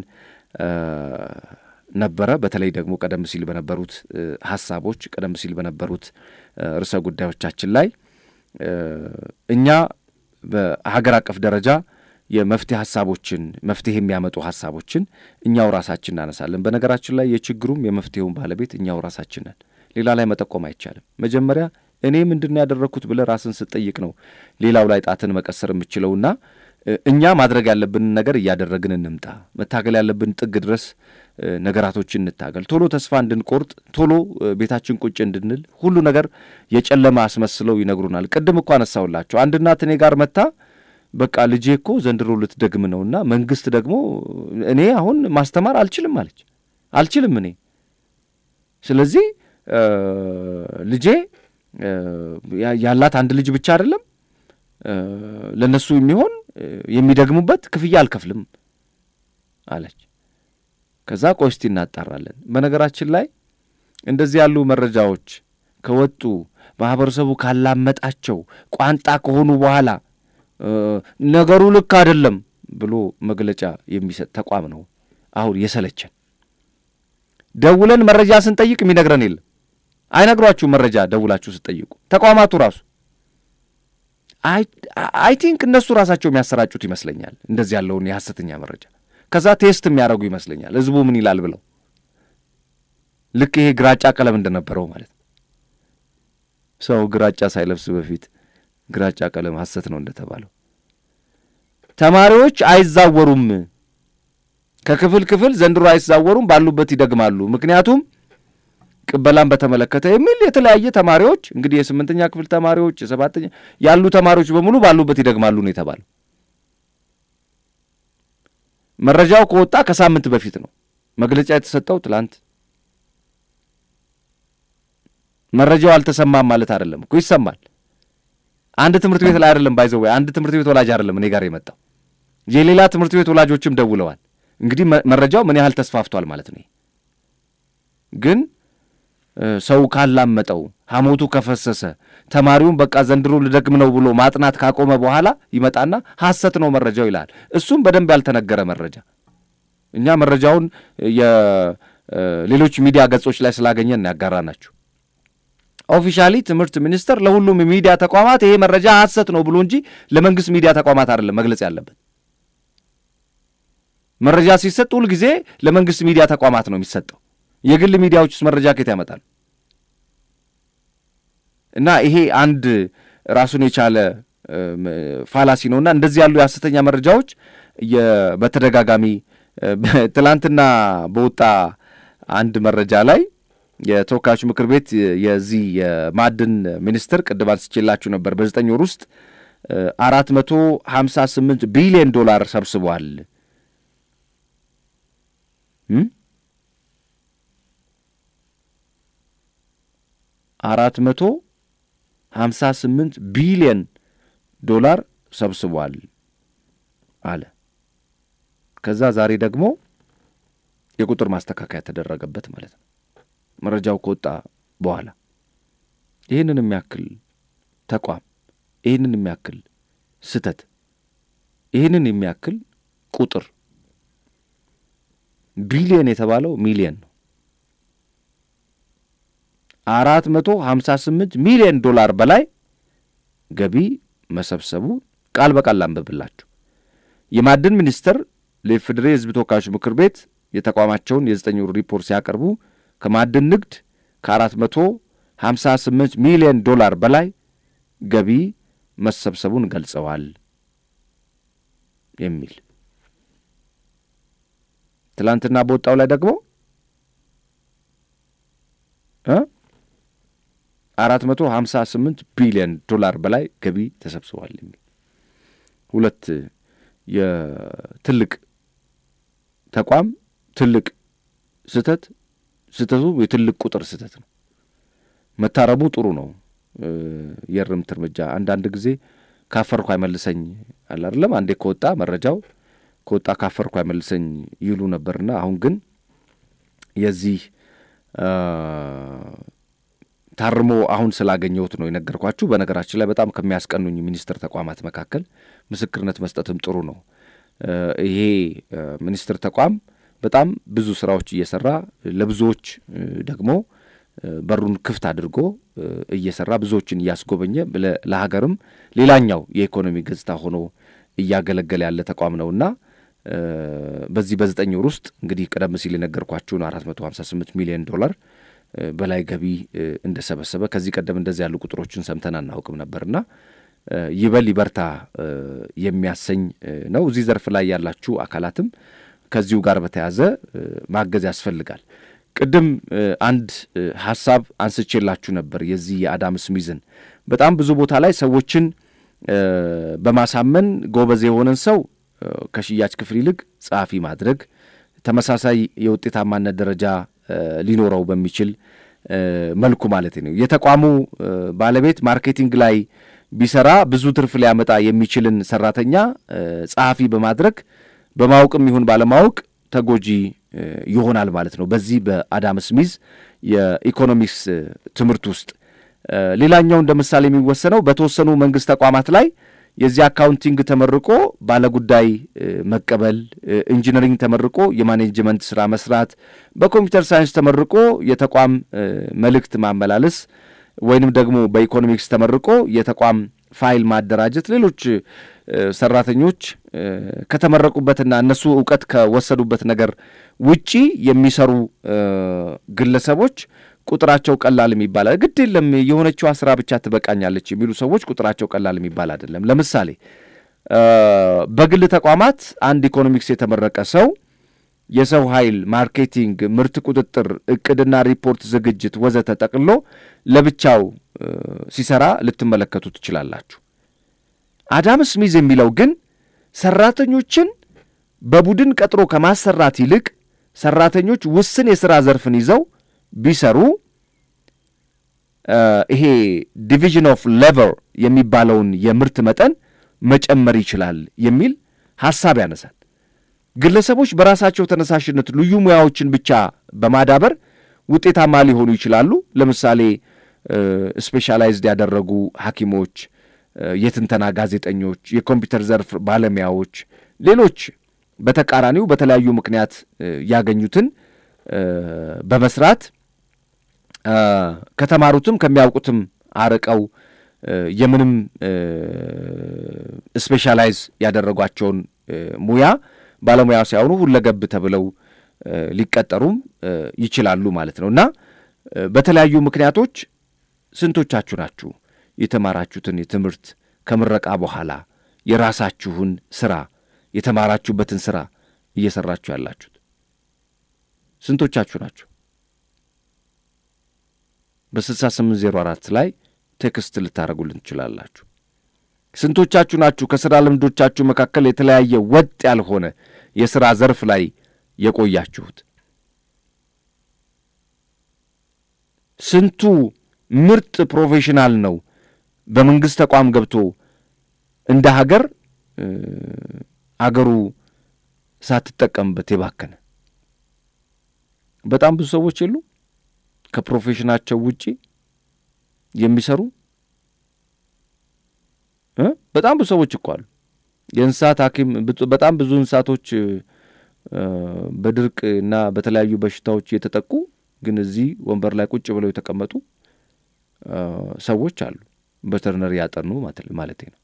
ነበረ። በተለይ ደግሞ ቀደም ሲል በነበሩት ሀሳቦች ቀደም ሲል በነበሩት ርዕሰ ጉዳዮቻችን ላይ እኛ በሀገር አቀፍ ደረጃ የመፍትሄ ሀሳቦችን መፍትሄ የሚያመጡ ሀሳቦችን እኛው ራሳችን እናነሳለን። በነገራችን ላይ የችግሩም የመፍትሄውን ባለቤት እኛው ራሳችን ነን። ሌላ ላይ መጠቆም አይቻልም። መጀመሪያ እኔ ምንድን ነው ያደረግኩት ብለህ ራስን ስጠይቅ ነው ሌላው ላይ ጣትን መቀሰር የምችለውና እኛ ማድረግ ያለብንን ነገር እያደረግን እንምጣ። መታገል ያለብን ጥግ ድረስ ነገራቶችን እንታገል። ቶሎ ተስፋ እንድንቆርጥ፣ ቶሎ ቤታችን ቁጭ እንድንል ሁሉ ነገር የጨለማ አስመስለው ይነግሩናል። ቅድም እኮ አነሳውላቸው አንድ እናት እኔ ጋር መታ በቃ ልጄ እኮ ዘንድሮ ልትደግም ነውና መንግስት ደግሞ እኔ አሁን ማስተማር አልችልም አለች። አልችልም እኔ ስለዚህ ልጄ ያላት አንድ ልጅ ብቻ አይደለም ለእነሱ የሚሆን የሚደግሙበት ክፍያ አልከፍልም አለች። ከዛ ቆይ እስቲ እናጣራለን። በነገራችን ላይ እንደዚህ ያሉ መረጃዎች ከወጡ ማህበረሰቡ ካላመጣቸው ቋንጣ ከሆኑ በኋላ ነገሩ ልክ አይደለም ብሎ መግለጫ የሚሰጥ ተቋም ነው አሁን የሰለቸን። ደውለን መረጃ ስንጠይቅ የሚነግረን የለም። አይነግሯችሁ መረጃ ደውላችሁ ስጠይቁ ተቋማቱ ራሱ አይ ቲንክ እነሱ ራሳቸው የሚያሰራጩት ይመስለኛል እንደዚህ ያለውን የሐሰተኛ መረጃ ከዛ ቴስት የሚያደርጉ ይመስለኛል ህዝቡ ምን ይላል ብለው ልክ ይሄ ግራጫ ቀለም እንደነበረው ማለት ነው። ሰው ግራጫ ሳይለብስ በፊት ግራጫ ቀለም ሐሰት ነው እንደተባለው ተማሪዎች አይዛወሩም፣ ከክፍል ክፍል ዘንድሮ አይዛወሩም፣ ባሉበት ይደግማሉ። ምክንያቱም ቅበላን በተመለከተ የሚል የተለያየ ተማሪዎች እንግዲህ የስምንተኛ ክፍል ተማሪዎች የሰባተኛ ያሉ ተማሪዎች በሙሉ ባሉበት ይደግማሉ ነው የተባለው። መረጃው ከወጣ ከሳምንት በፊት ነው መግለጫ የተሰጠው ትላንት። መረጃው አልተሰማም ማለት አይደለም እኮ ይሰማል። አንድ ትምህርት ቤት ላይ አይደለም ባይዘው አንድ ትምህርት ቤት ወላጅ አይደለም እኔ ጋር የመጣው የሌላ ትምህርት ቤት ወላጆችም ደውለዋል። እንግዲህ መረጃው ምን ያህል ተስፋፍቷል ማለት ነው። ግን ሰው ካላመጠው ሐሞቱ ከፈሰሰ ተማሪውን በቃ ዘንድሮ ልደግም ነው ብሎ ማጥናት ካቆመ በኋላ ይመጣና ሐሰት ነው መረጃው ይላል። እሱም በደንብ ያልተነገረ መረጃ። እኛ መረጃውን የሌሎች ሚዲያ ገጾች ላይ ስላገኘን ያጋራ ናችሁ። ኦፊሻሊ ትምህርት ሚኒስቴር ለሁሉም የሚዲያ ተቋማት ይሄ መረጃ ሐሰት ነው ብሎ እንጂ ለመንግስት ሚዲያ ተቋማት አይደለም መግለጽ ያለበት። መረጃ ሲሰጥ ሁል ጊዜ ለመንግስት ሚዲያ ተቋማት ነው የሚሰጠው። የግል ሚዲያዎች ውስጥ መረጃ ከየት ያመጣል? እና ይሄ አንድ ራሱን የቻለ ፋላሲ ነውና እንደዚህ ያሉ የሐሰተኛ መረጃዎች በተደጋጋሚ ትላንትና በወጣ አንድ መረጃ ላይ የተወካዮች ምክር ቤት የዚህ የማዕድን ሚኒስትር ቅድም አንስቼላችሁ ነበር በዘጠኝ ወር ውስጥ አራት መቶ ሀምሳ ስምንት ቢሊዮን ዶላር ሰብስቧል። አራት መቶ ሀምሳ ስምንት ቢሊዮን ዶላር ሰብስቧል አለ። ከዛ ዛሬ ደግሞ የቁጥር ማስተካከያ ተደረገበት ማለት ነው። መረጃው ከወጣ በኋላ ይህንን የሚያክል ተቋም ይህንን የሚያክል ስህተት ይህንን የሚያክል ቁጥር ቢሊየን የተባለው ሚሊየን ነው። አራት መቶ ሀምሳ ስምንት ሚሊየን ዶላር በላይ ገቢ መሰብሰቡ ቃል በቃል ላንብብላችሁ። የማዕድን ሚኒስቴር ለኢፌዴሪ የሕዝብ ተወካዮች ምክር ቤት የተቋማቸውን የዘጠኝ ወር ሪፖርት ሲያቀርቡ ከማዕድን ንግድ ከአራት መቶ ሀምሳ ስምንት ሚሊዮን ዶላር በላይ ገቢ መሰብሰቡን ገልጸዋል የሚል ትላንትና በወጣው ላይ ደግሞ አራት መቶ ሀምሳ ስምንት ቢሊዮን ዶላር በላይ ገቢ ተሰብስቧል የሚል ሁለት የትልቅ ተቋም ትልቅ ስህተት ስህተቱ የትልቅ ቁጥር ስህተት ነው። መታረሙ ጥሩ ነው። የእርምት እርምጃ አንዳንድ ጊዜ ካፈርኩ አይመልሰኝ አለ አይደለም። አንዴ ከወጣ መረጃው ከወጣ ካፈርኩ አይመልሰኝ ይሉ ነበርና አሁን ግን የዚህ ታርሞ አሁን ስላገኘሁት ነው የነገርኳችሁ። በነገራችን ላይ በጣም ከሚያስቀኑኝ ሚኒስቴር ተቋማት መካከል ምስክርነት መስጠትም ጥሩ ነው። ይሄ ሚኒስቴር ተቋም በጣም ብዙ ስራዎች እየሰራ ለብዙዎች ደግሞ በሩን ክፍት አድርጎ እየሰራ ብዙዎችን እያስጎበኘ ለሀገርም ሌላኛው የኢኮኖሚ ገጽታ ሆኖ እያገለገለ ያለ ተቋም ነውና በዚህ በዘጠኝ ወር ውስጥ እንግዲህ ቀደም ሲል የነገርኳችሁን አራት መቶ ሀምሳ ስምንት ሚሊዮን ዶላር በላይ ገቢ እንደሰበሰበ ከዚህ ቀደም እንደዚህ ያሉ ቁጥሮችን ሰምተን አናውቅም ነበርና ይበል ይበርታ የሚያሰኝ ነው። እዚህ ዘርፍ ላይ ያላችሁ አካላትም ከዚሁ ጋር በተያያዘ ማገዝ ያስፈልጋል። ቅድም አንድ ሀሳብ አንስቼላችሁ ነበር። የዚህ የአዳም ስሚዝን በጣም ብዙ ቦታ ላይ ሰዎችን በማሳመን ጎበዝ የሆነን ሰው ከሽያጭ ክፍል ይልቅ ጸሐፊ ማድረግ ተመሳሳይ የውጤታማነት ደረጃ ሊኖረው በሚችል መልኩ ማለት ነው። የተቋሙ ባለቤት ማርኬቲንግ ላይ ቢሰራ ብዙ ትርፍ ሊያመጣ የሚችልን ሰራተኛ ጸሐፊ በማድረግ በማወቅም ይሁን ባለማወቅ ተጎጂ ይሆናል ማለት ነው። በዚህ በአዳም ስሚዝ የኢኮኖሚክስ ትምህርት ውስጥ ሌላኛው እንደ ምሳሌ የሚወሰነው በተወሰኑ መንግስት ተቋማት ላይ የዚህ አካውንቲንግ ተመርቆ ባለጉዳይ መቀበል፣ ኢንጂነሪንግ ተመርቆ የማኔጅመንት ስራ መስራት፣ በኮምፒውተር ሳይንስ ተመርቆ የተቋም መልእክት ማመላለስ ወይንም ደግሞ በኢኮኖሚክስ ተመርቆ የተቋም ፋይል ማደራጀት፣ ሌሎች ሰራተኞች ከተመረቁበትና እነሱ እውቀት ከወሰዱበት ነገር ውጪ የሚሰሩ ግለሰቦች ቁጥራቸው ቀላል የሚባል ግድ የለም የሆነችዋ ስራ ብቻ ትበቃኛለች የሚሉ ሰዎች ቁጥራቸው ቀላል የሚባል አይደለም። ለምሳሌ በግል ተቋማት አንድ ኢኮኖሚክስ የተመረቀ ሰው የሰው ኃይል፣ ማርኬቲንግ፣ ምርት ቁጥጥር፣ እቅድና ሪፖርት ዝግጅት ወዘተ ጠቅሎ ለብቻው ሲሰራ ልትመለከቱ ትችላላችሁ። አዳም ስሚዝ የሚለው ግን ሰራተኞችን በቡድን ቀጥሮ ከማሰራት ይልቅ ሰራተኞች ውስን የሥራ ዘርፍን ይዘው ቢሰሩ ይሄ ዲቪዥን ኦፍ ሌበር የሚባለውን የምርት መጠን መጨመር ይችላል የሚል ሐሳብ ያነሳል። ግለሰቦች በራሳቸው ተነሳሽነት ልዩ ሙያዎችን ብቻ በማዳበር ውጤታማ ሊሆኑ ይችላሉ። ለምሳሌ ስፔሻላይዝድ ያደረጉ ሐኪሞች፣ የትንተና ጋዜጠኞች፣ የኮምፒውተር ዘርፍ ባለሙያዎች፣ ሌሎች በተቃራኒው በተለያዩ ምክንያት ያገኙትን በመስራት ከተማሩትም ከሚያውቁትም አርቀው የምንም ስፔሻላይዝ ያደረጓቸውን ሙያ ባለሙያ ሳይሆኑ ሁለገብ ተብለው ሊቀጠሩም ይችላሉ ማለት ነው እና በተለያዩ ምክንያቶች ስንቶቻችሁ ናችሁ የተማራችሁትን የትምህርት ከምረቃ በኋላ የራሳችሁን ስራ የተማራችሁበትን ስራ እየሰራችሁ ያላችሁት ስንቶቻችሁ ናችሁ? በስልሳ ስምንት ዜሮ አራት ላይ ቴክስት ልታደርጉልን ትችላላችሁ። ስንቶቻችሁ ናችሁ ከሥራ ልምዶቻችሁ መካከል የተለያየ ወጥ ያልሆነ የሥራ ዘርፍ ላይ የቆያችሁት? ስንቱ ምርጥ ፕሮፌሽናል ነው በመንግሥት ተቋም ገብቶ እንደ ሀገር አገሩ ሳትጠቀምበት የባከነ? በጣም ብዙ ሰዎች የሉ ከፕሮፌሽናቸው ውጪ የሚሰሩ በጣም ብዙ ሰዎች እኮ አሉ። የእንስሳት ሐኪም በጣም ብዙ እንስሳቶች በድርቅ እና በተለያዩ በሽታዎች የተጠቁ ግን እዚህ ወንበር ላይ ቁጭ ብለው የተቀመጡ ሰዎች አሉ። ቬተርነሪ ያጠኑ ማለቴ ነው።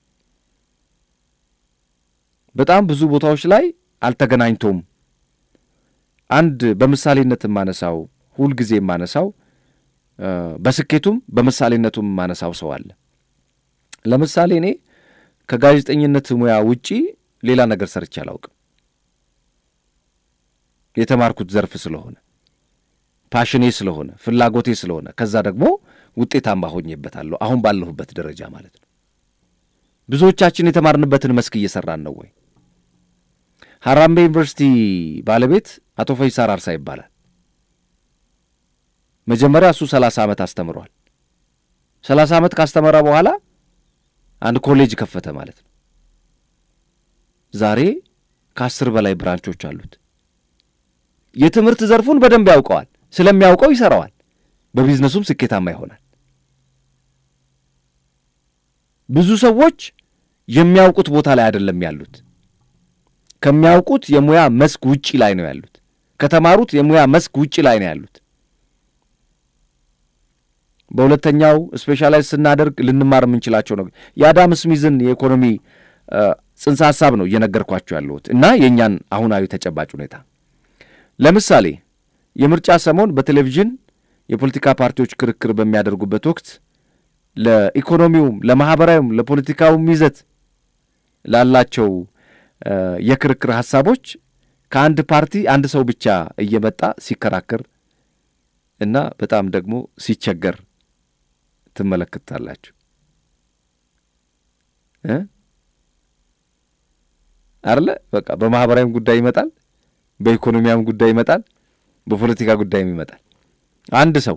በጣም ብዙ ቦታዎች ላይ አልተገናኝቶም። አንድ በምሳሌነት የማነሳው ሁልጊዜ የማነሳው በስኬቱም በምሳሌነቱም የማነሳው ሰው አለ። ለምሳሌ እኔ ከጋዜጠኝነት ሙያ ውጪ ሌላ ነገር ሰርቼ አላውቅም። የተማርኩት ዘርፍ ስለሆነ ፓሽኔ ስለሆነ ፍላጎቴ ስለሆነ ከዛ ደግሞ ውጤታማ ሆኜበታለሁ አሁን ባለሁበት ደረጃ ማለት ነው። ብዙዎቻችን የተማርንበትን መስክ እየሰራን ነው ወይ? ሀራምቤ ዩኒቨርሲቲ ባለቤት አቶ ፈይሳ አራርሳ ይባላል። መጀመሪያ እሱ ሰላሳ ዓመት አስተምሯል። ሰላሳ ዓመት ካስተመረ በኋላ አንድ ኮሌጅ ከፈተ ማለት ነው። ዛሬ ከአስር በላይ ብራንቾች አሉት። የትምህርት ዘርፉን በደንብ ያውቀዋል። ስለሚያውቀው ይሰራዋል። በቢዝነሱም ስኬታማ ይሆናል። ብዙ ሰዎች የሚያውቁት ቦታ ላይ አይደለም ያሉት። ከሚያውቁት የሙያ መስክ ውጪ ላይ ነው ያሉት። ከተማሩት የሙያ መስክ ውጪ ላይ ነው ያሉት። በሁለተኛው ስፔሻላይዝ ስናደርግ ልንማር የምንችላቸው ነው። የአዳም ስሚዝን የኢኮኖሚ ጽንሰ ሐሳብ ነው እየነገርኳቸው ያለሁት እና የእኛን አሁናዊ ተጨባጭ ሁኔታ ለምሳሌ የምርጫ ሰሞን በቴሌቪዥን የፖለቲካ ፓርቲዎች ክርክር በሚያደርጉበት ወቅት ለኢኮኖሚውም፣ ለማኅበራዊም፣ ለፖለቲካውም ይዘት ላላቸው የክርክር ሐሳቦች ከአንድ ፓርቲ አንድ ሰው ብቻ እየመጣ ሲከራከር እና በጣም ደግሞ ሲቸገር ትመለከታላችሁ እ አለ በቃ በማኅበራዊም ጉዳይ ይመጣል፣ በኢኮኖሚያም ጉዳይ ይመጣል፣ በፖለቲካ ጉዳይም ይመጣል። አንድ ሰው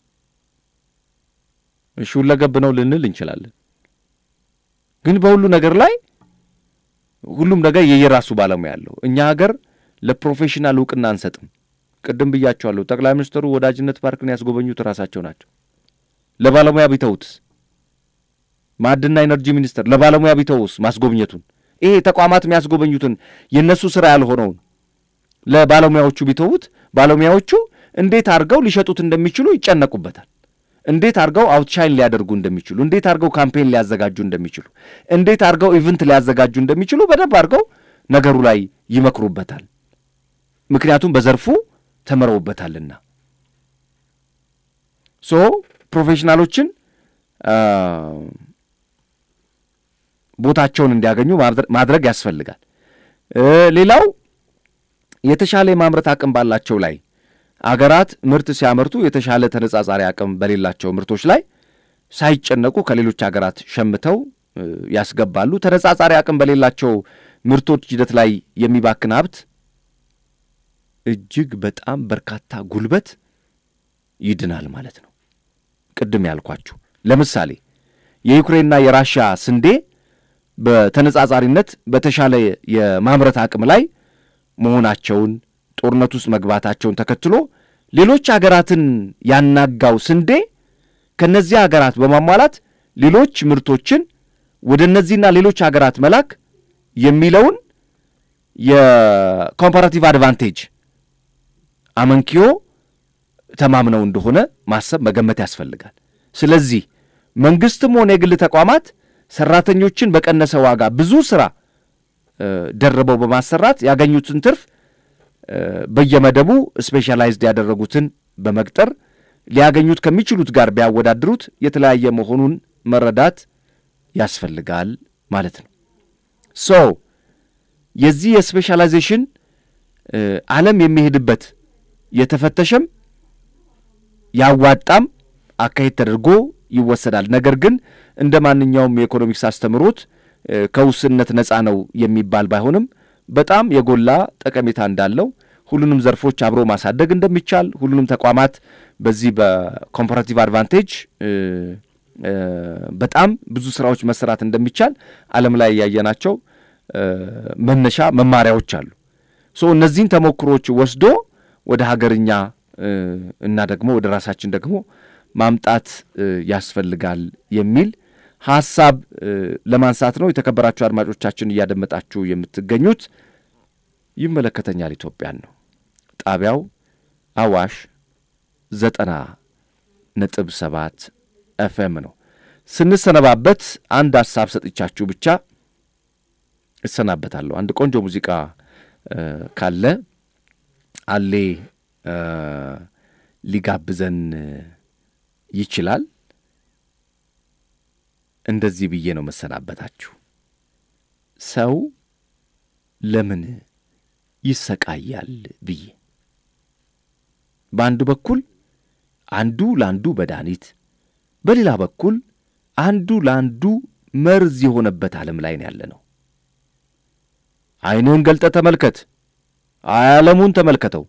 እሺ ሁለገብ ነው ልንል እንችላለን። ግን በሁሉ ነገር ላይ ሁሉም ነገር የየራሱ ባለሙያ አለው። እኛ ሀገር ለፕሮፌሽናል እውቅና አንሰጥም። ቅድም ብያቸዋለሁ። ጠቅላይ ሚኒስትሩ ወዳጅነት ፓርክን ያስጎበኙት ራሳቸው ናቸው። ለባለሙያ ቢተውትስ? ማዕድንና ኢነርጂ ሚኒስቴር ለባለሙያ ቢተውስ ማስጎብኘቱን? ይሄ ተቋማት የሚያስጎበኙትን የእነሱ ስራ ያልሆነውን ለባለሙያዎቹ ቢተዉት ባለሙያዎቹ እንዴት አድርገው ሊሸጡት እንደሚችሉ ይጨነቁበታል። እንዴት አድርገው አውትሻይን ሊያደርጉ እንደሚችሉ፣ እንዴት አድርገው ካምፔን ሊያዘጋጁ እንደሚችሉ፣ እንዴት አድርገው ኢቨንት ሊያዘጋጁ እንደሚችሉ በደንብ አድርገው ነገሩ ላይ ይመክሩበታል። ምክንያቱም በዘርፉ ተምረውበታልና። ሶ ፕሮፌሽናሎችን ቦታቸውን እንዲያገኙ ማድረግ ያስፈልጋል። ሌላው የተሻለ የማምረት አቅም ባላቸው ላይ አገራት ምርት ሲያመርቱ የተሻለ ተነጻጻሪ አቅም በሌላቸው ምርቶች ላይ ሳይጨነቁ ከሌሎች አገራት ሸምተው ያስገባሉ። ተነጻጻሪ አቅም በሌላቸው ምርቶች ሂደት ላይ የሚባክን ሀብት እጅግ በጣም በርካታ ጉልበት ይድናል ማለት ነው። ቅድም ያልኳችሁ ለምሳሌ የዩክሬንና የራሻ ስንዴ በተነጻጻሪነት በተሻለ የማምረት አቅም ላይ መሆናቸውን ጦርነት ውስጥ መግባታቸውን ተከትሎ ሌሎች አገራትን ያናጋው ስንዴ ከእነዚህ አገራት በማሟላት ሌሎች ምርቶችን ወደ እነዚህና ሌሎች አገራት መላክ የሚለውን የኮምፓራቲቭ አድቫንቴጅ አመንኪዮ ተማምነው እንደሆነ ማሰብ መገመት ያስፈልጋል። ስለዚህ መንግስትም ሆነ የግል ተቋማት ሰራተኞችን በቀነሰ ዋጋ ብዙ ስራ ደርበው በማሰራት ያገኙትን ትርፍ በየመደቡ ስፔሻላይዝድ ያደረጉትን በመቅጠር ሊያገኙት ከሚችሉት ጋር ቢያወዳድሩት የተለያየ መሆኑን መረዳት ያስፈልጋል ማለት ነው። ሶ የዚህ የስፔሻላይዜሽን ዓለም የሚሄድበት የተፈተሸም ያዋጣም አካሄድ ተደርጎ ይወሰዳል። ነገር ግን እንደ ማንኛውም የኢኮኖሚክስ አስተምሮት ከውስንነት ነፃ ነው የሚባል ባይሆንም በጣም የጎላ ጠቀሜታ እንዳለው ሁሉንም ዘርፎች አብሮ ማሳደግ እንደሚቻል ሁሉንም ተቋማት በዚህ በኮምፓራቲቭ አድቫንቴጅ በጣም ብዙ ስራዎች መሰራት እንደሚቻል ዓለም ላይ ያየናቸው መነሻ መማሪያዎች አሉ። ሶ እነዚህን ተሞክሮች ወስዶ ወደ ሀገርኛ እና ደግሞ ወደ ራሳችን ደግሞ ማምጣት ያስፈልጋል የሚል ሀሳብ ለማንሳት ነው። የተከበራችሁ አድማጮቻችን እያደመጣችሁ የምትገኙት ይመለከተኛል ኢትዮጵያን ነው። ጣቢያው አዋሽ ዘጠና ነጥብ ሰባት ኤፍኤም ነው። ስንሰነባበት አንድ ሀሳብ ሰጥቻችሁ ብቻ እሰናበታለሁ። አንድ ቆንጆ ሙዚቃ ካለ አሌ ሊጋብዘን ይችላል። እንደዚህ ብዬ ነው መሰናበታችሁ። ሰው ለምን ይሰቃያል ብዬ በአንድ በኩል አንዱ ለአንዱ መድኃኒት፣ በሌላ በኩል አንዱ ለአንዱ መርዝ የሆነበት ዓለም ላይ ነው ያለ ነው። ዐይንህን ገልጠ ተመልከት፣ ዓለሙን ተመልከተው።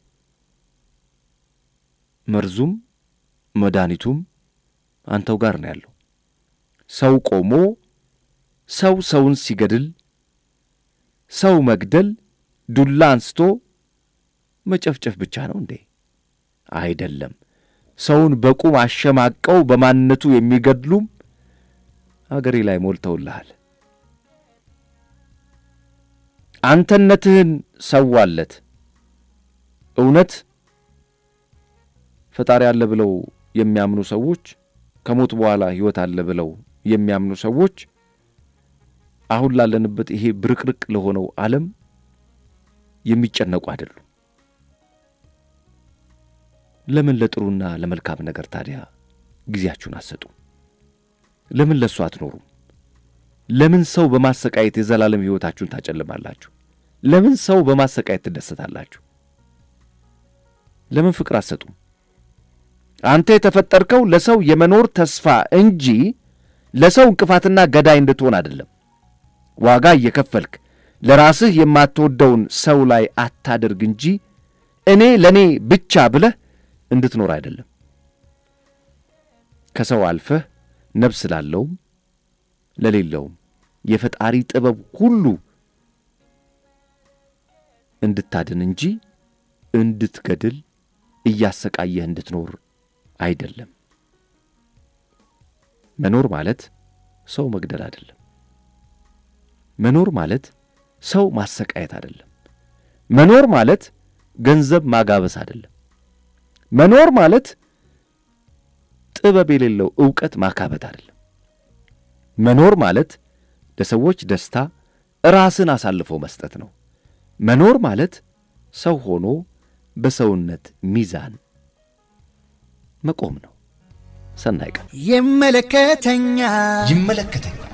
መርዙም መድኃኒቱም አንተው ጋር ነው ያለው። ሰው ቆሞ ሰው ሰውን ሲገድል፣ ሰው መግደል ዱላ አንስቶ መጨፍጨፍ ብቻ ነው እንዴ? አይደለም። ሰውን በቁም አሸማቀው በማንነቱ የሚገድሉም አገሬ ላይ ሞልተውልሃል። አንተነትህን ሰዋለት። እውነት ፈጣሪ አለ ብለው የሚያምኑ ሰዎች ከሞት በኋላ ሕይወት አለ ብለው የሚያምኑ ሰዎች አሁን ላለንበት ይሄ ብርቅርቅ ለሆነው ዓለም የሚጨነቁ አይደሉም። ለምን ለጥሩና ለመልካም ነገር ታዲያ ጊዜያችሁን አትሰጡ? ለምን ለእሱ አትኖሩም? ለምን ሰው በማሰቃየት የዘላለም ሕይወታችሁን ታጨልማላችሁ? ለምን ሰው በማሰቃየት ትደሰታላችሁ? ለምን ፍቅር አትሰጡም? አንተ የተፈጠርከው ለሰው የመኖር ተስፋ እንጂ ለሰው እንቅፋትና ገዳይ እንድትሆን አይደለም። ዋጋ እየከፈልክ ለራስህ የማትወደውን ሰው ላይ አታደርግ እንጂ እኔ ለእኔ ብቻ ብለህ እንድትኖር አይደለም። ከሰው አልፈህ ነፍስ ላለውም ለሌለውም የፈጣሪ ጥበብ ሁሉ እንድታድን እንጂ እንድትገድል እያሰቃየህ እንድትኖር አይደለም። መኖር ማለት ሰው መግደል አይደለም። መኖር ማለት ሰው ማሰቃየት አይደለም። መኖር ማለት ገንዘብ ማጋበስ አይደለም። መኖር ማለት ጥበብ የሌለው ዕውቀት ማካበት አይደለም። መኖር ማለት ለሰዎች ደስታ ራስን አሳልፎ መስጠት ነው። መኖር ማለት ሰው ሆኖ በሰውነት ሚዛን መቆም ነው። ሰናይ ቀን። ይመለከተኛል ይመለከተኛል